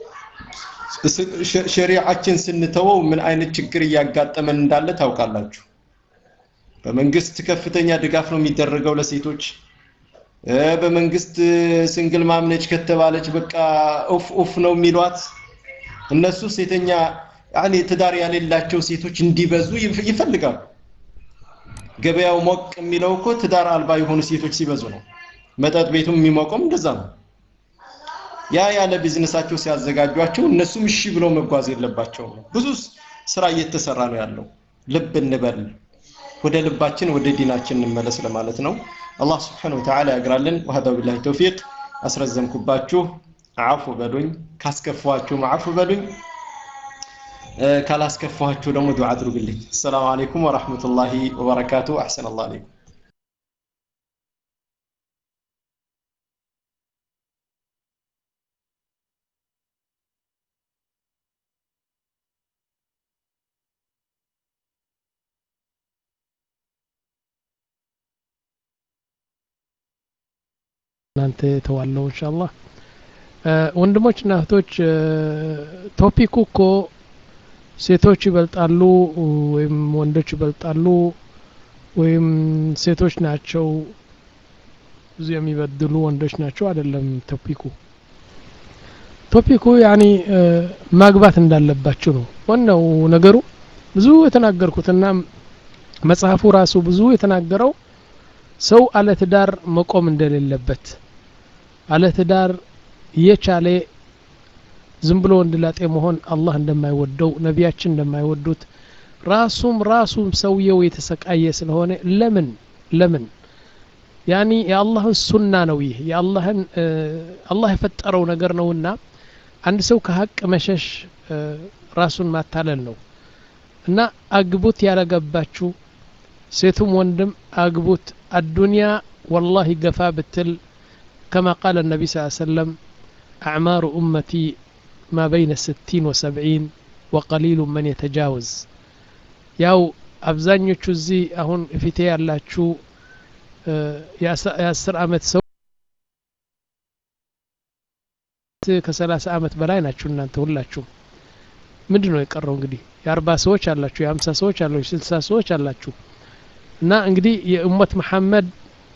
ሸሪዓችን ስንተወው ምን አይነት ችግር እያጋጠመን እንዳለ ታውቃላችሁ በመንግስት ከፍተኛ ድጋፍ ነው የሚደረገው ለሴቶች በመንግስት ስንግል ማምነች ከተባለች በቃ ኡፍ ኡፍ ነው የሚሏት እነሱ ሴተኛ ያኔ ትዳር ያሌላቸው ሴቶች እንዲበዙ ይፈልጋሉ ገበያው ሞቅ የሚለው እኮ ትዳር አልባ የሆኑ ሴቶች ሲበዙ ነው መጠጥ ቤቱም የሚሞቀውም እንደዛ ነው ያ ያለ ቢዝነሳቸው ሲያዘጋጇቸው እነሱም እሺ ብለው መጓዝ የለባቸውም ብዙ ስራ እየተሰራ ነው ያለው ልብ እንበል ወደ ልባችን ወደ ዲናችን እንመለስ ለማለት ነው አላህ ስብሓነሁ ወተዓላ ያግራልን ወሀዛ ቢላሂ ተውፊቅ አስረዘምኩባችሁ አፉ በሉኝ ካስከፋችሁ አፉ በሉኝ ካላስከፋችሁ ደግሞ ዱዓ አድርጉልኝ ሰላም አለይኩም ወራህመቱላሂ ወበረካቱ አሕሰን አላህ አለይኩም እናንተ ተዋለው ኢንሻአላህ ወንድሞችና እህቶች ቶፒኩ እኮ ሴቶች ይበልጣሉ ወይም ወንዶች ይበልጣሉ ወይም ሴቶች ናቸው ብዙ የሚበድሉ ወንዶች ናቸው አይደለም ቶፒኩ ቶፒኩ ያኒ ማግባት እንዳለባችሁ ነው ዋናው ነገሩ ብዙ የተናገርኩትና መጽሐፉ ራሱ ብዙ የተናገረው ሰው አለ ትዳር መቆም እንደሌለበት አለ ትዳር እየቻለ ዝም ብሎ ወንድላጤ መሆን አላህ እንደማይወደው ነቢያችን እንደማይወዱት ራሱም ራሱም ሰውየው የተሰቃየ ስለሆነ ለምን ለምን ያኒ የአላህን ሱና ነው ይህ የአላህን አላህ የፈጠረው ነገር ነውና አንድ ሰው ከሀቅ መሸሽ ራሱን ማታለል ነው እና አግቡት ያለገባችሁ ሴቱም ወንድም አግቡት አዱንያ ወላሂ ገፋ ብትል كما قال النبي صلى الله عليه وسلم أعمار أمتي ما بين الستين وسبعين وقليل من يتجاوز ያው አብዛኞቹ እዚህ አሁን ፊቴ ያላችሁ የአስር አመት ሰው ከሰላሳ አመት በላይ ናችሁ እናንተ ሁላችሁም ምንድን ነው የቀረው እንግዲህ የአርባ ሰዎች አላችሁ የሀምሳ ሰዎች አላችሁ የስልሳ ሰዎች አላችሁ እና እንግዲህ የኡመት መሐመድ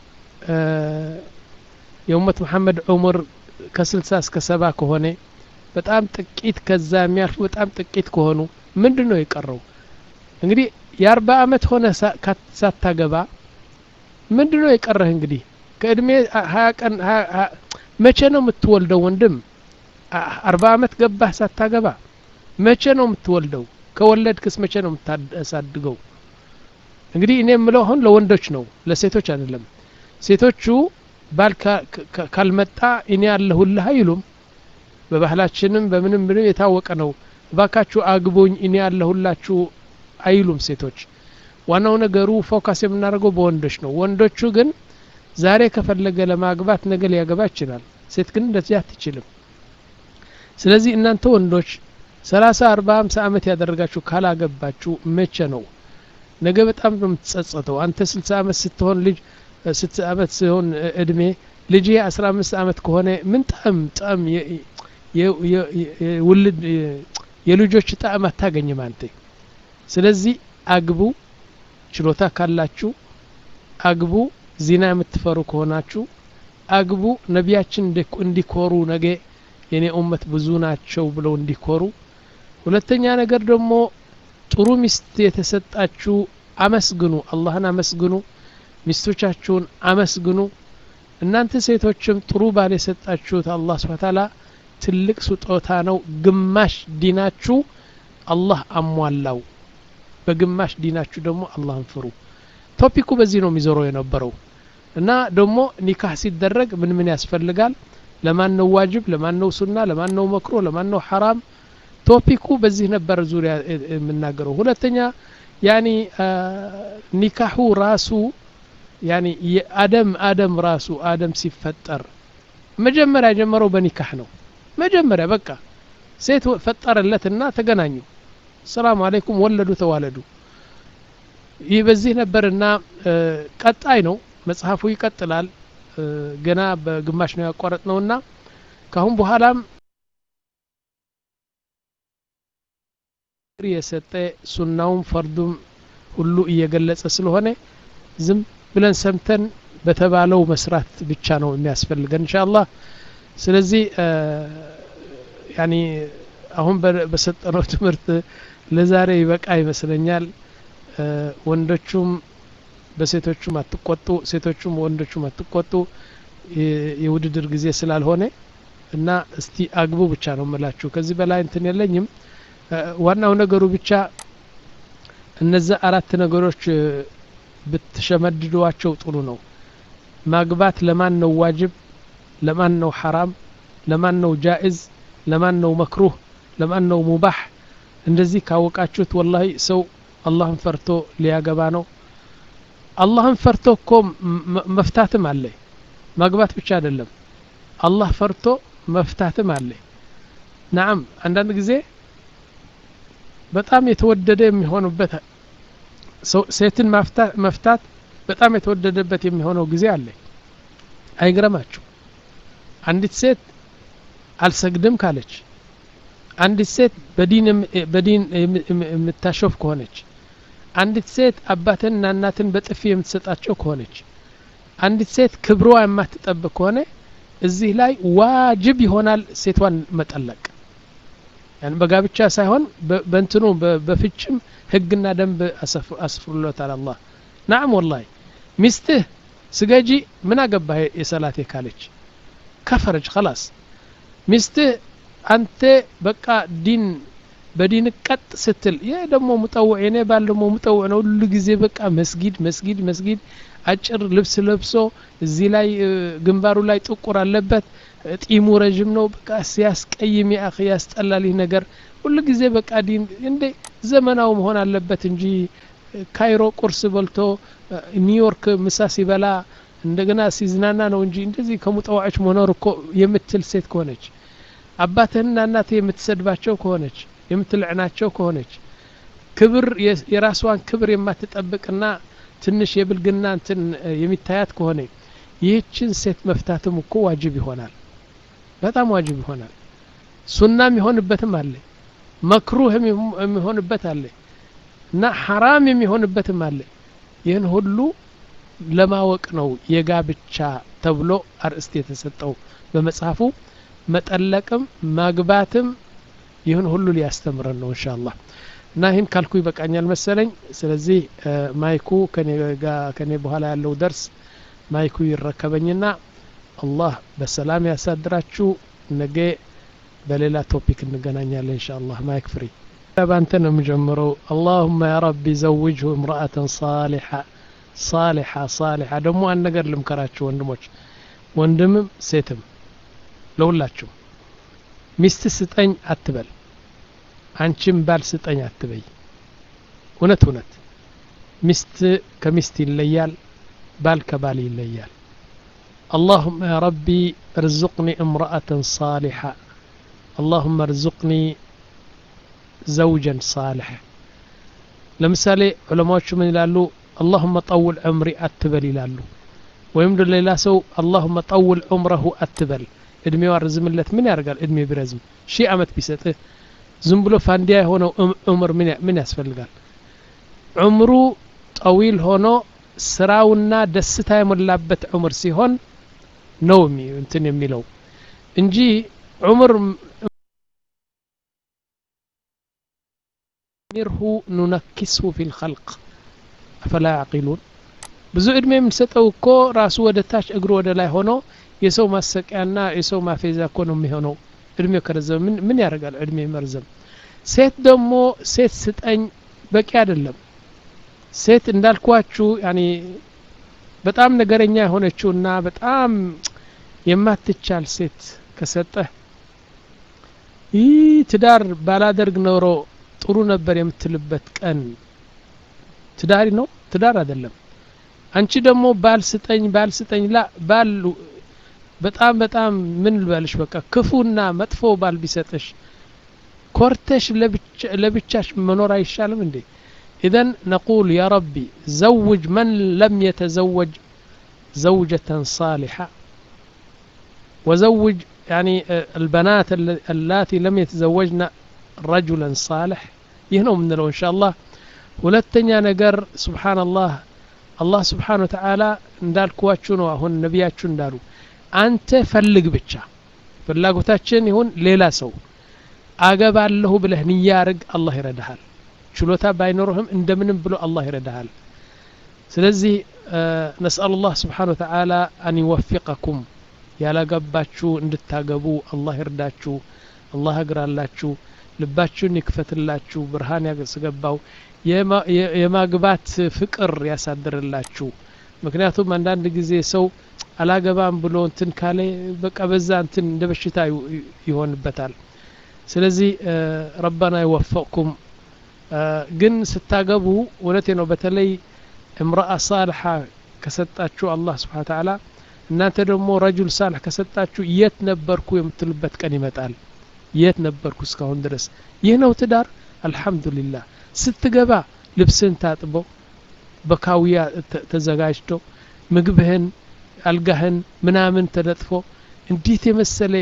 የኡመት መሐመድ ዑምር ከስልሳ እስከ ሰባ ከሆነ በጣም ጥቂት ከዛ የሚያልፉ በጣም ጥቂት ከሆኑ ምንድን ነው የቀረው እንግዲህ የአርባ አመት ሆነ ሳታገባ ምንድን ነው የቀረህ እንግዲህ ከእድሜ ሀያ ቀን መቼ ነው የምትወልደው ወንድም አርባ አመት ገባህ ሳታገባ መቼ ነው የምትወልደው ከወለድክስ መቼ ነው የምታሳድገው እንግዲህ እኔ የምለው አሁን ለወንዶች ነው ለሴቶች አይደለም ሴቶቹ ባል ካልመጣ እኔ ያለሁልህ አይሉም በባህላችንም በምንም ምንም የታወቀ ነው እባካችሁ አግቡኝ እኔ ያለሁላችሁ አይሉም ሴቶች ዋናው ነገሩ ፎካስ የምናደርገው በወንዶች ነው ወንዶቹ ግን ዛሬ ከፈለገ ለማግባት ነገ ሊያገባ ይችላል ሴት ግን እንደዚህ አትችልም ስለዚህ እናንተ ወንዶች ሰላሳ አርባ ሀምሳ አመት ያደረጋችሁ ካላገባችሁ መቼ ነው ነገ በጣም ነው የምትጸጸተው አንተ ስልሳ አመት ስትሆን ልጅ ስት አመት ሲሆን እድሜ ልጅ አስራ አምስት አመት ከሆነ ምን ጣም ጣም ውልድ የልጆች ጣዕም አታገኝም አንተ ስለዚህ አግቡ ችሎታ ካላችሁ አግቡ ዚና የምትፈሩ ከሆናችሁ አግቡ ነቢያችን እንዲኮሩ ነገ የኔ ኡመት ብዙ ናቸው ብለው እንዲኮሩ ሁለተኛ ነገር ደግሞ ጥሩ ሚስት የተሰጣችሁ አመስግኑ አላህን አመስግኑ ሚስቶቻችሁን አመስግኑ እናንተ ሴቶችም ጥሩ ባል የሰጣችሁት አላህ ስብሐ ተዓላ ትልቅ ስጦታ ነው ግማሽ ዲናችሁ አላህ አሟላው በግማሽ ዲናችሁ ደግሞ አላህን ፍሩ ቶፒኩ በዚህ ነው የሚዞረው የነበረው እና ደግሞ ኒካህ ሲደረግ ምን ምን ያስፈልጋል ለማን ነው ዋጅብ ለማን ነው ሱና ለማን ነው መክሮ ለማን ነው ሐራም ቶፒኩ በዚህ ነበር ዙሪያ የምናገረው ሁለተኛ ያኒ ኒካሁ ራሱ ያኒ የአደም አደም ራሱ አደም ሲፈጠር መጀመሪያ የጀመረው በኒካህ ነው መጀመሪያ በቃ ሴት ፈጠረለትና ተገናኙ ሰላም አለይኩም ወለዱ ተዋለዱ ይህ በዚህ ነበርና ቀጣይ ነው መጽሐፉ ይቀጥላል ገና በግማሽ ነው ያቋረጥ ነውና ካሁን በኋላም የሰጠ ሱናውም ፈርዱም ሁሉ እየገለጸ ስለሆነ ዝም ብለን ሰምተን በተባለው መስራት ብቻ ነው የሚያስፈልገን ኢንሻአላህ ስለዚህ ያኒ አሁን በሰጠነው ትምህርት ለዛሬ ይበቃ ይመስለኛል ወንዶቹም በሴቶቹም አትቆጡ ሴቶቹም ወንዶቹም አትቆጡ የውድድር ጊዜ ስላልሆነ እና እስቲ አግቡ ብቻ ነው ምላችሁ ከዚህ በላይ እንትን የለኝም ዋናው ነገሩ ብቻ እነዛ አራት ነገሮች ብትሸመድዷቸው ጥሩ ነው ማግባት ለማን ነው ዋጅብ ለማን ነው ሐራም ለማን ነው ጃኢዝ ለማን ነው መክሩህ ለማን ነው ሙባህ እንደዚህ ካወቃችሁት ወላሂ ሰው አላህን ፈርቶ ሊያገባ ነው አላህን ፈርቶ እኮ መፍታትም አለ ማግባት ብቻ አይደለም አላህ ፈርቶ መፍታትም አለ ናም አንዳንድ ጊዜ በጣም የተወደደ የሚሆኑበት ሴትን መፍታት በጣም የተወደደበት የሚሆነው ጊዜ አለ አይግረማችሁ አንዲት ሴት አልሰግድም ካለች አንዲት ሴት በዲን በዲን የምታሾፍ ከሆነች አንዲት ሴት አባትንና እናትን በጥፊ የምትሰጣቸው ከሆነች አንዲት ሴት ክብሯ የማትጠብቅ ከሆነ እዚህ ላይ ዋጅብ ይሆናል ሴቷን መጠለቅ ያን በጋብቻ ሳይሆን በእንትኑ በፍችም ህግና ደንብ አስፍሩለታል አላህ ናም ወላሂ ሚስትህ ስገጂ ምን አገባህ የሰላቴ ካለች ከፈረጅ ከላስ ሚስትህ አንተ በቃ ዲን በዲን ቀጥ ስትል ይህ ደግሞ ሙጠውዕ የኔ ባል ደግሞ ሙጠውዕ ነው ሁሉ ጊዜ በቃ መስጊድ መስጊድ መስጊድ አጭር ልብስ ለብሶ እዚህ ላይ ግንባሩ ላይ ጥቁር አለበት ጢሙ ረዥም ነው በቃ ሲያስቀይም ያህ ያስጠላል ይህ ነገር ሁሉ ጊዜ በቃ ዲን እንዴ ዘመናው መሆን አለበት እንጂ ካይሮ ቁርስ በልቶ ኒውዮርክ ምሳ ሲበላ እንደገና ሲዝናና ነው እንጂ እንደዚህ ከሙጠዋዖች መኖር እኮ የምትል ሴት ከሆነች አባትህና እናትህ የምትሰድባቸው ከሆነች የምትልዕናቸው ከሆነች ክብር የራስዋን ክብር የማትጠብቅና ትንሽ የብልግና እንትን የሚታያት ከሆነ ይህችን ሴት መፍታትም እኮ ዋጅብ ይሆናል በጣም ዋጅብ ይሆናል ሱናም የሚሆንበትም አለ መክሩህ የሚሆንበት አለ እና ሐራም የሚሆንበትም አለ ይህን ሁሉ ለማወቅ ነው የጋብቻ ተብሎ አርእስት የተሰጠው በመጽሐፉ መጠለቅም ማግባትም ይህን ሁሉ ሊያስተምረን ነው እንሻ አላህ እና ይህን ካልኩ ይበቃኛል መሰለኝ ስለዚህ ማይኩ ከኔ በኋላ ያለው ደርስ ማይኩ ይረከበኝና አላህ በሰላም ያሳድራችሁ ነገ በሌላ ቶፒክ እንገናኛለን እንሻ አላህ ማይክ ፍሪ በአንተ ነው የምጀምረው አላሁመ ያ ረቢ ዘውጅሁ እምረአተን ሳሊሓ ሳሊሓ ሳሊሓ ደግሞ አንድ ነገር ልምከራችሁ ወንድሞች ወንድምም ሴትም ለሁላችሁ ሚስት ስጠኝ አትበል አንቺም ባል ስጠኝ አትበይ እውነት እውነት ሚስት ከሚስት ይለያል ባል ከባል ይለያል اللهم يا ربي ارزقني امرأة صالحة اللهم ارزقني زوجا صالح ለምሳሌ ዑለማዎቹ ምን ይላሉ اللهم طول عمري አትበል ይላሉ ወይም ሌላ ሰው اللهم طول عمره አትበል እድሜው አርዝምለት ምን ያደርጋል እድሜ ቢረዝም ሺህ አመት ቢሰጥህ ዝም ብሎ ፋንዲያ የሆነው ዑምር ምን ያስፈልጋል ዑምሩ ጠዊል ሆኖ ስራውና ደስታ የሞላበት ዑምር ሲሆን ነው እንትን የሚለው እንጂ ዑምር ሚርሁ ኑነኪስሁ ፊ ልኸልቅ አፈላ ያዕቂሉን ብዙ እድሜ የምንሰጠው እኮ ራሱ ወደ ታች እግሩ ወደ ላይ ሆኖ የሰው ማሰቂያና የሰው ማፌዛ እኮ ነው የሚሆነው እድሜው ከረዘመ ምን ምን ያደርጋል እድሜ መርዘም ሴት ደግሞ ሴት ስጠኝ በቂ አይደለም ሴት እንዳልኳችሁ ያኒ በጣም ነገረኛ የሆነችውና በጣም የማትቻል ሴት ከሰጠህ ይህ ትዳር ባላደርግ ኖሮ ጥሩ ነበር የምትልበት ቀን ትዳሪ ነው ትዳር አይደለም አንቺ ደግሞ ባል ስጠኝ ባል ስጠኝ ላ ባል በጣም በጣም ምን ልበልሽ በቃ ክፉና መጥፎ ባል ቢሰጥሽ ኮርተሽ ለብቻሽ መኖር አይሻልም እንዴ إذن نقول يا ربي زوج من لم يتزوج زوجة صالحة وزوج يعني البنات اللاتي لم يتزوجن رجلا صالح يهنو من لو إن شاء الله ሁለተኛ ነገር ስብሓንላህ አላህ ስብሓን ወተዓላ እንዳልኳችሁ ነው አሁን ነቢያችሁ እንዳሉ አንተ ፈልግ ብቻ ፍላጎታችን ይሁን ሌላ ሰው አገባለሁ ብለህ ንያርግ አላህ ይረዳሃል ችሎታ ባይኖርህም እንደምንም ብሎ አላህ ይረዳሃል ስለዚህ ነስአል ላህ ስብሓን ወተዓላ አን ይወፊቀኩም ያላገባችሁ እንድታገቡ አላህ ይርዳችሁ አላህ እግራላችሁ ልባችሁን ይክፈትላችሁ ብርሃን ያስገባው የማግባት ፍቅር ያሳድርላችሁ ምክንያቱም አንዳንድ ጊዜ ሰው አላገባም ብሎ እንትን ካለ በቃ በዛ እንትን እንደ በሽታ ይሆንበታል ስለዚህ ረበና ይወፈቅኩም ግን ስታገቡ እውነቴ ነው በተለይ እምረአ ሳልሓ ከሰጣችሁ አላህ ስብሓን ተዓላ እናንተ ደግሞ ረጁል ሳልሕ ከሰጣችሁ የት ነበርኩ የምትሉበት ቀን ይመጣል የት ነበርኩ እስካሁን ድረስ ይህ ነው ትዳር አልሐምዱሊላህ ስትገባ ልብስህን ታጥቦ በካውያ ተዘጋጅቶ ምግብህን አልጋህን ምናምን ተነጥፎ እንዴት የመሰለ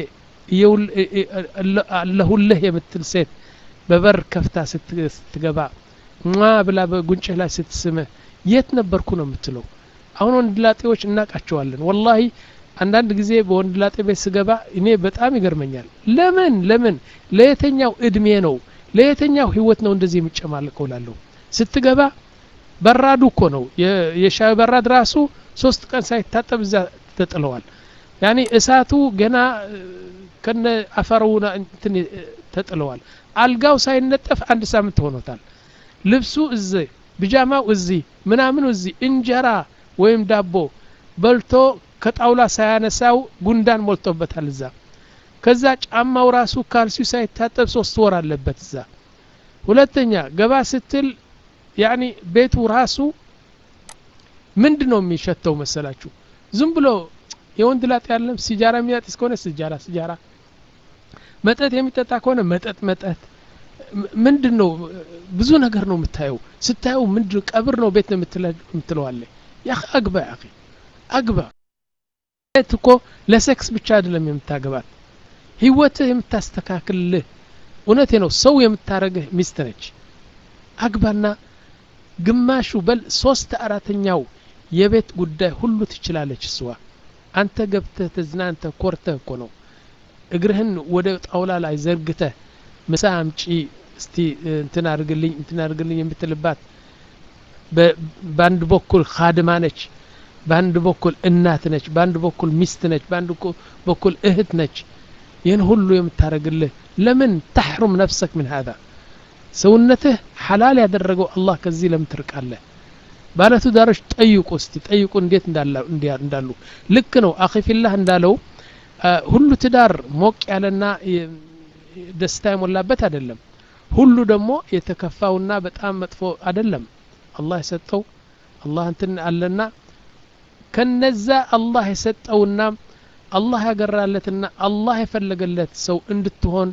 አለሁልህ የምትል ሴት በበር ከፍታ ስትገባ ሟ ብላ በጉንጭህ ላይ ስትስምህ የት ነበርኩ ነው የምትለው አሁን ወንድላጤዎች እናቃቸዋለን ወላሂ አንዳንድ ጊዜ በወንድላጤ ቤት ስገባ እኔ በጣም ይገርመኛል ለምን ለምን ለየተኛው እድሜ ነው ለየተኛው ህይወት ነው እንደዚህ የሚጨማልቀው ላለሁ ስትገባ በራዱ እኮ ነው የሻይ በራድ ራሱ ሶስት ቀን ሳይታጠብ እዛ ተጥለዋል ያኒ እሳቱ ገና ከነ አፈሩና እንትን ተጥለዋል አልጋው ሳይነጠፍ አንድ ሳምንት ሆኖታል ልብሱ እዚህ ብጃማው እዚህ ምናምኑ እዚህ እንጀራ ወይም ዳቦ በልቶ ከጣውላ ሳያነሳው ጉንዳን ሞልቶበታል እዛ ከዛ ጫማው ራሱ ካልሲው ሳይታጠብ ሶስት ወር አለበት እዛ ሁለተኛ ገባ ስትል ያኒ ቤቱ ራሱ ምንድን ነው የሚሸተው መሰላችሁ ዝም ብሎ የወንድ ላጤ ያለም ሲጃራ የሚያጢስ ከሆነ ሲጃራ ሲጃራ መጠጥ የሚጠጣ ከሆነ መጠጥ መጠጥ ምንድን ነው ብዙ ነገር ነው የምታየው ስታየው ምንድን ቀብር ነው ቤት ነው የምትለዋለ ያ አግባ ያ አግባ ት እኮ ለሴክስ ብቻ አይደለም የምታገባት ህይወትህ የምታስተካክልልህ እውነቴ ነው ሰው የምታረግህ ሚስት ነች አግባና ግማሹ በል ሶስት አራተኛው የቤት ጉዳይ ሁሉ ትችላለች እስዋ አንተ ገብተህ ተዝናንተህ ኮርተህ እኮ ነው እግርህን ወደ ጣውላ ላይ ዘርግተህ ምሳ አምጪ እስቲ እንትን አድርግልኝ እንትን አድርግልኝ የምትልባት በአንድ በኩል ካድማ ነች በአንድ በኩል እናት ነች በአንድ በኩል ሚስት ነች በአንድ በኩል እህት ነች ይህን ሁሉ የምታደርግልህ ለምን ተሕሩም ነፍሰክ ምን ሀዛ ሰውነትህ ሐላል ያደረገው አላህ ከዚህ ለምን ትርቃለህ ባለትዳሮች ጠይቁ እስቲ ጠይቁ እንዴት እንዳሉ ልክ ነው አኺፊላህ እንዳለው ሁሉ ትዳር ሞቅ ያለና ደስታ የሞላበት አይደለም ሁሉ ደግሞ የተከፋውና በጣም መጥፎ አይደለም አላህ የሰጠው አላህ እንትን አለና ከነዛ አላህ የሰጠውና አላህ ያገራለትና አላህ የፈለገለት ሰው እንድትሆን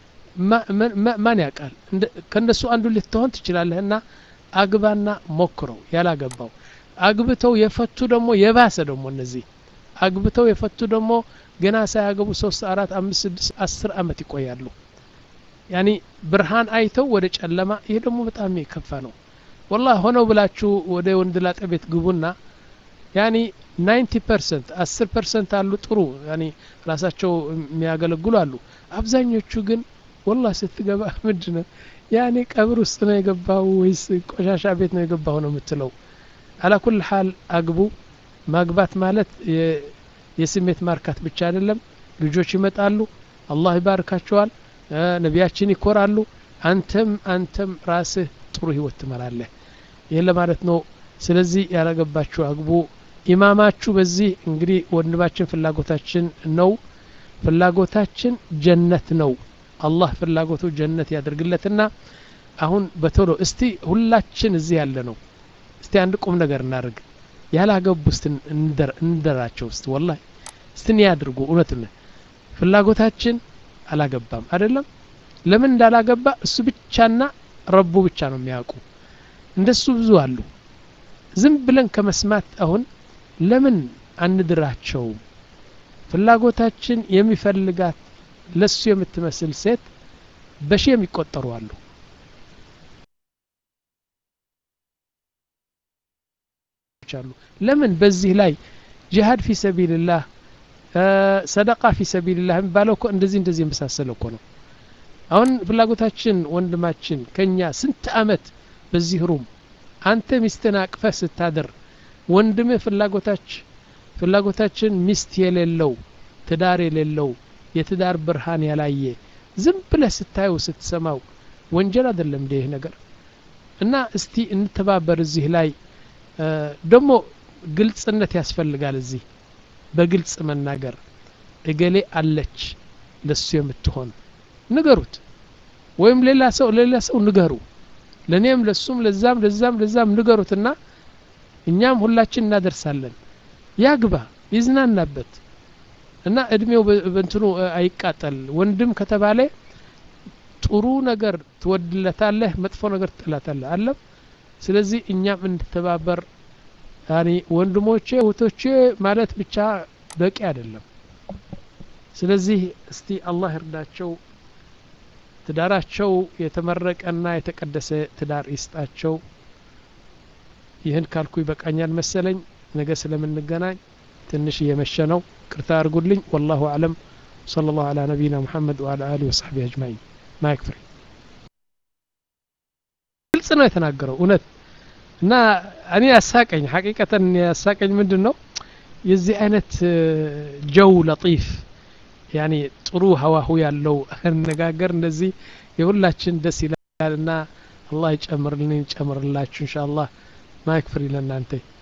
ማን ያውቃል ከነሱ አንዱ ልትሆን ትችላለህና አግባና ሞክረው ያላገባው አግብተው የፈቱ ደግሞ የባሰ ደግሞ እነዚህ አግብተው የፈቱ ደግሞ ገና ሳያገቡ ሶስት አራት አምስት ስድስት አስር አመት ይቆያሉ ያኒ ብርሃን አይተው ወደ ጨለማ ይሄ ደግሞ በጣም የከፋ ነው ወላሂ ሆነው ብላችሁ ወደ ወንድ ላጤ ቤት ግቡና ያኒ 90 ፐርሰንት 10 ፐርሰንት አሉ ጥሩ ያኒ ራሳቸው የሚያገለግሉ አሉ አብዛኞቹ ግን ወላሂ ስትገባ ምንድን ነው ያኔ ቀብር ውስጥ ነው የገባው ወይስ ቆሻሻ ቤት ነው የገባው ነው የምትለው አላ ኩል ሀል አግቡ ማግባት ማለት የስሜት ማርካት ብቻ አይደለም ልጆች ይመጣሉ አላህ ይባርካቸዋል ነቢያችን ይኮራሉ አንተም አንተም ራስህ ጥሩ ህይወት ትመራለህ ይህን ለማለት ነው ስለዚህ ያላገባችሁ አግቡ ኢማማችሁ በዚህ እንግዲህ ወንድማችን ፍላጎታችን ነው ፍላጎታችን ጀነት ነው አላህ ፍላጎቱ ጀነት ያደርግለትና አሁን በቶሎ እስቲ ሁላችን እዚህ ያለ ነው እስቲ አንድ ቁም ነገር እናደርግ ያላገቡ እስቲ እንደራቸው እስቲ ወላሂ እስቲ እኔ ያድርጉ እውነት ፍላጎታችን አላገባም አይደለም ለምን እንዳላገባ እሱ ብቻና ረቡ ብቻ ነው የሚያውቁ እንደሱ ብዙ አሉ ዝም ብለን ከመስማት አሁን ለምን አንድራቸው ፍላጎታችን የሚፈልጋት ለሱ የምትመስል ሴት በሺ የሚቆጠሩ አሉ አሉ ለምን በዚህ ላይ ጂሃድ ፊ ሰቢልላህ ሰደቃ ፊ ሰቢልላህ የሚባለው እኮ እንደዚህ እንደዚህ የመሳሰለ እኮ ነው አሁን ፍላጎታችን ወንድማችን ከኛ ስንት አመት በዚህ ሩም አንተ ሚስትን አቅፈህ ስታድር ወንድምህ ፍላጎታች ፍላጎታችን ሚስት የሌለው ትዳር የሌለው የትዳር ብርሃን ያላየ ዝም ብለህ ስታየው ስትሰማው ወንጀል አይደለም እንደ ይህ ነገር እና እስቲ እንተባበር እዚህ ላይ ደግሞ ግልጽነት ያስፈልጋል እዚህ በግልጽ መናገር እገሌ አለች ለሱ የምትሆን ንገሩት ወይም ሌላ ሰው ሌላ ሰው ንገሩ ለእኔም ለሱም ለዛም ለዛም ለዛም ንገሩትና እኛም ሁላችን እናደርሳለን ያግባ ይዝናናበት እና እድሜው በእንትኑ አይቃጠል ወንድም ከተባለ ጥሩ ነገር ትወድለታለህ መጥፎ ነገር ትጥላታለህ አለም ስለዚህ እኛም እንድተባበር ያኒ ወንድሞቼ እህቶቼ ማለት ብቻ በቂ አይደለም ስለዚህ እስቲ አላህ ይርዳቸው ትዳራቸው የተመረቀና የተቀደሰ ትዳር ይስጣቸው ይህን ካልኩ ይበቃኛል መሰለኝ ነገ ስለምንገናኝ ትንሽ እየመሸ ነው ቅርታ አድርጉልኝ ወላሁ አለም صلى الله على نبينا محمد وعلى آله وصحبه أجمعين ما يكفري ግልጽ ነው የተናገረው እውነት እና እኔ ያሳቀኝ ሐቂቀተን ያሳቀኝ ምንድን ነው የዚህ አይነት ጀው ለጢፍ ያኒ ጥሩ ሀዋሁ ያለው አነጋገር እንደዚህ የሁላችን ደስ ይላል እና አላህ ይጨምርልን ይጨምርላችሁ እንሻ አላህ ማይክ ፍሪ ለእናንተ